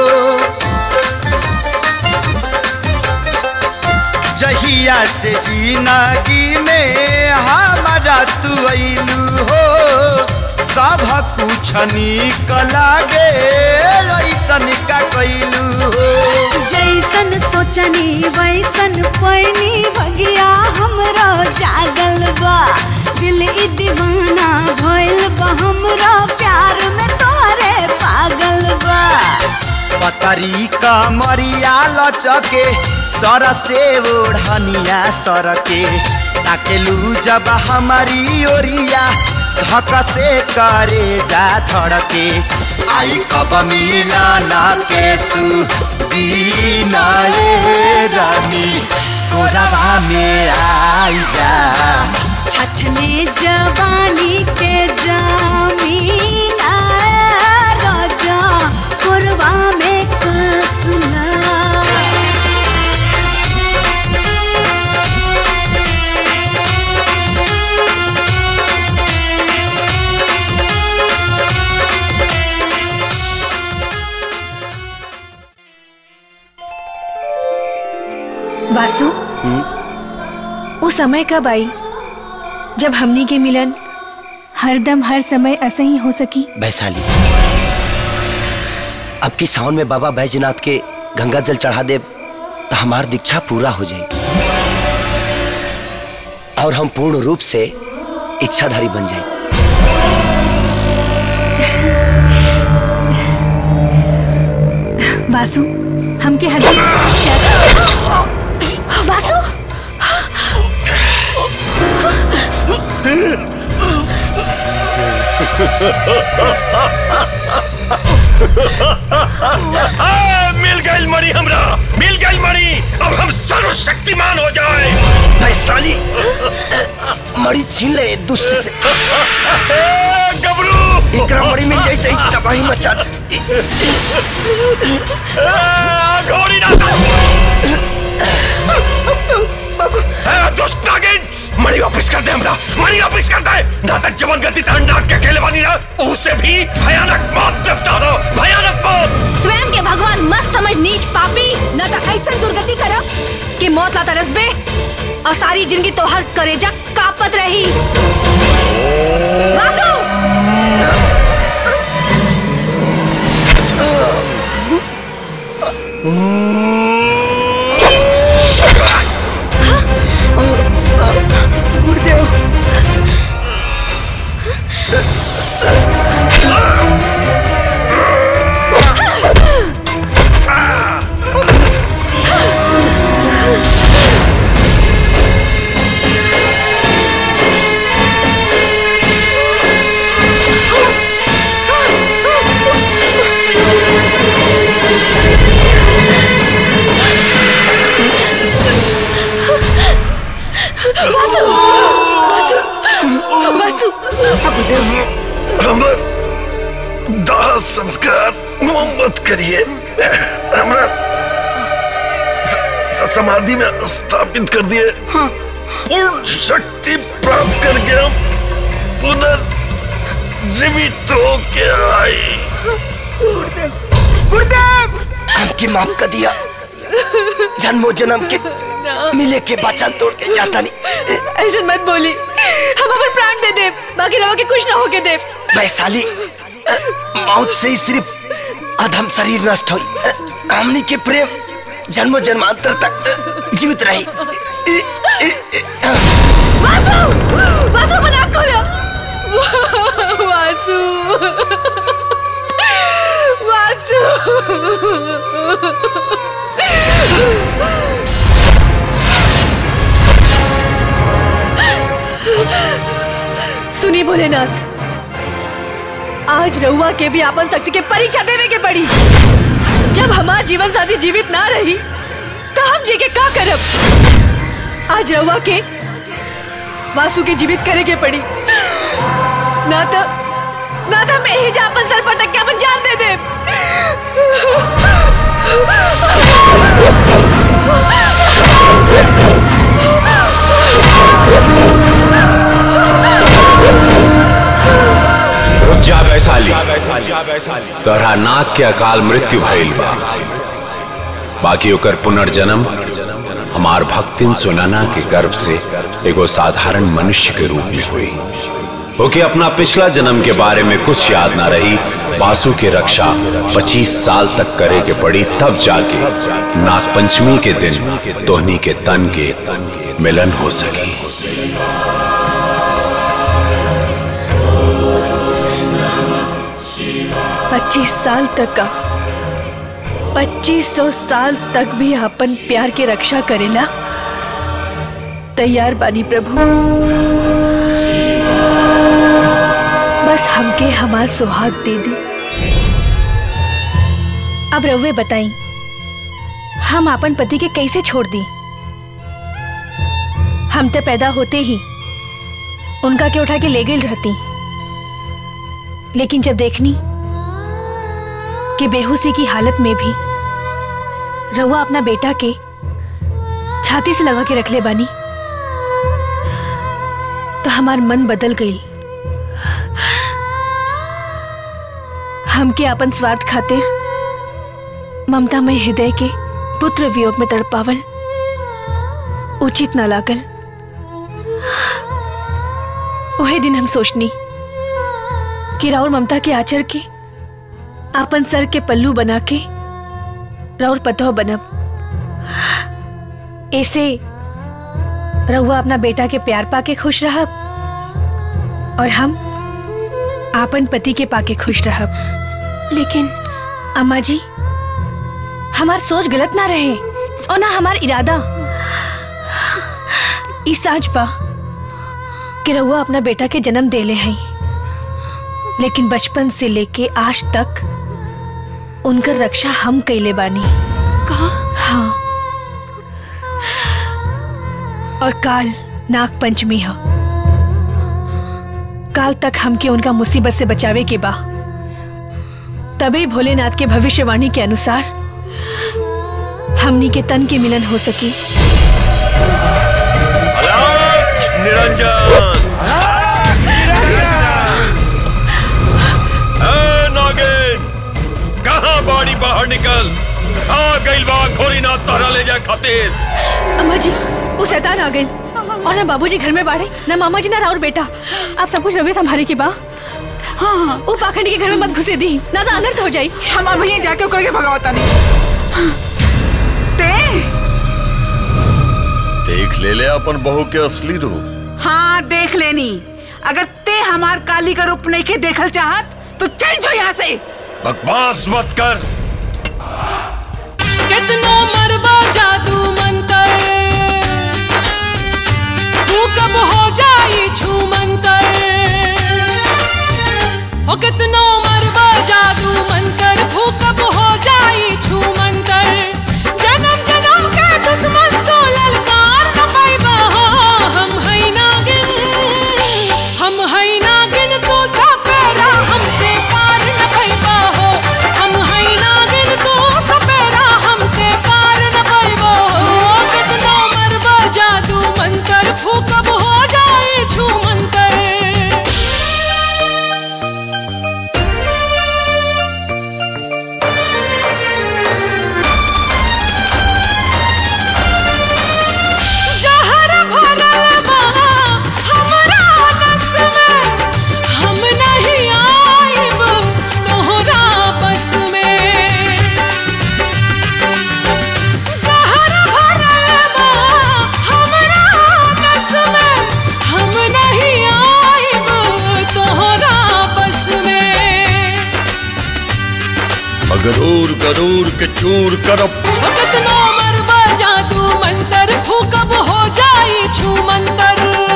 जहिया से जिंदगी में हमारा तू अइलू हो सब कुछ निक लागे ऐसन का कैलू हो जैसन सोचनी वैसन पैनी भगिया हमरो जागल बा दिल ई दीवाना भइल बा हमरो प्यार में तोरे पागल बा पतरी कमरिया लचके सर से ओढ़निया सरके ताकेलू जब हमारी ओरिया धक से करे जा धड़के आई कब मिलाना के सुदीना ये रानी कोरबा में आई जा छछने जवानी के जमीन राजा कोरबा में कसला वासु वो समय कब आई जब हमनी के मिलन हरदम हर समय ऐसे ही हो सकी वैशाली अब की सावन में बाबा बैजनाथ के गंगा जल चढ़ा दे तो हमार दीक्षा पूरा हो जाएगी और हम पूर्ण रूप से इच्छाधारी बन जाए वासु हमके हर वासु आ, मिल गई मणि हमरा मिल गई मणि अब हम सर्वशक्तिमान हो जाए वैशाली मड़ी छीन ले दुष्ट से गबरू एकरा मड़ी मिल जाई त तबाही मचा दे घोड़ी ना ए, दुष्ट नागिन मणि वापस कर दे हमरा मणि वापस कर दे नाटक जवन गति तान नाग के खेले बानी ना उससे भी भयानक मौत निपटा दो भयानक मौत स्वयं के भगवान मत समझ नीच पापी न तो ऐसा दुर्गति करब कि मौत ला तरसबे और सारी जिंदगी तोहर करेजा कापत रही वासु गुरुदेव वासु वासु वासु हमर दाह संस्कार मोहम्मत करिए हमरा स- स- समाधि में स्थापित कर दिए पूर्ण शक्ति प्राप्त करके हम पुनर्जीवित होके आई गुरुदेव हमके माफ कर दिया जन्मो जन्म के मिले के वचन तोड़ के जाता नहीं ऐसा मत बोली हम अपन प्राण दे दे बाकी रहो के कुछ ना होके दे वैशाली मौत से ही सिर्फ अधम शरीर नष्ट हुई हमनी के प्रेम जन्म जन्मांतर तक जीवित रही वासु वासु अपन आँख खोलो वासु वासु सुनी भोलेनाथ आज रहुआ के भी आपन शक्ति के परीक्षा देवे के पड़ी जब हमार जीवन साथी जीवित ना रही तो हम जी के का करब आज रहुआ के वासु के जीवित करे के पड़ी ना तो ना तो मैं ही जा अपन सर पटक के अपन जान दे दे रुक जा वैशाली तोहरा नाक के अकाल मृत्यु भइल बा बाकी ओकर पुनर्जन्म हमार भक्तिन सुनाना के गर्भ से एगो साधारण मनुष्य के रूप में हुई ओके अपना पिछला जन्म के बारे में कुछ याद ना रही बासु की रक्षा 25 साल तक करे के पड़ी तब जाके नाग पंचमी के दिन तोहनी के तन के मिलन हो सकी पच्चीस साल तक का पच्चीस सौ साल तक भी अपन प्यार के रक्षा करेला तैयार बानी प्रभु बस हमके हमार सुहाग दे दी अब रउवे बताई हम अपन पति के कैसे छोड़ दी हम तो पैदा होते ही उनका के उठा के ले गई रहती लेकिन जब देखनी कि बेहोशी की हालत में भी रहुआ अपना बेटा के छाती से लगा के रख ले बानी तो हमार मन बदल गई हमके अपन स्वार्थ खातिर ममता में हृदय के पुत्र वियोग में तड़पावल उचित न लागल वही दिन हम सोचनी कि राउर ममता के आचर के आपन सर के पल्लू बना के राउर पतोह बनब ऐसे रहुआ अपना बेटा के प्यार पाके खुश रहब और हम आपन पति के पाके खुश रहब लेकिन अम्मा जी हमार सोच गलत ना रहे और ना हमार इरादा ई साज बा कि रहुआ अपना बेटा के जन्म देले हैं लेकिन बचपन से लेके आज तक उनकर रक्षा हम कैले बानी कहा हाँ और काल नाग पंचमी है काल तक हमके उनका मुसीबत से बचावे के बा तभी भोलेनाथ के भविष्यवाणी के अनुसार हमनी के तन के मिलन हो सकी निरंजन ए, नागिन कहाँ बाड़ी बाहर निकल आ गइल बा घोरीनाथ तोहरा ले जाए खातिर अम्मा जी वो शैतान आ गई और ना बाबूजी घर में बाड़े ना मामा जी ना राउर बेटा आप सब कुछ रवे संभाले के बा हाँ हाँ वो पाखंडी के घर में मत घुसे दी ना तो अनर्थ हो जाई हम अब यहीं जाके करके भगवता नहीं ते देख ले ले अपन बहू के असली रूप हाँ देख लेनी अगर ते हमार काली का रूप नहीं के देखल चाहत तो चल जो यहाँ से बकवास मत कर कितनो मरबा जादू मंतर तू कब हो जाई छू मंतर ओ कितनो मरबा जादू मंतर तू कब हो जाई छू मंतर जन्म जन्म के दुश्मन तो ललकार न पाइबा हम है नागिन हम है नागिन तो सपेरा हमसे पार न पाइबा हो हम है नागिन तो सपेरा हमसे पार न पाइबा हो कितना मरबा जादू मंतर फूकब हो जाए छू मंतर गरूर गरूर के चूर करब कितना मरबा जादू मंतर फूकब हो जाई छू मंतर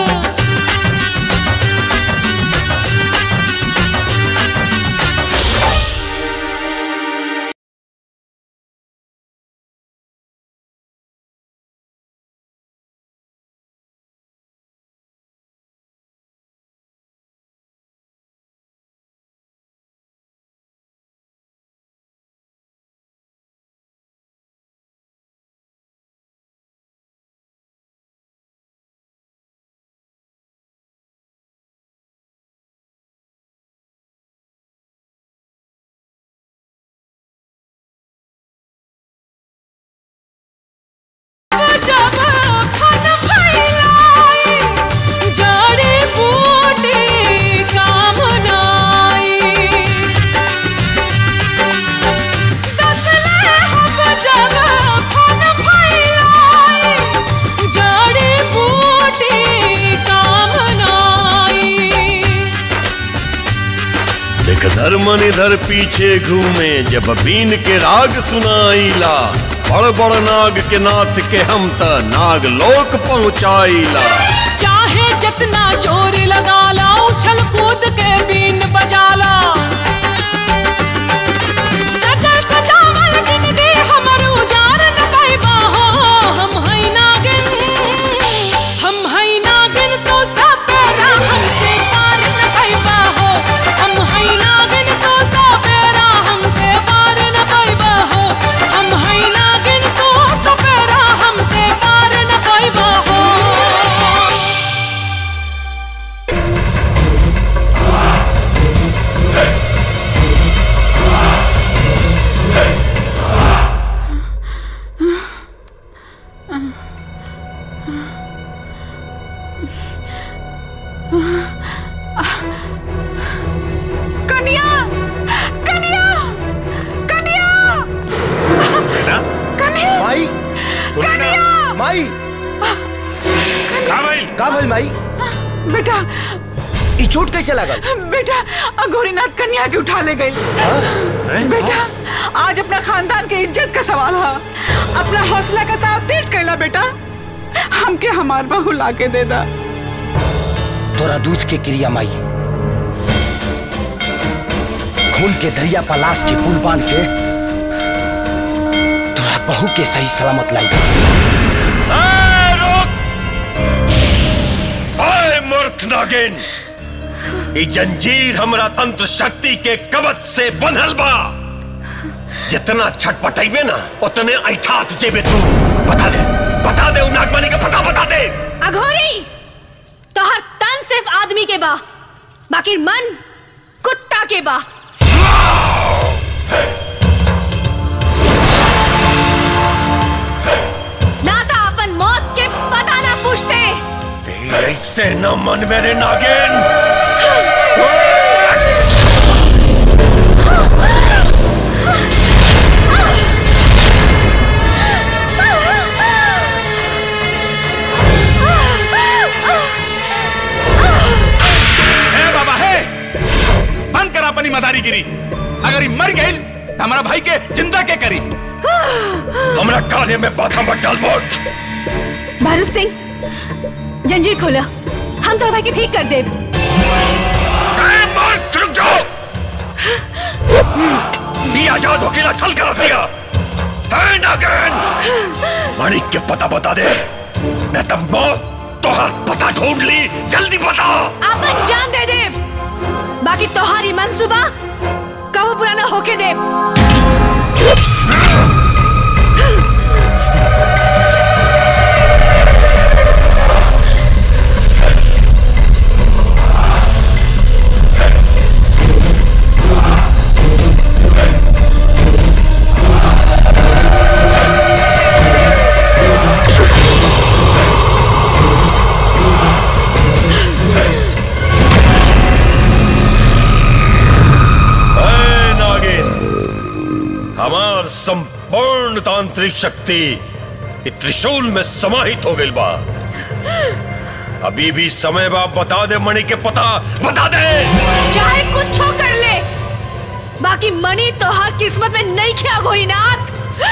जब फन फैलाई जड़ी बूटी काम नाई दसले हम जब फन फैलाई जड़ी बूटी काम नाई देख धर्मन इधर पीछे घूमे जब बीन के राग सुनाईला बड़ बड़ नाग के नाथ के हम त नाग लोक पहुँचाईला चाहे जितना जोर लगाला उछल कूद के बीन बजाला सजल सजावल जिंदगी हमर उजार न पाइबा हो हम हई नागिन हम हई नागिन तो सब बेरा हमसे पार न पाइबा हो हम हई नागिन तो सब बेरा हमसे पार न पाइबा हो हम हई नागिन तो सब बेरा हमसे पार न पाइबा हो कन्या कन्या कन्या कन्या माई कन्या माई का भइल का भइल माई बेटा ई चोट कैसे लागल बेटा अघोरीनाथ कन्या के उठा ले गई बेटा आज अपना खानदान के इज्जत का सवाल है अपना हौसला का ताव तेज कैला बेटा हमके हमार बहू ला के दे दा तोरा दूध के क्रिया माई खून के दरिया पर लाश के पुल बांध के तोरा बहू के सही सलामत लाई आए मूर्ख नागिन ई जंजीर हमरा तंत्र शक्ति के कवच से बंधल बा जितना छटपटाइबे ना उतने ऐठात जेबे तू बता दे बता दे उ नागमणि का पता बता दे अघोरी तोहर तन सिर्फ आदमी के बा बाकी मन कुत्ता के बा ना तो अपन मौत के पता ना पूछते ऐसे न मन मेरे नागिन हे बाबा हे बंद कर अपनी मदारीगिरी अगर ये मर गई तो हमारा भाई के जिंदा के करी हमरा काजे में बाथा मत डाल मोट भारत सिंह जंजीर खोला हम तोर भाई के ठीक कर दे रुक जाओ ये आजाद वकीला छल कर रख दिया है नागिन माणिक के पता बता दे मैं तब मौत तोहर पता ढूंढ ली जल्दी बता अपन जान दे दे बाकी तोहारी मंसूबा कबो पूरा ना होके दे है नागिन हमार संपूर्ण तांत्रिक शक्ति इ त्रिशूल में समाहित हो गई बा अभी भी समय बा बता दे मणि के पता बता दे चाहे कुछ हो कर ले बाकी मणि तोहार किस्मत में नहीं खिया गोरीनाथ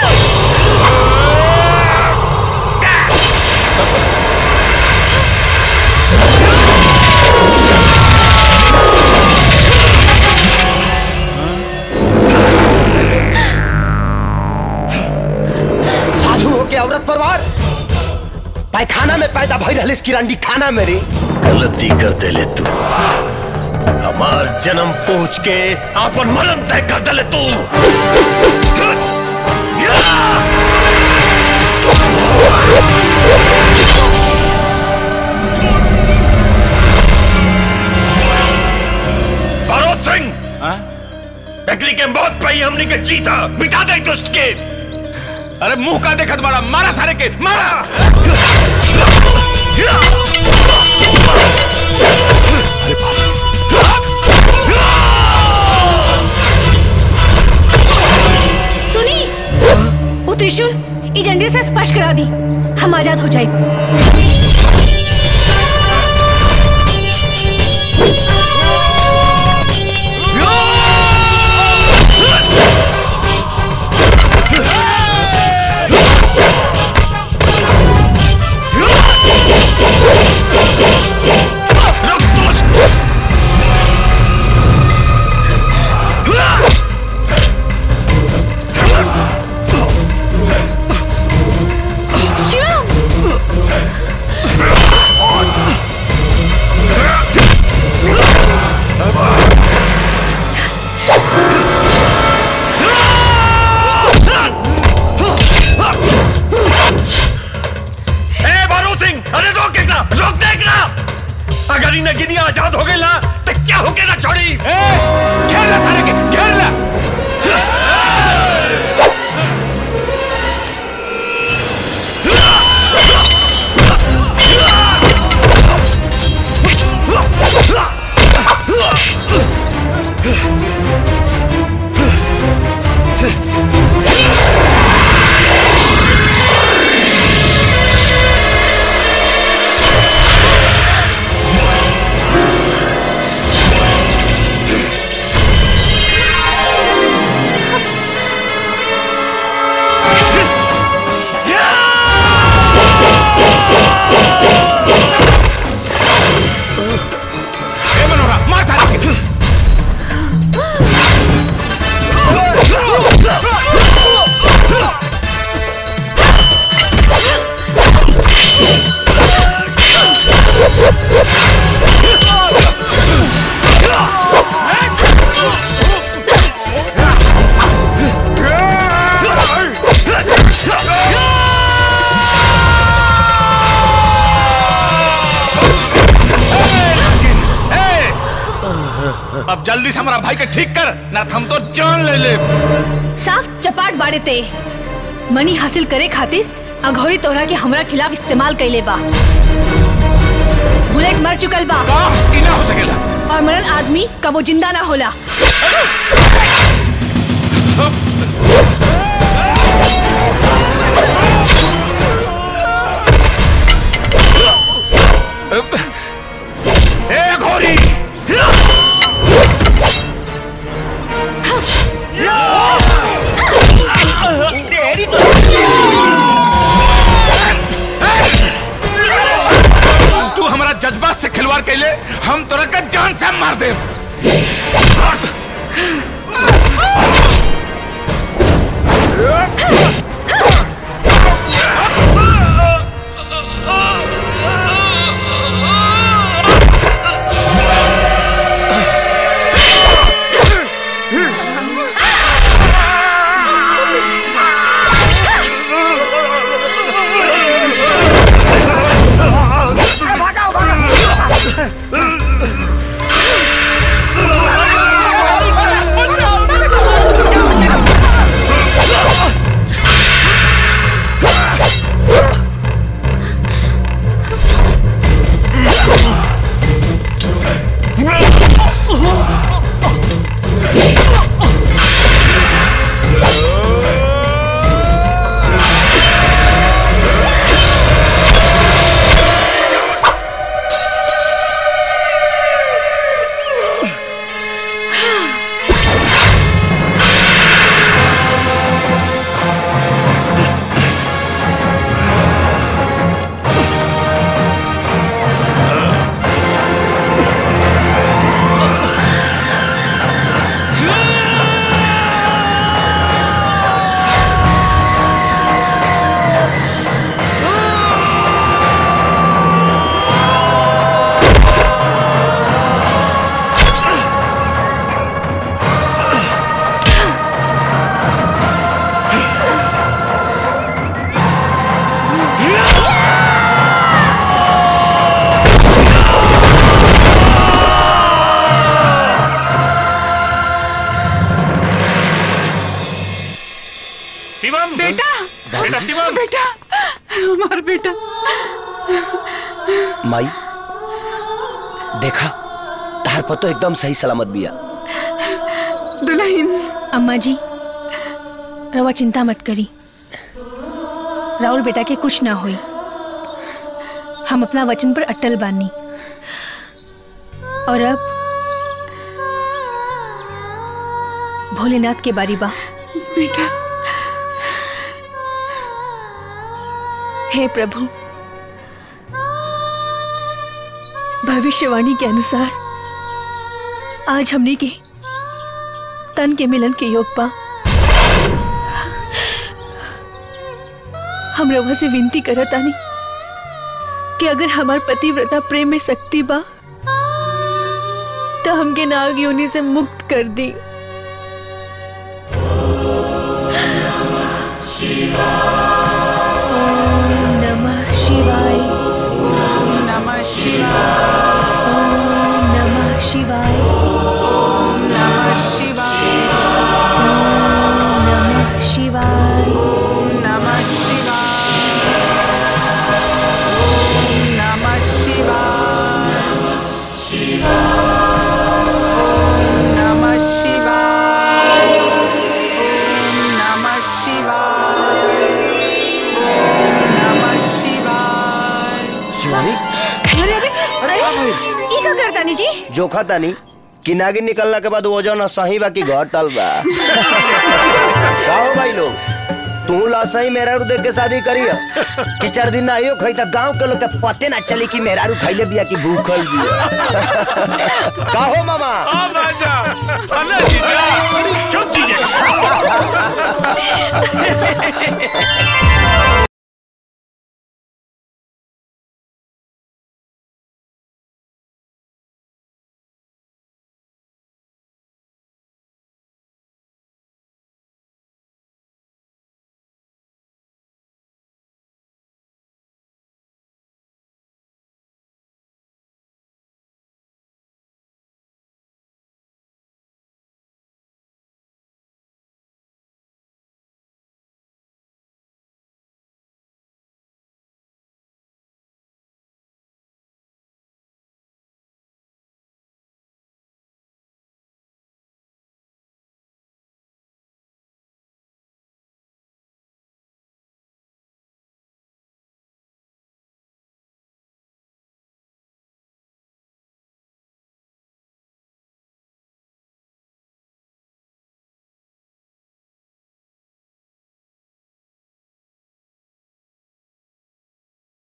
साधु हो के औरत परवार पायखाना में पैदा भई रहलिस किरांडी खाना में रे गलती कर दे ले तू हमार जन्म पहुंच के आपन मरण तय कर दे ले तू भरोत सिंह एकली के मौत पे ही हमनी के जीता मिटा दे दुष्ट के अरे मुंह का देखत बड़ा मारा सारे के मारा सुनी वो त्रिशूल ई जंजीर से स्पर्श करा दी हम आजाद हो जाए ए बारू सिंह अरे रोक देखना रोक देखना अगर इन्हें गिनी आजाद हो गई ना तो क्या हो गया ना छोड़ी घेर ला सारे के घेर ला ए मनोहरा मार सारे के अब जल्दी से हमारा भाई के ठीक कर ना तो हम तो जान ले ले साफ चपाट बाड़े ते मनी हासिल करे खातिर अघोरी तोहरा के हमरा खिलाफ इस्तेमाल कैले बा बुलेट मर चुकल बा ई ना हो सकेला और मरल आदमी कबो जिंदा ना होला ए घोरी तू हमारा जज्बात से खिलवाड़ कैले हम तोरा का जान से मार दे भागो भागो बेटा शिवम बेटा हमार बेटा माई देखा तार पतो एकदम सही सलामत बिया दुल्हन अम्मा जी रवा चिंता मत करी राहुल बेटा के कुछ ना हुई हम अपना वचन पर अटल बानी और अब भोलेनाथ के बारी बा बेटा हे प्रभु भविष्यवाणी के अनुसार आज हमने के तन के मिलन के योग पा हम रवा से विनती करत आनी कि अगर हमार पतिव्रता प्रेम में शक्ति बा तो हमके नाग योनि से मुक्त कर दी ओम नमः शिवाय ओम नमः शिवाय ओम नमः शिवाय ओम नमः शिवाय ओम नमः शिवाय ओम नमः शिवाय ओम नमः शिवाय ओम नमः शिवाय ओम नमः शिवाय ओम नमः शिवाय शिवानी अरे अरे अरे ई का करता नी जी जोखा तानी कि नागिन निकलना के बाद वजन सही बा कि घटल बा का हो भाई लोग तू लासही मेहरारू देख के शादी करिय कि चार दिन ना आइयो खई त गांव के लोग के पते ना चली कि मेहरारू खइले बिया कि भूखल बिया का हो मामा राजा